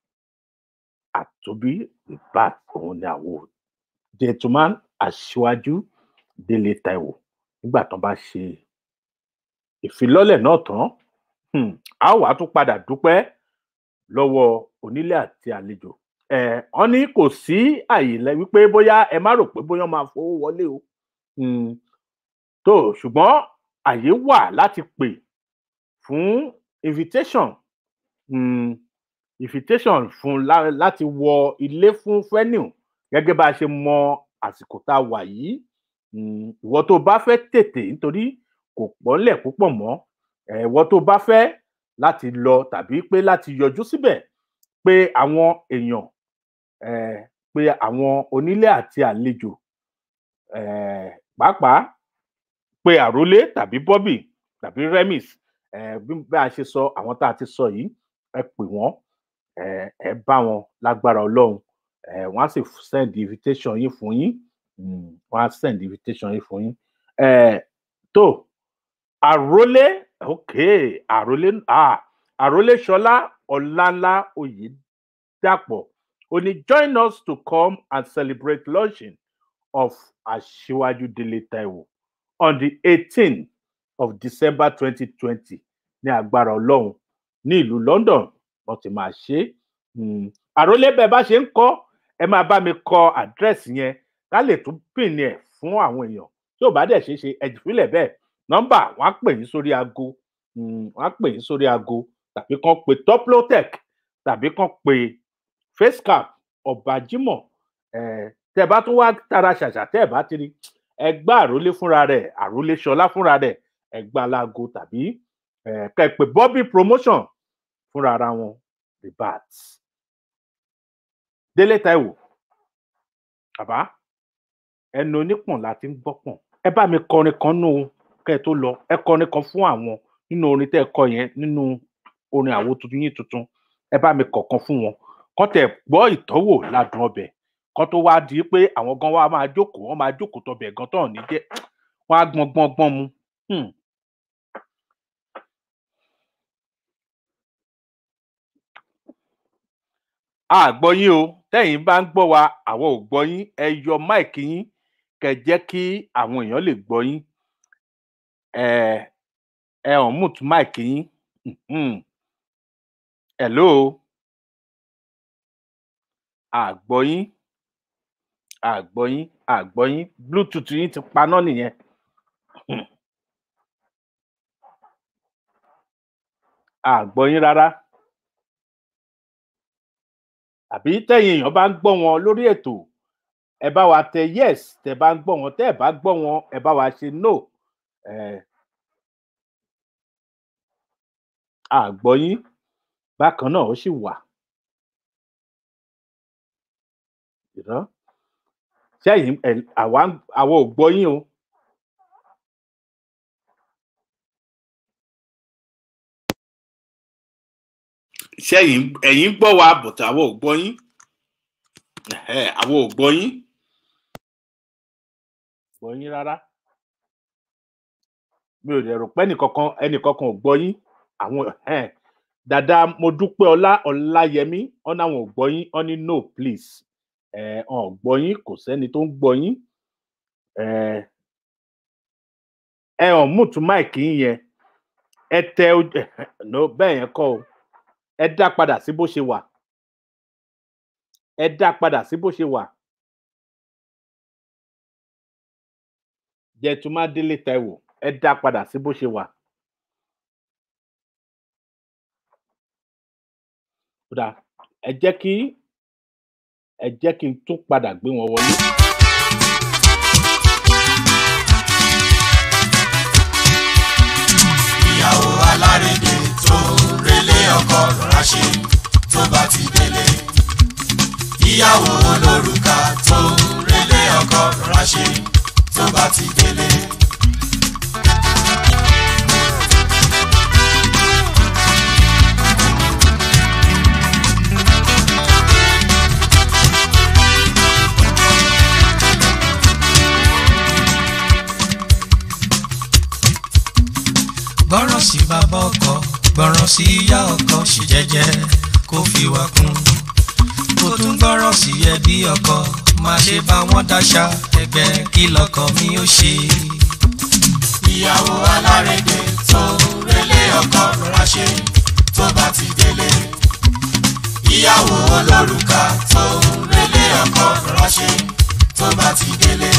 àtòbí rebat òun ni àwo gentleman aṣíwájú délé taiwo nígbà tán bá ṣe ìfilọ́lẹ̀ náà tán um a ó wàá tún padà dúpẹ́ lọ́wọ́ onílé àti àlejò um wọn ní kò sí àyè lẹ wípé bóyá ẹ má rò pé bóyá wọn máa fowó wọlé o um tó ṣùgbọ́n àyè wà láti pè fún invitation um invitation fún lá- láti wọ ilé fún venue gẹ́gẹ́ bá a ṣe mọ àsìkò tá a wà yìí um ìwọ tó bá fẹ́ tètè nítorí kò pọ́nlẹ̀ púpọ̀ mọ́ um ìwọ tó bá fẹ́ láti lọ tàbí pé láti yọjú síbẹ̀ pé àwọn èèyàn um pé àwọn onílé àti àlejò um pàápàá pé àrólé tàbí bobby tàbí remis um bí bí a ṣe sọ àwọn tá a ti sọ yìí ẹ pè wọn um ẹ bá wọn lágbára ọlọrun um wọn á sì send invitation yín fún yín um wọn á send invitation yín fún yín um tó àrólé ok àrólé ah àrólé ṣọlá ọlánlá oyèdàpọ ó ní join us to come and celebrate launching of aṣíwájú délé taiwo on the eighteenth of december twenty twenty ní agbára ọlọrun ní ìlú london wọn ti máa ṣe é um àròlé bẹẹ bá ṣe ń kọ ẹ máa bá mi kọ àdírẹ́sì yẹn ká lè tún pín ẹ fún àwọn èèyàn tí ò bá dẹ̀ ṣeé ṣe ẹ̀jì fílẹ̀ bẹ́ẹ̀ nọ́mbà wọ́n á pè yín sórí aago wọ́n á pè yín sórí aago tàbí kán pe toplotech tàbí kán pe facecap ọ̀bàjímọ̀ tẹ́ ẹ bá tún wá tara ṣàṣà tẹ́ ẹ bá ti rí ẹ gbá àrólé fúnra rẹ̀ àrólé ṣọlá fúnra rẹ̀ ẹ gbá láago tàbí kẹ́ ẹ pè bobby promotion fúnra ara wọn the bats délé taiwo bàbá ẹnu onípọ̀n la ti ń gbọ́pọ̀n ẹ bá mi kọrin kan nù kẹ́ ẹ tó lọ ẹ kọrin kan fún àwọn nínú orin tẹ́ ẹ kọ yẹn nínú orin àwo tuntun yín tuntun ẹ bá mi kọ̀ọ̀kan fún wọn kọ́ tẹ̀ gbọ́ ìtọ́wò ládùn ọbẹ̀ kọ́ tó wá di pé àwọn gan wa máa jókòó wọ́n máa jókòó tọbẹ̀ gan tán ní jẹ́ wọ́n á gbọ́n gbọ́n gbọ́n mu. àgbọ̀ yín o tẹ́yìn bá ń gbọ́ wa àwọn ò gbọ́ yín ẹ yọ máìkì yín kẹ́ jẹ́ kí àwọn èèyàn lè gbọ́ yín ẹ ẹ hàn mute máìkì yín hello àgbọ̀ yín àgbọ̀ yín àgbọ̀ yín bluetooth yín ti paná nìyẹn àgbọ̀ yín rárá àbí tẹ̀yin èèyàn bá ń gbọ́ wọn lórí ètò ẹ bá wa tẹ yes tẹ bá ń gbọ́ wọn tẹ ẹ bá gbọ́ wọn ẹ bá wa ṣe no àgbọ̀ yín bákan náà ó sì wà sẹ́yìn àwa àwa ò gbọ́ yín o. sẹ́yìn ẹ̀yin gbọ́ wa bọ̀tà àwa ò gbọ́ yín àwa ò gbọ́ yín gbọ́ yín rárá mi ò dẹ̀ rò pé ẹnìkankan ẹnìkankan ò gbọ́ yín àwọn dada mo dúpẹ́ ọlá ọláyẹmí wọn náà wọn ò gbọ́ yín wọn ní no please ẹ ọn ò gbọ́ yín kò sẹ́ni tó ń gbọ́ yín ẹ ẹ hàn mútu máìkì yín yẹn ẹ tẹ no bẹ́ẹ̀ yẹn kọ́ o ẹ dá padà sí bó ṣe wà ẹ dá padà sí bó ṣe wà jẹtùmá délé taiwo ẹ dá padà sí bó ṣe wà. kódà ẹ jẹ́ kí ẹ jẹ́ kí n tún padà gbé wọn wọlé. ìyàwó alárédè tó relé ọkọ rọra ṣe tó bá ti délé ìyàwó olórùka tó relé ọkọ rọra ṣe tó bá ti délé. gbọ́ràn sí bàbá ọkọ gbọ́ràn sí ìyá ọkọ ṣì jẹ́jẹ́ kó fi wà kún kó tún gbọ́ràn sí ẹbí ọkọ má ṣe bá wọn dáṣà ẹgbẹ́ kí lọkọ mi ó ṣe. ìyàwó alárédè tó relé ọkọ rọra ṣe tó bá ti délé ìyàwó olórùka tó relé ọkọ rọra ṣe tó bá ti délé.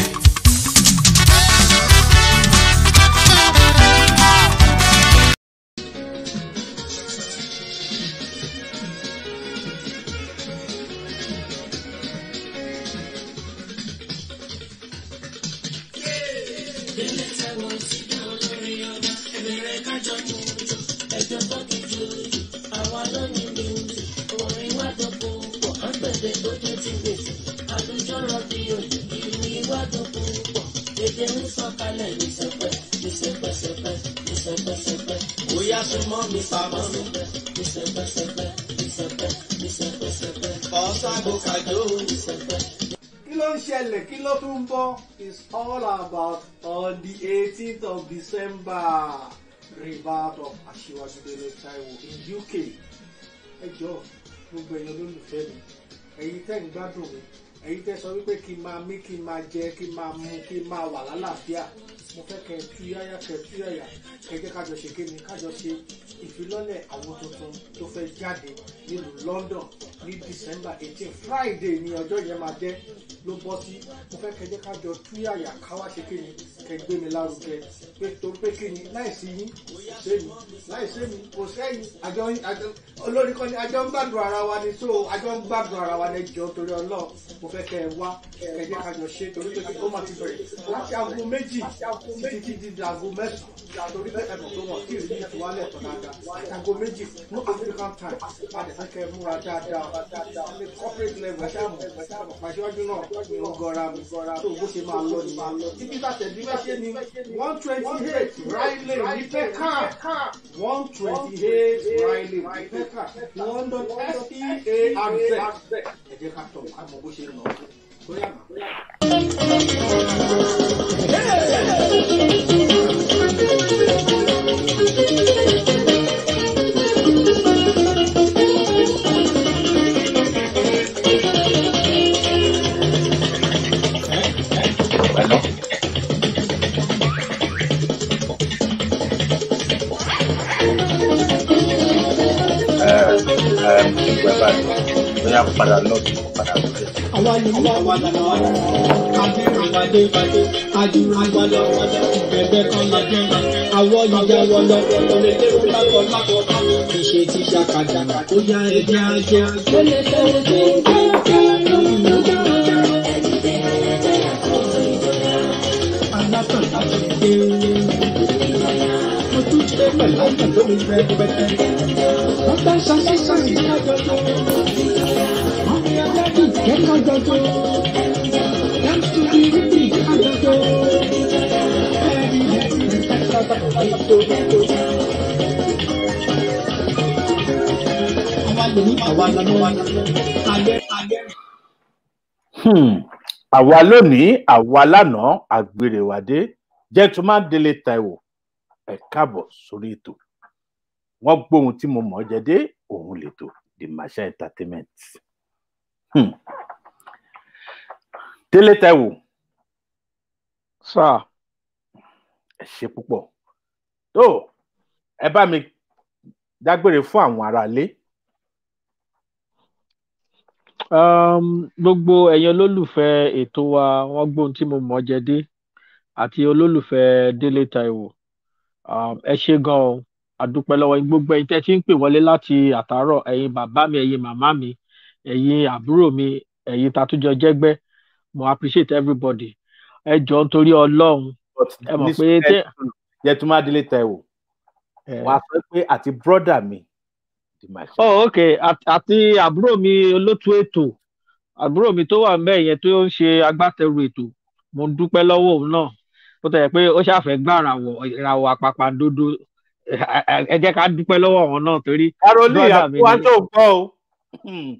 Bóyá súnmọ́ mi pamọ́ mi. Ọ̀sàgbò kàjó. kí ló ń ṣẹlẹ̀ kí ló tún ń bọ̀ it's all about on the eighteenth of december rebirth of aṣíwájú délé taiwo in uk ẹ jọ gbogbo ẹ̀yin olólùfẹ́ mi ẹ̀yin tẹ́ ń gbádùn mi ẹ̀yin tẹ́ sọ wípé kí n máa mí kí n máa jẹ kí n máa mu kí n máa wà lálàáfíà mo fẹ́ kẹ́ ẹ tú yáyá kẹ́ ẹ tú yáyà kẹ́ ẹ jẹ́ kájọ ṣe kí ni kájọ ṣe ìfilọ́lẹ̀ àwọn tuntun tó fẹ́ jáde nílùú london ní december eighteen friday ní ọjọ́ yẹn máa jẹ́ ló bọ́ sí mo fẹ́ kẹ́ ẹ jẹ́ kájọ tú yáyà káwá ṣe kí ni kẹ́ gbé mi lárugẹ pé torí pé kí ni láìsí yín kò sẹ́yìn láìsí mi kò sẹ́yìn àjọ àjọ olórí kan ní àjọ ń gbàdùn ara wa ni so àjọ ń gbàdùn ara wa ní jọ torí ọlọ́ọ̀ mo fẹ́ kẹ́ ẹ wá kẹ́ ẹ jẹ́ ká jọ ṣe torí pé ó máa ti bẹ̀rẹ̀ láti aago méjì títí di di aago mẹ́sàn-án torí pé ẹ̀mọ̀ tó wọ̀n kí ìrírí ìtúwálẹ̀ tán dáadáa láti aago méjì fún African time láti fẹ́ kẹ́ ẹ múra dáadáa ní corporate level ẹ̀ṣẹ̀ àmọ̀ pàṣẹwájú náà ní ọgọ́ra mi tó bó ṣe máa lọ nìyẹn ibi tàtẹ̀dí bá ṣe ni one twenty eight Riley ní pẹ́ká one twenty eight Riley ní pẹ́ká London S-E-A-R-Z ẹ jẹ́ ká tọ̀ ká mọ bó ṣe ń lọ bóyá mà. bóyá padà lọ́ọ̀dù padà lọ́ọ̀dù. àwa ni mú àwa lànà wa àbẹ̀rẹ̀ ìpàdé àdúrà wa lọ bẹ̀bẹ̀ kan la jẹ́ àwọ̀ ìjà wọ lọ òrèlé lákọ̀ lákọ̀ ìṣe ti ṣàkàdà ó yá ẹ̀jẹ̀ àjọ. ó lè tẹ́wọ́ tó ń bá alátàn láti dé mo tún ṣe pẹ̀lú àgbà lórí rẹpẹtẹ wọ́n bá ṣàṣìṣà ìdájọ́ wọ́n fi adájú kẹ́kọ̀ọ́ jọjọ́ dance to the rhythm àjọjọ́ ẹ̀rí ẹ̀rí sábà ètò àwa lè ní àwa lọ́nà alẹ́ alẹ́. Hmm. àwa lónìí àwa lánàá àgbèrèwádé gentleman délé taiwo ẹ káàbọ̀ sórí ètò wọ́n gbóhun tí mo mọ̀ ọ́ jẹ dé òun lètò the masha entertainment hmm. délé taiwo sáà ẹ ṣe púpọ̀ tó ẹ bá mi dágbére fún àwọn aráalé um, gbogbo ẹ̀yin olólùfẹ́ ètò wa wọ́n gbóhun tí mo mọ̀ ọ́ jẹ dé àti olólùfẹ́ délé taiwo um, ẹ ṣe gan o àdúpẹ́ lọ́wọ́ yín gbogbo ẹ̀yin tẹ́ ti ń pè wọlé láti àtàárọ̀ ẹ̀yin bàbá mi ẹ̀yin màmá mi ẹ̀yin àbúrò mi ẹ̀yin tatújọ jẹ́gbẹ́ mo appreciate everybody ẹ jọ nítorí ọlọ́run ẹ mọ̀ pé tẹ́ gentleman délé taiwo wọ́n á sọ pé àti brọ́dà mi the masha oh ok At- àti àbúrò mi olótú ètò àbúrò mi tó wà ńbẹ̀ yẹn tó ń ṣe agbátẹrù ètò mo ń dúpẹ́ lọ́wọ́ òun náà bó tẹ̀ pé ó ṣàfẹ́ gbà ràwọ̀ ìràwọ̀ àpàpàǹdodo ẹ- ẹ ẹ jẹ́ ká dúpẹ́ lọ́wọ́ àwọn náà torí caroline brother mi àkúwá ni. tó gbọ́ o Hmm.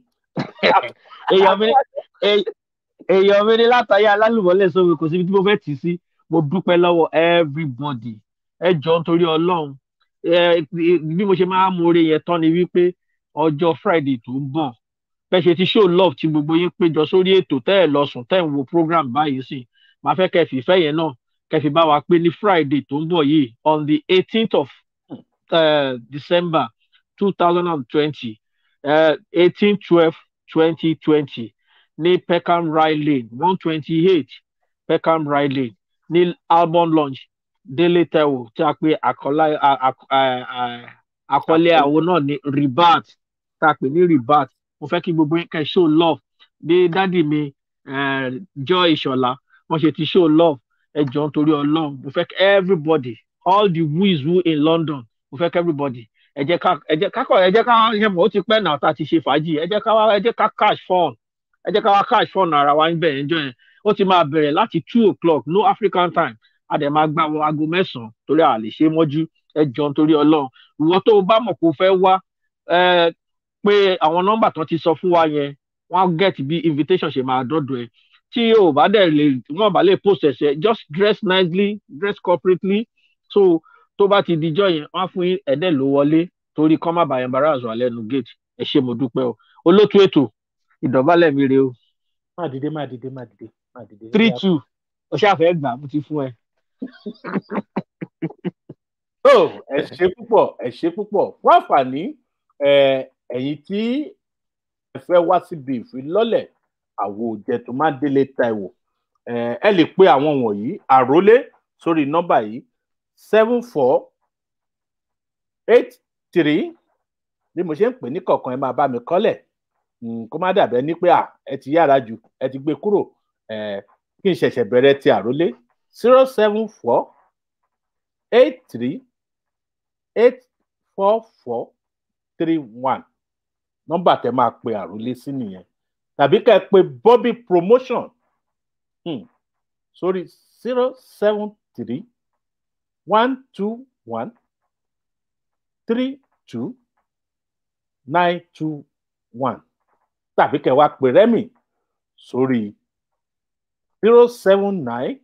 èèyàn mi èè- èèyàn mi ní látàyè alálùmọ́lẹ̀ sómi kò síbi tí mo fẹ́ tì í sí mo dúpẹ́ lọ́wọ́ everybody ẹ jọ nítorí ọlọ́run ẹ bí mo ṣe máa ń mọ̀ọ́rẹ́ yẹn tán ni wípé ọjọ́ friday tó ń bọ̀ bẹ́ẹ̀ ṣe ti show love tí gbogbo yín péjọ sórí ètò tẹ́ ẹ̀ lọ sùn tẹ́ ẹ̀ ń wo program báyìí sí máa fẹ́ kẹ́ ẹ fìfẹ́ yẹn náà kẹ́ ẹ fi bá wa pé ní friday tó ń bọ̀ yìí on the eighteenth of uh, december two thousand and twenty eighteen twelve twenty twenty ní peckham rye lane one twenty eight peckham rye lane ní album launch délé taiwo tí a pè àkọlá a- a- a- a- àkọlé àwọn náà ní rebat tá a pè ní rebat mo fẹ́ kí gbogbo yín kẹ́ ẹ show love bí dádì mi eh, joy ìṣọ̀lá wọ́n ṣe ti show love ẹ jọ̀ọ́ nítorí ọlọ́run mo fẹ́ kí everybody all the who is who in london mo fẹ́ kí everybody ẹ jẹ́ ká ẹ jẹ́ ká kọ́ ẹ jẹ́ ká ṣe mọ̀ ó ti pẹ́ náà tá a ti ṣe fàájì ẹ jẹ́ ká wá ẹ jẹ́ ká cash fund ẹ jẹ́ ká wá cash fund ara wa níbẹ̀ yẹn jọ yẹn ó ti máa bẹ̀rẹ̀ láti two o'clock no african time a dẹ̀ máa gbà wọ aago mẹ́sàn-án torí a lè ṣe é mọ́jú ẹ jọ nítorí ọlọ́run ìwọ tó o bá mọ̀ kó o fẹ́ wá ẹ pé àwọn nọ́mbà tó ti sọ fún wa yẹn wọ́n á get bí invitation ṣe máa dọ́dọ̀ ẹ tí o bá dẹ̀ lè wọ́n bá lè post ẹ̀sẹ̀ just dress nicely dress corporately so tó bá ti dijọ́ yẹn wọ́n á fún yín ẹ̀dẹ̀ ló wọlé torí kọ́ má bàa embarrass wà lẹ́nu gate ẹ ṣé mo dúpẹ́ o olótú ètò ìdọ̀bálẹ̀ mi rè o má dìde má dìde má dìde má dìde. three two o ṣàfẹ́ gbà mo ti fún ẹ. tó ẹ ṣe púpọ̀ ẹ ṣe púpọ̀ fún àǹfààní ẹ, ẹ̀yin tí ẹ fẹ́ wá síbi ìfilọ́lẹ̀ àwo jẹ̀tùmádélé taiwo ẹ ẹ lè pe àwọn wọ̀nyí àrólé sórí nọ́mbà yìí seven four eight three bí mo ṣe ń pè ní kọ̀ọ̀kan ẹ máa bá mi kọ́lẹ̀ Mm, kó má dàbẹ́ ní pé à ẹ ti yára jù ẹ ti gbé kúrò ẹ kí n ṣẹ̀ṣẹ̀ bẹ̀rẹ̀ ti àrólé zero seven four eight three eight four four three one nọ́mbà tẹ máa pe àrólé sí nìyẹn tàbí ká ẹ pe Bobby promotion hmm. sórí zero seven three one two one three two nine two one tàbí kẹ́ wá pe Rẹ́mì sórí zero seven nine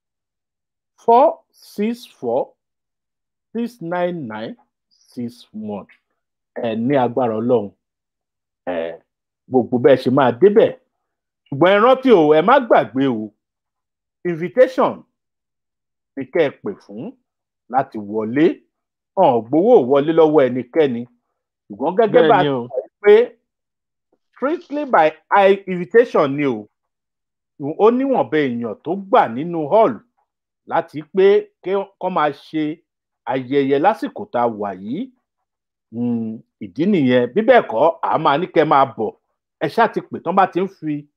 four six four six nine nine six one ẹ ní agbára Ọlọ́run ẹ gbogbo bẹ́ẹ̀ ṣe máa débẹ̀ ṣùgbọ́n ẹ rántí o ẹ má gbàgbé o invitation ni kẹ́ ẹ pè fún láti wọlé hàn gbowó wọlé lọ́wọ́ ẹnikẹ́ni ṣùgbọ́n gẹ́gẹ́ bá a Bẹ́ẹ̀ni ti o. sọ pé strictly by eye invitation ni o ó níwọ̀nba èèyàn tó gbà nínú hall láti pé kọ́ máa ṣe ayẹyẹ lásìkò tá a wà yìí Mm, ìdí nìyẹn bí bẹ́ẹ̀ kọ́ a máa ní kẹ́ máa bọ̀ ẹ ṣáà ti pè tán bá ti ń fi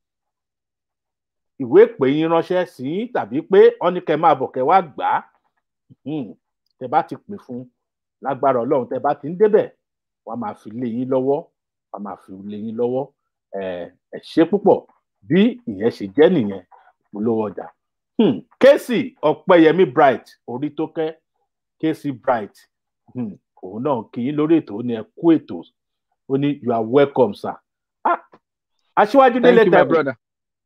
ìwé ìpè yín ránṣẹ́ sí yín tàbí pé wọ́n ní kẹ́ máa bọ̀ kẹ́ wá gbà á Mhm. tẹ́ bá ti pè fún lágbára Ọlọ́run tẹ́ bá ti ń débẹ̀ wọ́n á máa fi lé yín lọ́wọ́ wọ́n á máa fi lé yín lọ́wọ́ ẹ ẹ ṣe púpọ̀ bí ìyẹn ṣe jẹ́ nìyẹn polówó ọjà Hmm. Kẹ́sì Ọ̀pẹ́yẹmí Bright orí tó kẹ́ Kẹ́sì Bright Hmm. òun náà kì í lórí ètò ó ní ẹ kú ètò ó ní you are welcome sir ah aṣíwájú délé Thank you, my tẹ̀wé brother.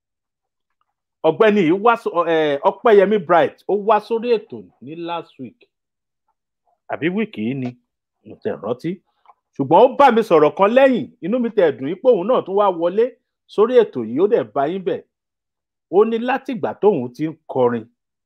ọ̀gbẹ́ni yìí wá sọ- ẹ, Ọpẹ́yẹmí Bright ó wá sórí ètò ní last week àbí wíìkì yìí ni mo tẹ̀ rántí ṣùgbọ́n ó bá mi sọ̀rọ̀ kan lẹ́yìn inú mi tẹ̀ dùn pé òun náà tún wá wọlé sórí ètò yìí ó dẹ̀ bá yín bẹ̀ ó ní látìgbà tóun ti ń kọrin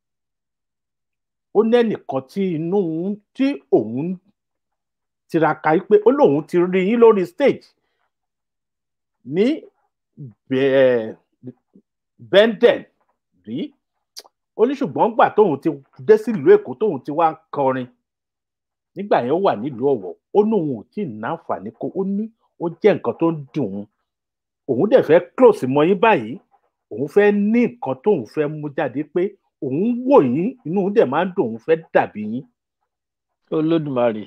ó ní ẹnìkan tí inú òun- tí òun tiraka yìí pé ó lóun ti rí yín lórí stage ní bẹ́ẹ̀ benden rí ó ní ṣùgbọ́n gbà tóun ti dé sílùú èkó tóun ti wá ń kọrin nígbà yẹn ó wà nílùú ọ̀wọ̀ ó ní òun ò tí ì náǹfààní kó ó ní ó jẹ́ nǹkan tó ń dùn ún òun dẹ̀ fẹ́ close mọ́ yín báyìí òun fẹ́ ní nǹkan tóun fẹ́ mú jáde pé òun wò yín inú òun dẹ̀ máa ń dùn òun fẹ́ dàbí yín Olódùmarè.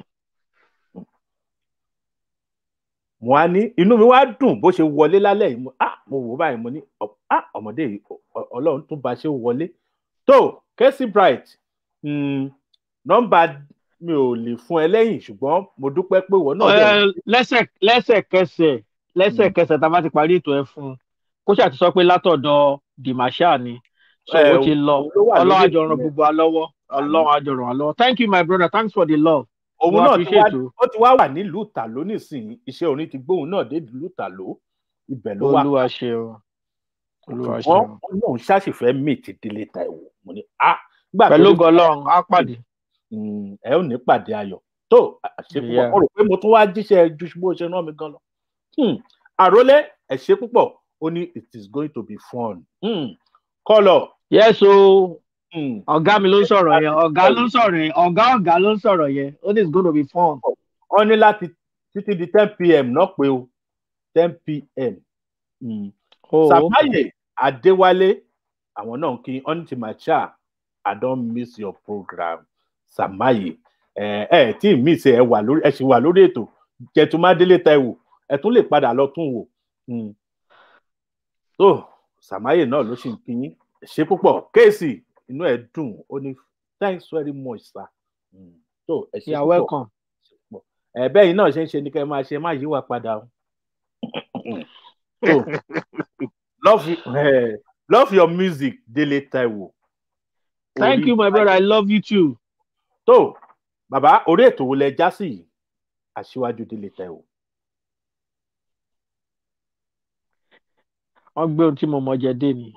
mo á ní inú mi wá dùn bó ṣe wọlé lálẹ́ yìí mo ah mo wò ó báyìí mo ní ọ- ah ọmọdé yìí ọ- ọ- ọlọ́run tún bá ṣe wọlé tó Kẹ́sì Bright mm, nọ́mbà mi ò lè fún ẹ lẹ́yìn ṣùgbọ́n mo dúpẹ́ pé ìwọ náà dẹ̀ Ẹ, lẹ́sẹ̀ lẹ́sẹ̀kẹsẹ̀ lẹ́sẹ̀kẹsẹ̀ tá a bá ti parí ètò ẹ fún un kó ṣáà ti sọ pé látọ̀dọ̀ Dimasha ni so Ẹ, ó ti lọ òun ló wà lórí Ọlọ́run ètò àjọ ràn yẹn. gbogbo wa lọ́wọ́ Ọlọ́run àjọ ràn wá lọ́wọ́ thank you my brother thanks for the love òun mo náà ti wá appreciate o ó ti wá wà nílùú tàló nísìnyí iṣẹ́ orin ti gbóhùn náà dé ìlú tàló ibẹ̀ ló wà Olúwa ṣeun Olúwa ṣùgbọ́n ṣeun ó lóun ṣàṣìfẹ́ meet Délé Táíwò mo ní ah gbà tó pẹ̀lú rí- gọlọ́run á pàdé Mm, ẹ ò ní pàdé ayọ̀ tó àṣepọ̀ Yeah. mo rò pé mo tún wá jíṣẹ́ ju bó ṣe rán mi gan lọ. Hmm, àrólé ẹ ṣé púpọ̀ ó ní it is going to be fun. Hmm, kọ́lọ̀ yes o hmm, ọ̀gá mi ló ń sọ̀rọ̀ yẹn ọ̀gá ló ń sọ̀rọ̀ yẹn ọ̀gá ọ̀gá ló ń sọ̀rọ̀ yẹn ó ní it's gonna be fun. wọ́n ní láti títí di ten pm náà pé o ten pm. Hmm. Oh, Sàmáyé Adéwálé àwọn náà kí ọ́nìtì màchá I don miss your program Sàmáyé ẹ ẹ tí ì miss ẹ wà lórí ẹ sì wà lórí ètò Jẹ̀túmádélé Táíwò ẹ tún lè padà lọ tún wò. Hmm. tó Sàmáyé náà ló sì ń kí yín Ẹ ṣé púpọ̀ kéèsì inú ẹ̀ dùn ó ní thanks very much sir. Hmm. tó ẹ ṣé you are púpọ̀ welcome. ẹ bẹ́ẹ̀ yìí náà ṣe ń ṣe ni kẹ́ ẹ máa ṣe má yíwà padà o. so love you, eh, love your music Délé Táíwò. thank Orí- you my brother i love you too. tó bàbá orí ètò wo lẹ já sí yìí aṣíwájú Délé Táíwò. wọ́n gbé ohun tí mo mọ̀ jẹ dé ni.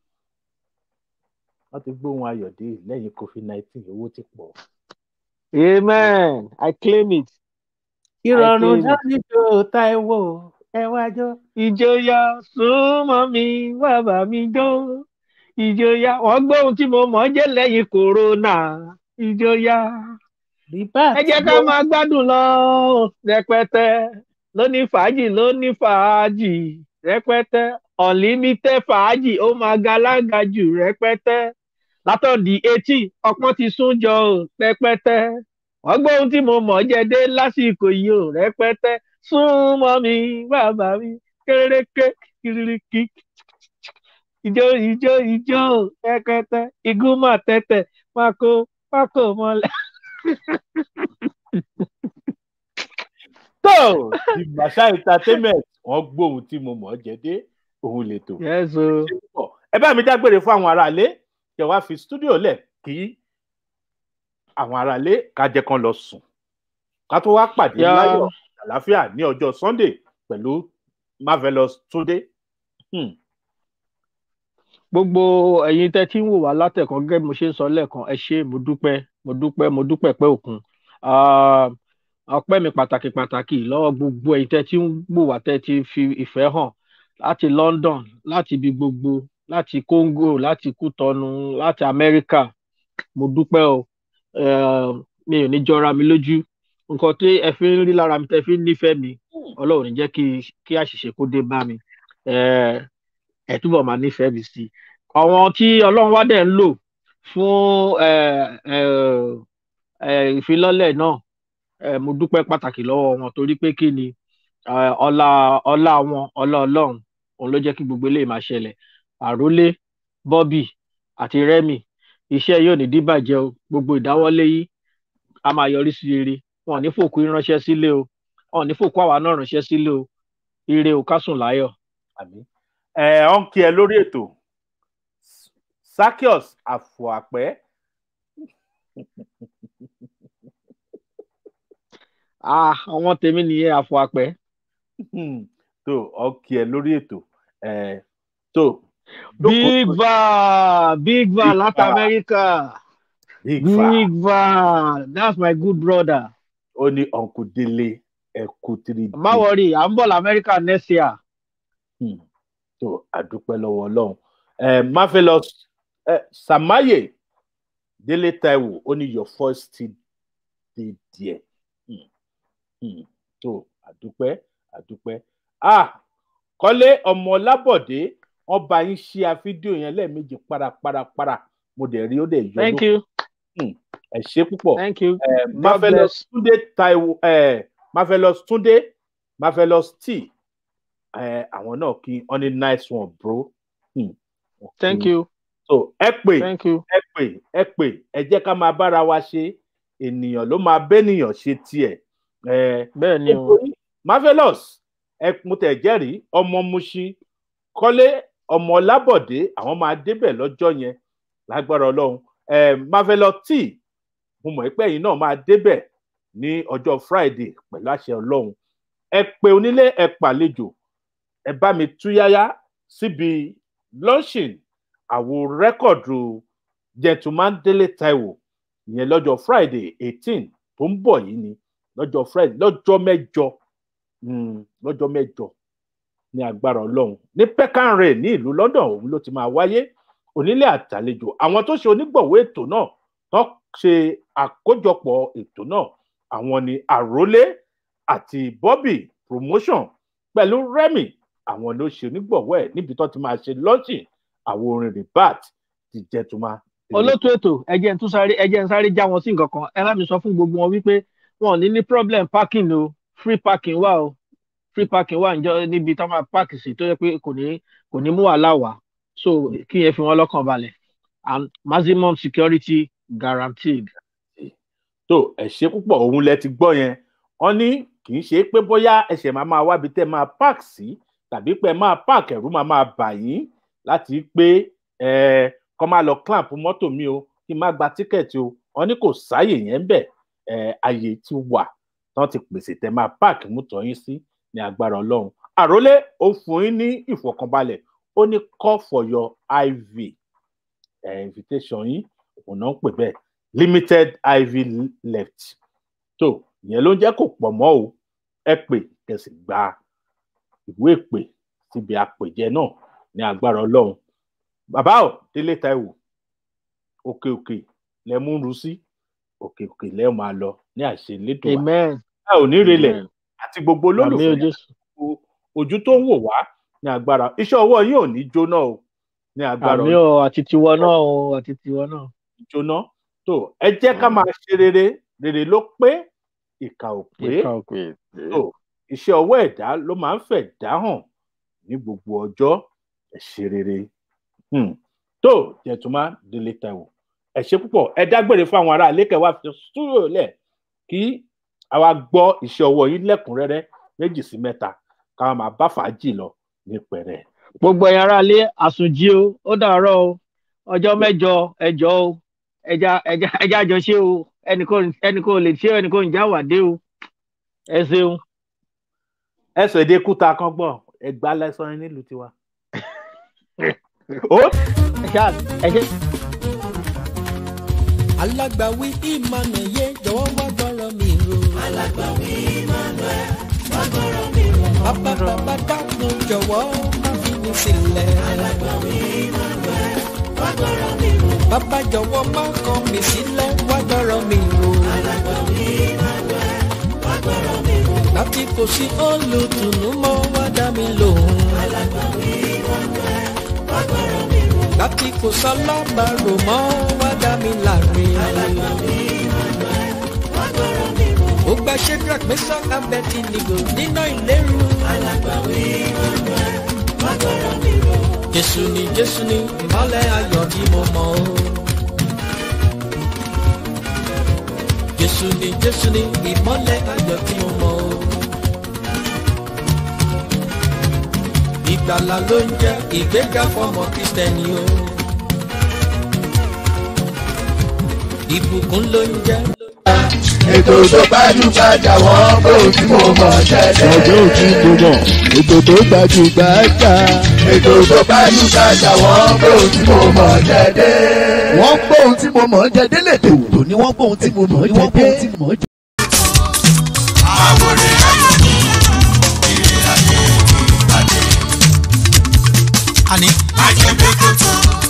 wọ́n ti gbóhùn ayọ̀dé lẹ́yìn covid nineteen owó ti pọ̀. amen i claim it. ìrọ̀rùn I claim it. dáníjó Táíwò ẹ wájọ́. ìjọyà súnmọ́ mi wá bá mi jó ìjọya wọn gbọ́ ohun tí mo mọ̀ ọ́ jẹ́ lẹ́yìn kòrónà ìjọya ẹ jẹ́ ká máa gbádùn lọ rẹpẹtẹ lóní fàájì lóní fàájì rẹpẹtẹ unlimited fàájì ó máa ga lága jù rẹpẹtẹ látọ̀dí etí ọpọ́n ti sún jọ ò rẹpẹtẹ wọ́n gbọ́ ohun tí mo mọ̀ ọ́ jẹ́ dé lásìkò yìí ò rẹpẹtẹ sún mọ́ mi bàbá mi kéréké kiriki ìjó ìjó ìjó rẹpẹtẹ igúnmọ̀ tẹ́tẹ̀ pákó pákó mọ́lẹ̀. tó ìgbàsá entertainment wọn gbóhùn tí mo mọ̀ ọ́ jẹ́ dé òun lè tò. Yes, o. ẹ bá mi dágbére fún àwọn aráalé kẹ wá fi stúdíò lẹ̀ kí àwọn aráalé ká jẹ́ kán lọ sùn ká tó wá pàdé Yeah. láyọ̀ àlàáfíà ní ọjọ́ sunday pẹ̀lú marvelous túndé. Hmm. gbogbo ẹ̀yin tẹ́ tí ń wò wá látẹ̀kọ́ gẹ́gẹ́ bí mo ṣe ń sọ lẹ́ẹ̀kan ẹ ṣé mo dúpẹ́ mo dúpẹ́ mo dúpẹ́ pẹ́ òkun Ah, ọpẹ́ mi pàtàkì pàtàkì lọ́wọ́ gbogbo ẹ̀yin tẹ́ tí ń wò wá tẹ́ tí fi ìfẹ́ hàn láti London láti ibi gbogbo láti Congo láti Kútọnu láti Amẹ́ríkà mo dúpẹ́ o Eh, mi ò ní jọra mi lójú nǹkan tí ẹ fi ń rí lára mi tẹ́ fi ń nífẹ̀ẹ́ mi Ọlọ́run ní jẹ́ kí kí àṣìṣe kó dé bá mi Eh, ẹ túbọ̀ máa nífẹ̀ẹ́ mi sí i àwọn tí ọlọ́run wá dẹ̀ ń lò fún ẹ, ẹ, ẹ, ìfilọ́lẹ̀ náà ẹ, mo dúpẹ́ pàtàkì lọ́wọ́ wọn torí pé kí ni ẹ, ọlá ọlá wọn ọlá ọlọ́run òun ló jẹ́ kí gbogbo eléyìí máa ṣẹlẹ̀ àrólé bobby àti remy iṣẹ́ yóò ní díbàjẹ́ o gbogbo ìdáwọ́lé yìí a máa yọrí sí rere wọn ò ní fòkú yín ránṣẹ́ sílé o wọn ò ní fòkú àwa náà ránṣẹ́ sílé o ire o ká sùn láyọ̀. àmín ẹ ọ ń kí ẹ lórí ètò sakios àfọàpẹ Ah, àwọn tèmi nìyẹn àfọ àpẹ. tó ọ ń kí ẹ lórí ètò ẹ tó big van big van Big láti Van. amẹ́ríkà big fa big van that's my good brother. ó ní ọ̀nkù délé ẹ̀kú three d má wọrí à ń bọ̀ lamẹ́ríkà next year. Hmm. tó àdúpẹ́ lọ́wọ́ ọlọ́run ẹ marvelous ẹ samaye délé taiwo ó ní your first still dey there Hmm. Hmm. tó àdúpẹ́ àdúpẹ́ ah kọ́lé ọmọ lábọ̀dé wọ́n bá yín ṣí a fídíò yẹn lẹ́ẹ̀mejì parapara mo dẹ̀ rí ó dẹ̀ yọ thank ló- you Hmm. ẹ ṣe púpọ̀ thank you. Eh, God marvelous bless. túndé taiwo eh, marvelous túndé marvelous t eh, àwọn náà kí wọn ní nice one bro hmm. wọ́n kí thank yín. you so ẹ pè thank you. ẹ pè ẹ pè ẹ jẹ́ ká máa bára wa ṣe ènìyàn ló máa bẹ́nìyàn ṣe tiẹ̀ eh, bẹ́ẹ̀ ni o nítorí marvelous ẹ mo tẹ̀ jẹ́rìí ọmọ Mushin kọ́lé ọmọ lábọ̀dé àwọn máa débẹ̀ lọ́jọ́ yẹn lágbára ọlọ́run eh, marvelous t mo mọ̀ pé ẹ̀yin náà máa débẹ̀ ní ọjọ́ friday pẹ̀lú àṣẹ ọlọ́run ẹ pè onílé ẹ pàlejò ẹ bá mi túyáyá síbi launching àwo rẹ́kọ̀dù gentleman délé taiwo ìyẹn lọ́jọ́ friday eighteen tó ń bọ̀ yìí ni lọ́jọ́ friday lọ́jọ́ mẹ́jọ mm, lọ́jọ́ mẹ́jọ ní agbára ọlọ́run ní peckham rail ní ìlú london òun ló ti máa wáyé onílé àtàlejò àwọn tó ṣe onígbọ̀wọ́ ètò náà tó ṣe àkójọpọ̀ ètò náà àwọn ni àrólé àti bobby promotion pẹ̀lú remy àwọn ló ṣe onígbọ̀wọ́ ẹ̀ níbi tó ti máa ṣe lọ́ọ̀ṣì àwọn orin ribat ti jẹ́ tó máa. olótú ètò ẹjẹ ń tún sáré ẹjẹ ń sáré já wọn sí nǹkan kan ẹ bá mi sọ fún gbogbo wọn wípé wọn ò ní ní problem parking o free parking wà o free parking wà níjọ níbi tó máa park sí tó yẹ pé kò ní kò ní mú wàhálà wá so kí yẹn fi wọn lọ́kàn balẹ̀ and maximum security guaranteed. tó ẹ ṣe púpọ̀ òun lẹ ti gbọ́ yẹn wọ́n ní kì í ṣe pé bóyá ẹsẹ̀ máa máa wábi tẹ́ máa park sí tàbí pé ẹ máa park ẹ̀rú máa máa bà yín láti pé ẹ kọ́ máa lọ clamp mọ́tò mi o kí n má gba tíkẹ́ẹ̀tì o wọ́n ní kò sáàyè yẹn bẹ̀ ẹ àyè ti wà tán ti pèsè tẹ́ máa park mútọ̀ yín sí ní agbára ọlọ́run àrólé ó fún yín ní ìfọ̀kànbalẹ̀ ó ní call for your iv ẹ invitation yín òun náà ń pè bẹ́ẹ̀ limited iv left tó ìyẹn ló ń jẹ́ kó pọ̀ mọ́ o ẹ pè kẹsì gba ìwé ìpè síbi àpèjẹ náà ní agbára ọlọ́run bàbá ò délé taiwo òkè òkè lẹ mú ru sí òkè òkè lẹ máa lọ ní àṣẹ lédùn wa amen a ò ní relẹ̀ Amen. àti gbogbo àmì o olólùfẹ́ jésù o- ojú tó ń wò wá ní agbára iṣẹ́ ọwọ́ yín ò ní jóná o ní agbára àmì o àti tiwọ náà o àti tiwọ náà jóná tó ẹ jẹ́ ká máa ṣe rere rere ló pé ìkà ò pé ìka òkè tó iṣẹ́ ọwọ́ ẹ̀dá ló máa ń fẹ̀ dá hàn ní gbogbo ọjọ́ ẹ ṣe rere Hmm. tó jẹ̀túmá délé taiwo ẹ ṣe púpọ̀ ẹ dágbére fún àwọn ará àlékè wá fi stúdíò lẹ̀ kí àwa gbọ́ iṣẹ́ ọwọ́ yín lẹ́kùnrẹ́rẹ́ méjì sí mẹ́ta ká máa bá fàájì lọ ní pẹ̀rẹ̀. gbogbo ẹ̀yin ará ilé àsùnjì o ó dàárọ̀ o ọjọ́ mẹ́jọ ẹjọ́ o ẹja ẹja ẹja jọ ṣe o ẹnìkan ẹnìkan ò lè ṣe o ẹnìkan ò ń já wàdé o ẹ ṣeun. ẹsọ èdè kúta kan gbọ ẹgbà lẹsàn yín nílùú tiwa. ó ẹ ṣáà ẹ ṣe. alágbàwí emmanuel yé jọ̀wọ́ wá gbọ́rọ̀ mi rò. alágbàwí emmanuel wá gbọ́rọ̀ mi rò. bàbá bàbá dákun jọ̀wọ́ má fi mi sílẹ̀. alágbàwí emmanuel wá gbọ́rọ̀ mi rò. bàbá jọ̀wọ́ má kọ̀ mí sílẹ̀ wá gbọ́rọ̀ mi rò. alágbàwí emmanuel wá gbọ́rọ̀ mi rò. láti kò sí olùtùnú mọ́ wá dá mi lóhùn. alágbàwí emmanuel wá gbọ́rọ̀ mi rò. láti kò sálábàárò mọ́ wá dá mi láre. alágbàwí emmanuel wá gbọ́rọ̀ mi rò. ó gba shedrack mẹ́sàn abẹ́tì nìgò nínú ìlérú. alágbàwí emmanuel wá gbọ́rọ̀ mi rò. jésù ni jésù ni ìmọ̀lẹ̀ ayọ̀ tí mo mọ̀ o. jésù ni jésù ni ìmọ̀lẹ̀ ayọ̀ tí mo mọ̀ o. ìgbàlà ló ń jẹ́ ìgbéga fọmọ kristẹni o. ìbùkún ló ń jẹ́. ètò tó gbajúgbajà wọ́n pé ojú mo mọ̀ ṣẹ̀ṣẹ̀. ọjọ́ òtí mo mọ̀ ètò tó gbajúgbajà. ètò tó gbajúgbajà wọ́n pé ojú mo mọ̀ ṣẹ̀ṣẹ̀. wọ́n gbọ́ ohun tí mo mọ̀ jẹ́dẹ́ lè tò tò ní wọ́n gbọ́ ohun tí mo mọ̀ jẹ́dẹ́. àwòrán ayọ̀ ní ìrìn ayé ìpàdé. àní má jẹ́ gbé kótó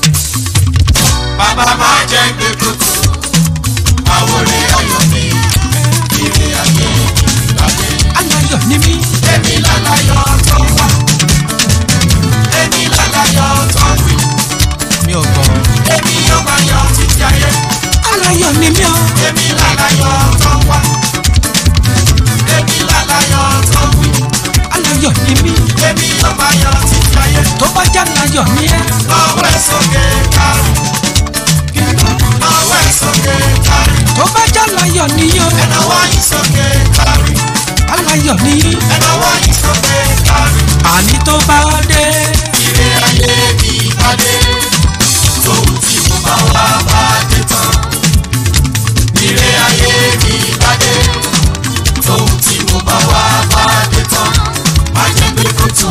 bàbá má jẹ́ gbé kótó àwòrán ayọ̀ ní ìrìn ayé ìpàdé. aláyọ̀ ni mí èmi lálàyọ̀ tó wà èmi lálàyọ̀ tó wì mi ò gbọ́. èmi yóò máa yọ̀ títí ayé aláyọ̀ ni mí o èmi lálàyọ̀ tó wà èmi lálàyọ̀ tó wì aláyọ̀ ni mí èmi yóò máa yọ̀ títí ayé. tó bá já láyọ̀ ni ẹ́ Ọwọ́ ẹ̀ sókè kárí. Ọwọ́ ẹ̀ sókè kárí. tó bá já láyọ̀ ni yó Ẹ̀nàwọ́ yìí sókè kárí. aláyọ̀ ni Ẹ̀nàwọ́ yìí sókè kárí. àní tó bá dé Ire ayé mi ìpàdé. Tòun tí mo bá wá bá dé tán. Ire ayé mi ìpàdé. Tòun tí mo bá wá bá dé tán. Má jẹ́ gbé kótó.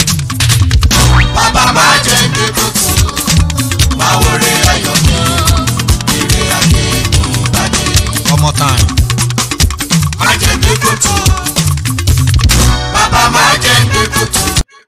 Bàbá má jẹ́ gbé kótó. Máa wọlé ayọ̀ mi. Ire ayé mi ìpàdé. ọmọ tán má jẹ́ gbé kótó. Bàbá má jẹ́ gbé kótó.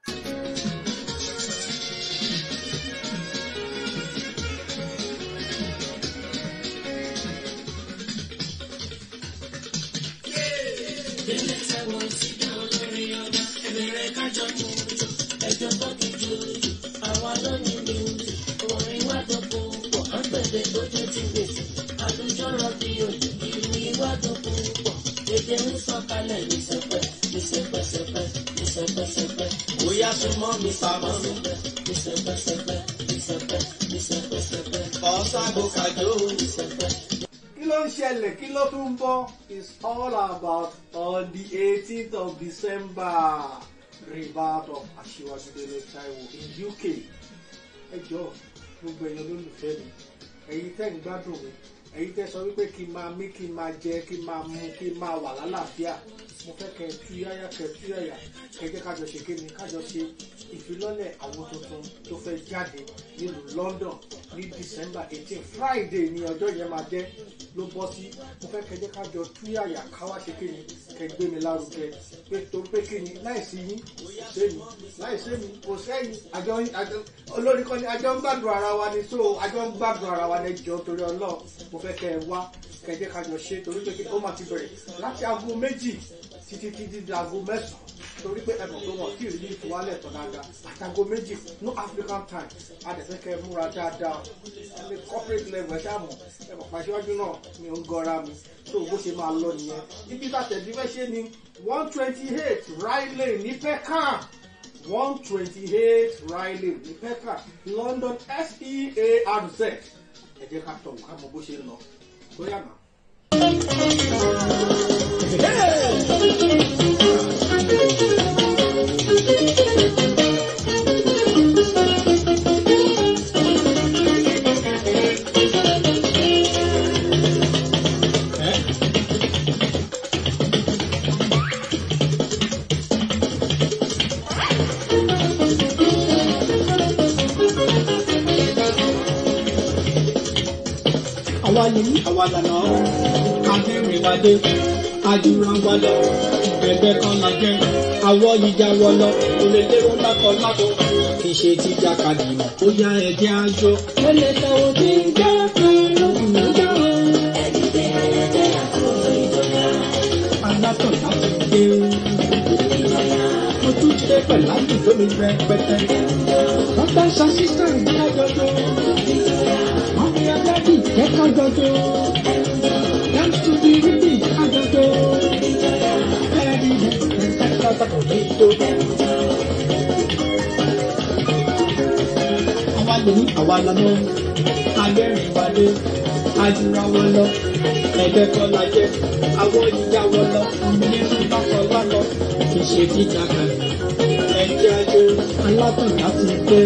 kí ló ń ṣẹlẹ̀ kí ló tún ń bọ̀ is all about on the eighteenth of december rebirth of aṣíwájú délé taiwo in uk ẹ jọ gbogbo ẹ̀yàn olólùfẹ́ mi ẹ̀yin tẹ́ ń gbádùn mi ẹ̀yin tẹ́ sọ wípé kí n máa mí kí n máa jẹ kí n máa mu kí n máa wà lálàáfíà mo fẹ́ kẹ́ ẹ tú yáyá kẹ́ ẹ tú yáyà kẹ́ ẹ jẹ́ kájọ ṣe kéde kájọ ṣe ìfilọ́lẹ̀ àwọn tuntun tó fẹ́ jáde nílùú london ní december eighteen friday ni ọjọ́ yẹn máa jẹ́ ló bọ́ sí mo fẹ́ kẹjẹ́ ká jọ túyàyà káwá ṣe kéde kẹgbé mi lárugẹ pé torí pé kéde láìsí yín kò sẹ́yìn láìsí mi kò sẹ́yìn àjọ àjọ olórí kan ní àjọ ń gbàdùn ara wa ni so àjọ ń gbàdùn ara wa ni jọ torí ọlọ́ọ̀ mo fẹ́ kẹ ẹ wá kẹjẹ́ ká jọ ṣe torí pé ó máa ti bẹ̀rẹ̀ láti aago méjì títí títí di aago mẹ́sàn-án torí pé ẹ̀bùn tó wọ̀n tí ì rí ìfowálẹ̀ tán dáadáa àtàgò méjì no african time adẹ̀fẹ́kẹ́ múra dáadáa ẹni corporate level ẹ̀ ṣáàmù ẹ̀bùn pàṣẹwájú náà mi ò ń gọra mi tó bó ṣe máa lọ nìyẹn ibi tàtẹ̀dí fẹ́ ṣe ni one twenty eight riley ní peckham one twenty eight riley ní peckham london searz ẹ jẹ́ ká tọ̀ ká mọ bó ṣe ń lọ bóyá náà. àwa ni àwa lànà akẹ́rìnwádé ajúra wa lọ ẹgbẹ́ kan la jẹ́ àwọ̀ ìjà wọ lọ olèlérò lákọ̀ lákọ̀ kì í ṣe ti jàkadì mọ̀ ó yá ẹ̀jẹ̀ àjọ. ó lè tẹ̀wọ́ tí ń jẹ́ lóhùn nígbà alátọ̀ láti dé mo tún ṣe pẹ̀lú àdúgbò mi rẹpẹtẹ wọ́n bá ṣe sísá ìdájọ́jọ́ wọ́n fi agbádì kẹ́kọ̀ọ́ jọjọ́ dance to the rhythm àjọjọ́ ẹ̀rí ẹ̀ka pàtàkì ní ìjọ. àwa lòun àwa lọ́mọ agbẹ́rìn wálé ajura wọn lọ ẹgbẹ́ kan la jẹ́ àwọn ìyá wọn lọ nínú bákan lánàá kì í ṣe jíjà kan ẹjẹ́ ayé alátàn láti gbé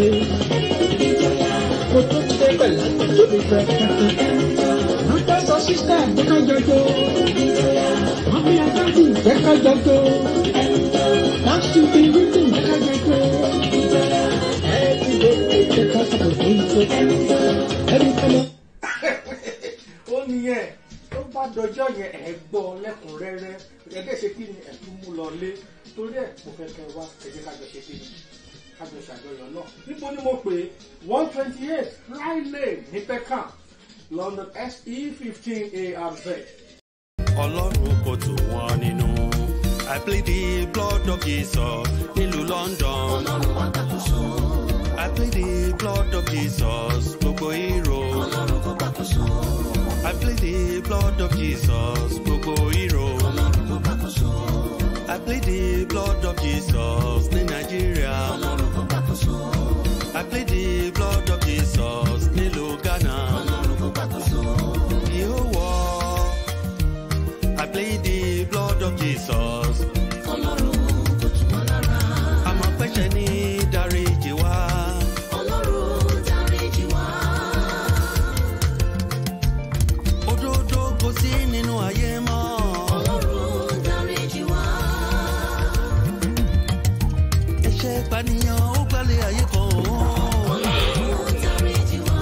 mo tún ṣe pẹ̀lú àtúntò mi fẹ́ kẹ́kẹ́ wọ́n fẹ́ sọ sísá ẹ̀ka jọjọ wọ́n fi agbájú ẹ̀ka jọjọ láti fi rúdùn ẹ̀ka jọjọ ẹ̀ ti lè ṣe ká sọ̀rọ̀ fún ìjọ ẹ̀rí kọ́lọ́ ó nìyẹn tó bá dọjọ́ yẹn ẹ̀ gbọ́ lẹ́kùnrẹ́rẹ́ ẹ̀dẹ́ ṣe kí ni ẹ̀ tún mú lọ lé torí ẹ̀ mo fẹ́ kẹ́ wá ẹ̀jẹ̀ kájọ ṣe kí ni kájọ ṣàjọyọ̀ náà níbo ni mo pè one twenty eight riley ní peckham london se fifteen arz. ọlọ́run kò tù wọ́n nínú. I plead the blood of Jesus nílùú London. ọlọ́run wá gbàkóso. I plead the blood of Jesus gbogbo hero. ọlọ́run kò gbàkóso. I plead the blood of Jesus gbogbo hero. ọlọ́run kò gbàkóso. I plead the blood of Jesus ní Nàìjíríà. ọlọ́run kò gbàkóso. I plead the blood of Jesus nílùú Ghana. ọlọ́run kò gbàkóso. The whole world. I plead the blood of Jesus. ọlọ́run kò tù wọ́n lára. Àmọ́ pẹ́sẹ̀ ní dáríjì wá. ọlọ́run dáríjì wá. Òdodo kò sí nínú ayé mọ́. ọlọ́run dáríjì wá. Ẹ̀ṣẹ̀ ìpànìyàn ó gbalẹ̀ ayé kan. ọlọ́run dáríjì wá.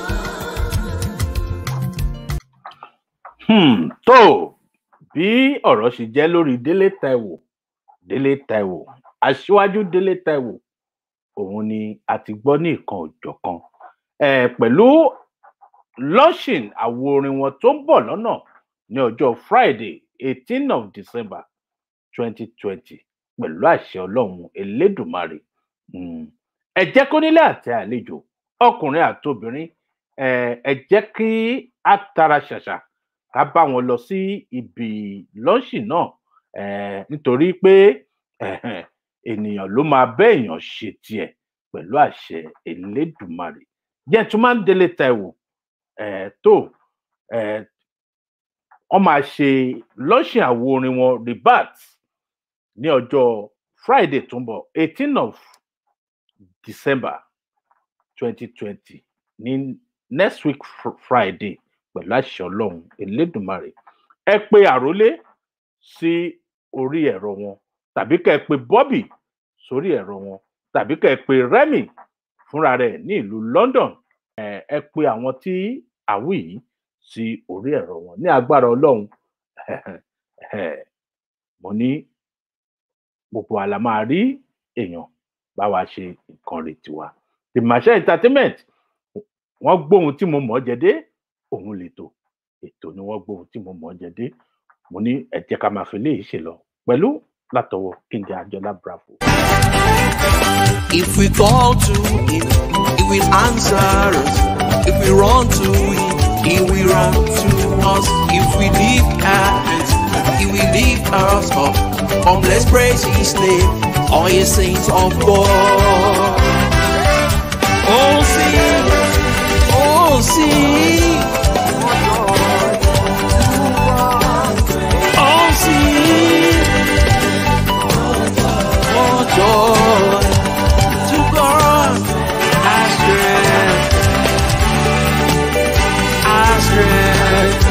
Hmm, tó bí ọ̀rọ̀ ṣe jẹ́ lórí délé taiwo délé taiwo aṣíwájú délé taiwo òun ni a ti gbọ́ ní ìkan òjọ̀kan eh, pẹ̀lú launching àwo orin wọn tó ń bọ̀ lọ́nà ní ọjọ́ friday eighteen of december twenty twenty pẹ̀lú àṣẹ ọlọ́run elédùnmarè Hmm, ẹ jẹ́ kó nílé àti àlejò ọkùnrin àtobìnrin eh, ẹ jẹ́ kí á tara ṣàṣà ká bá wọn lọ sí ibi lọ́ọ̀ṣì náà eh, nítorí pé eh, ènìyàn ló máa bẹ́ èèyàn ṣe tiẹ̀ pẹ̀lú àṣẹ elédùnmarè gentleman délé taiwo eh, tó eh, wọ́n máa ṣe lọ́ọ̀ṣì àwo orin wọn rebat ní ọjọ́ friday tó ń bọ̀ eighteen of december twenty twenty ní next week fr- friday pẹ̀lú àṣẹ ọlọ́run elédùnmarè ẹ pe àrólé sí orí ẹ̀rọ wọn tàbí kẹ́ ẹ pe bobby sórí ẹ̀rọ wọn tàbí kẹ́ ẹ pe remy fúnra rẹ̀ ní ìlú london ẹ ẹ pe àwọn tí àwí yìí sí orí ẹ̀rọ wọn ní agbára ọlọ́run mo ní gbogbo àlà máa rí èèyàn bá wa ṣe nǹkan rè tiwa tìmọ̀ṣẹ́ entertainment wọ́n gbóhun tí mo mọ̀ ọ́ jẹ́dé òun lètò ètò ni wọ́n gbóhun tí mo mọ̀ ọ́ jẹ́dé mo ní ẹ jẹ́ ká máa fi léyìí ṣe lọ pẹ̀lú látọwọ́ kíndé àjọlá bravo. If we call to him, he will answer us. If we run to him, he will run to us. If we lift our hands, he will lift us up. Come, let's praise his name, all ye saints of God. Oh, sing, oh, sing. Oh, sing. Oh, joy to God, our strength, our strength.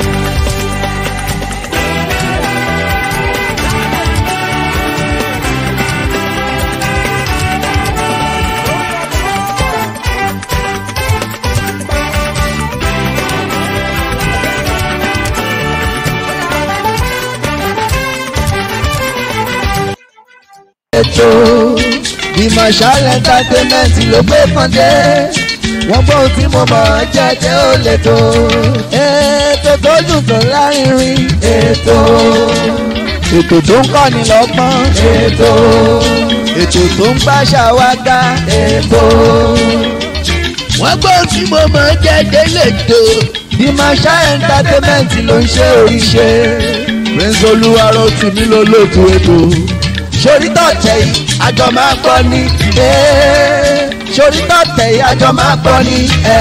ètò Marshal entertainment ló gbé kàndé wọ́n gbọ́ ohun tí mo mọ̀ ọ́ jẹ́jẹ́ ó lè tó ètò tó dùn tó lárinrin ètò ètò tó ń kọ́ni lọ́gbọ́n ètò ètò tó ń gbàṣà wá ká ètò wọ́n gbọ́ ohun tí mo mọ̀ ọ́ jẹ́jẹ́ lè tó Marshal entertainment ló ń ṣe oríṣe prince olúwarọ̀ tì mí lólótú ètò sórí tọ̀tẹ̀ yìí àjọ máa gbọ́ ni sórí tọ̀tẹ̀ yìí àjọ máa gbọ́ ni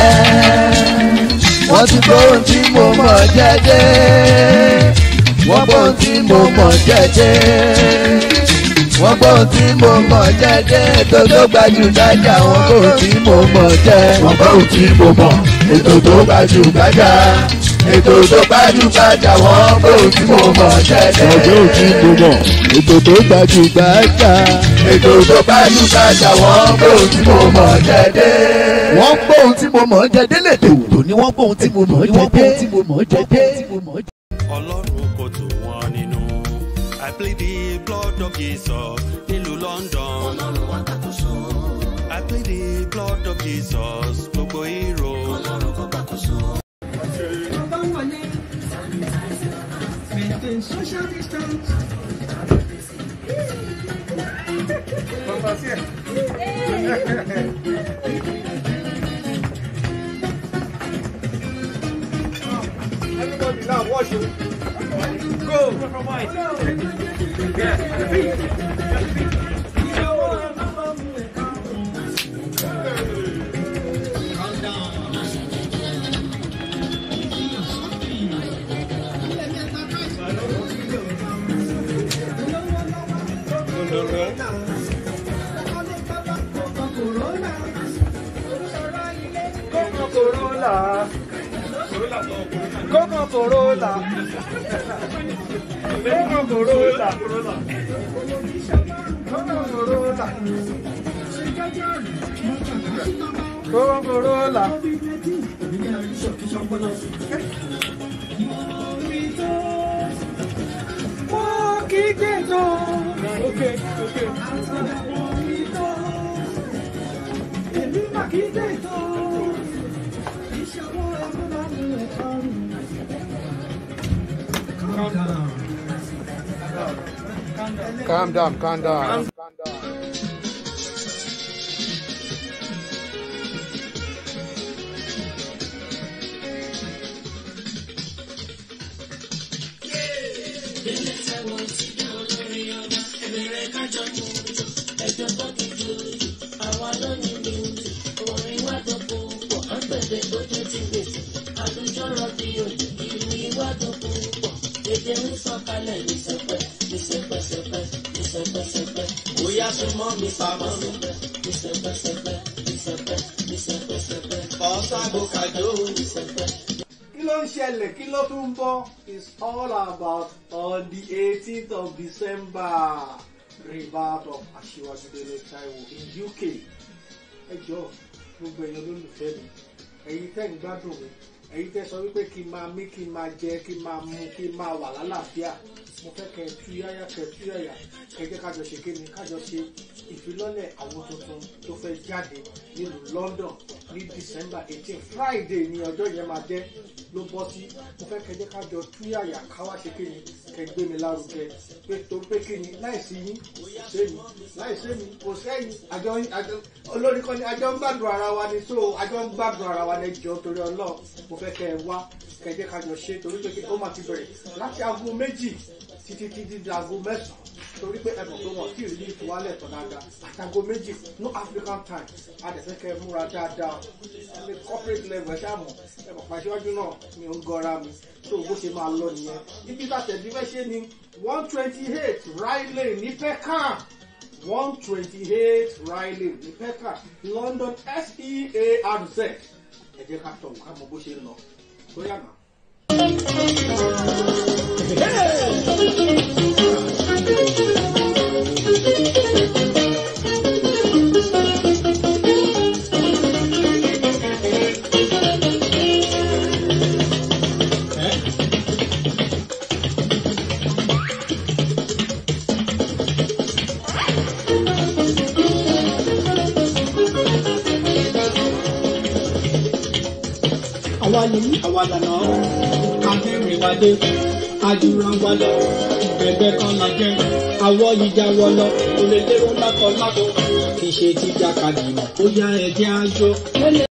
wọ́n ti gbọ́ ohun tí mo mọ̀ jẹ́jẹ́ wọ́n gbọ́ ohun tí mo mọ̀ jẹ́jẹ́ wọ́n gbọ́ ohun tí mo mọ̀ jẹ́jẹ́ ètò tó gbajúgbajà wọ́n gbọ́ ohun tí mo mọ̀ jẹ́ wọ́n gbọ́ ohun tí mo mọ̀ ètò tó gbajúgbajà ètò tó gbajúgbajà wọ́n gbọ́ ohun tí mo mọ̀ jẹ́jẹ́ wọ́n gbọ́ ohun tí mo mọ̀ ètò tó gbajúgbajà ètò tó gbajúgbajà wọ́n gbọ́ ohun tí mo mọ̀ jẹ́jẹ́ wọ́n gbọ́ ohun tí mo mọ̀ jẹ́jẹ́ lètò tó ní wọ́n gbọ́ ohun tí mo mọ̀ jẹ́jẹ́ ọlọ́run kò tó wọn nínú i play the blood of jesus nílùú london ọlọ́run wà gbàkóso i play the blood of jesus gbogbo hero ọlọ́run kò gbàkóso. Maintain social distance. Everybody now, watch it. Go. From white. Coco Corolla. Coco Corolla. Coco Corolla. Coco Corolla. Coco Corolla. Okay, okay. Calm down, calm down. Bóyá súnmọ́ mi pamọ́ mi. Ọ̀sàgbò kàjó. kí ló ń ṣẹlẹ̀ kí ló tún ń bọ̀ is all about on the eighteenth of december rebirth of aṣíwájú délé taiwo in uk ẹ jọ gbogbo èèyàn olólùfẹ́ mi ẹ̀yin tẹ́ ń gbádùn mi ẹ̀yin tẹ́ sọ wípé kí n máa mí kí n máa jẹ kí n máa mu kí n máa wà lálàáfíà mo fẹ́ kẹ́ ẹ tú yáyá kẹ́ ẹ tú yáyà kẹ́ ẹ jẹ́ kájọ ṣe kí ni kájọ ṣe ìfilọ́lẹ̀ àwọn tuntun tó fẹ́ jáde nílùú London ní December eighteen Friday ni ọjọ́ yẹn máa jẹ́ ló bọ́ sí mo fẹ́ kẹ́ ẹ jẹ́ kájọ tú yáyà káwá ṣe kí ni kẹ́ ẹ gbé mi lárugẹ pé torí pé kí ni láìsí yín kò sẹ́yìn láìsí mi kò sẹ́yìn àjọ àjọ olórí kan ní àjọ ń gbàdùn ara wa ni so àjọ ń gbàdùn ara wa ní jọ torí Ọlọ́run mo fẹ́ kẹ́ ẹ wá kẹ́ ẹ jẹ́ kájọ ṣe torí pé kí ó máa ti bẹ̀rẹ̀ láti aago méjì títí títí di aago mẹ́sàn-án torí pé ẹ̀bùn tó wọ̀ kí ìrírí ìfowálẹ̀ tán dáadáa àtàgò méjì no African time adẹ̀fẹ́ kẹ́ ẹ múra dáadáa ẹni corporate level ẹ ṣáà mọ̀ ẹ̀bùn pàṣẹwájú náà mi ò ń gọra mi tó bó ṣe máa lọ nìyẹn ibi tàtẹ̀dí fẹ́ ṣe ni one twenty eight Riley ní Peckham one twenty eight Riley ní Peckham London SEARZ ẹ jẹ́ ká tọ̀ ká mọ bó ṣe ń lọ tó yàgbà. àwa nìyí àwa lànà akẹ́rìnwádé ajúranwálẹ̀ ẹgbẹ́ kan la jẹ́ àwọ̀ ìjà wọlọ olè lérò lákọ̀ọ́lákọ̀ kì í ṣe tíjà kadì mọ̀ ó yá ẹ̀jẹ̀ àjọ.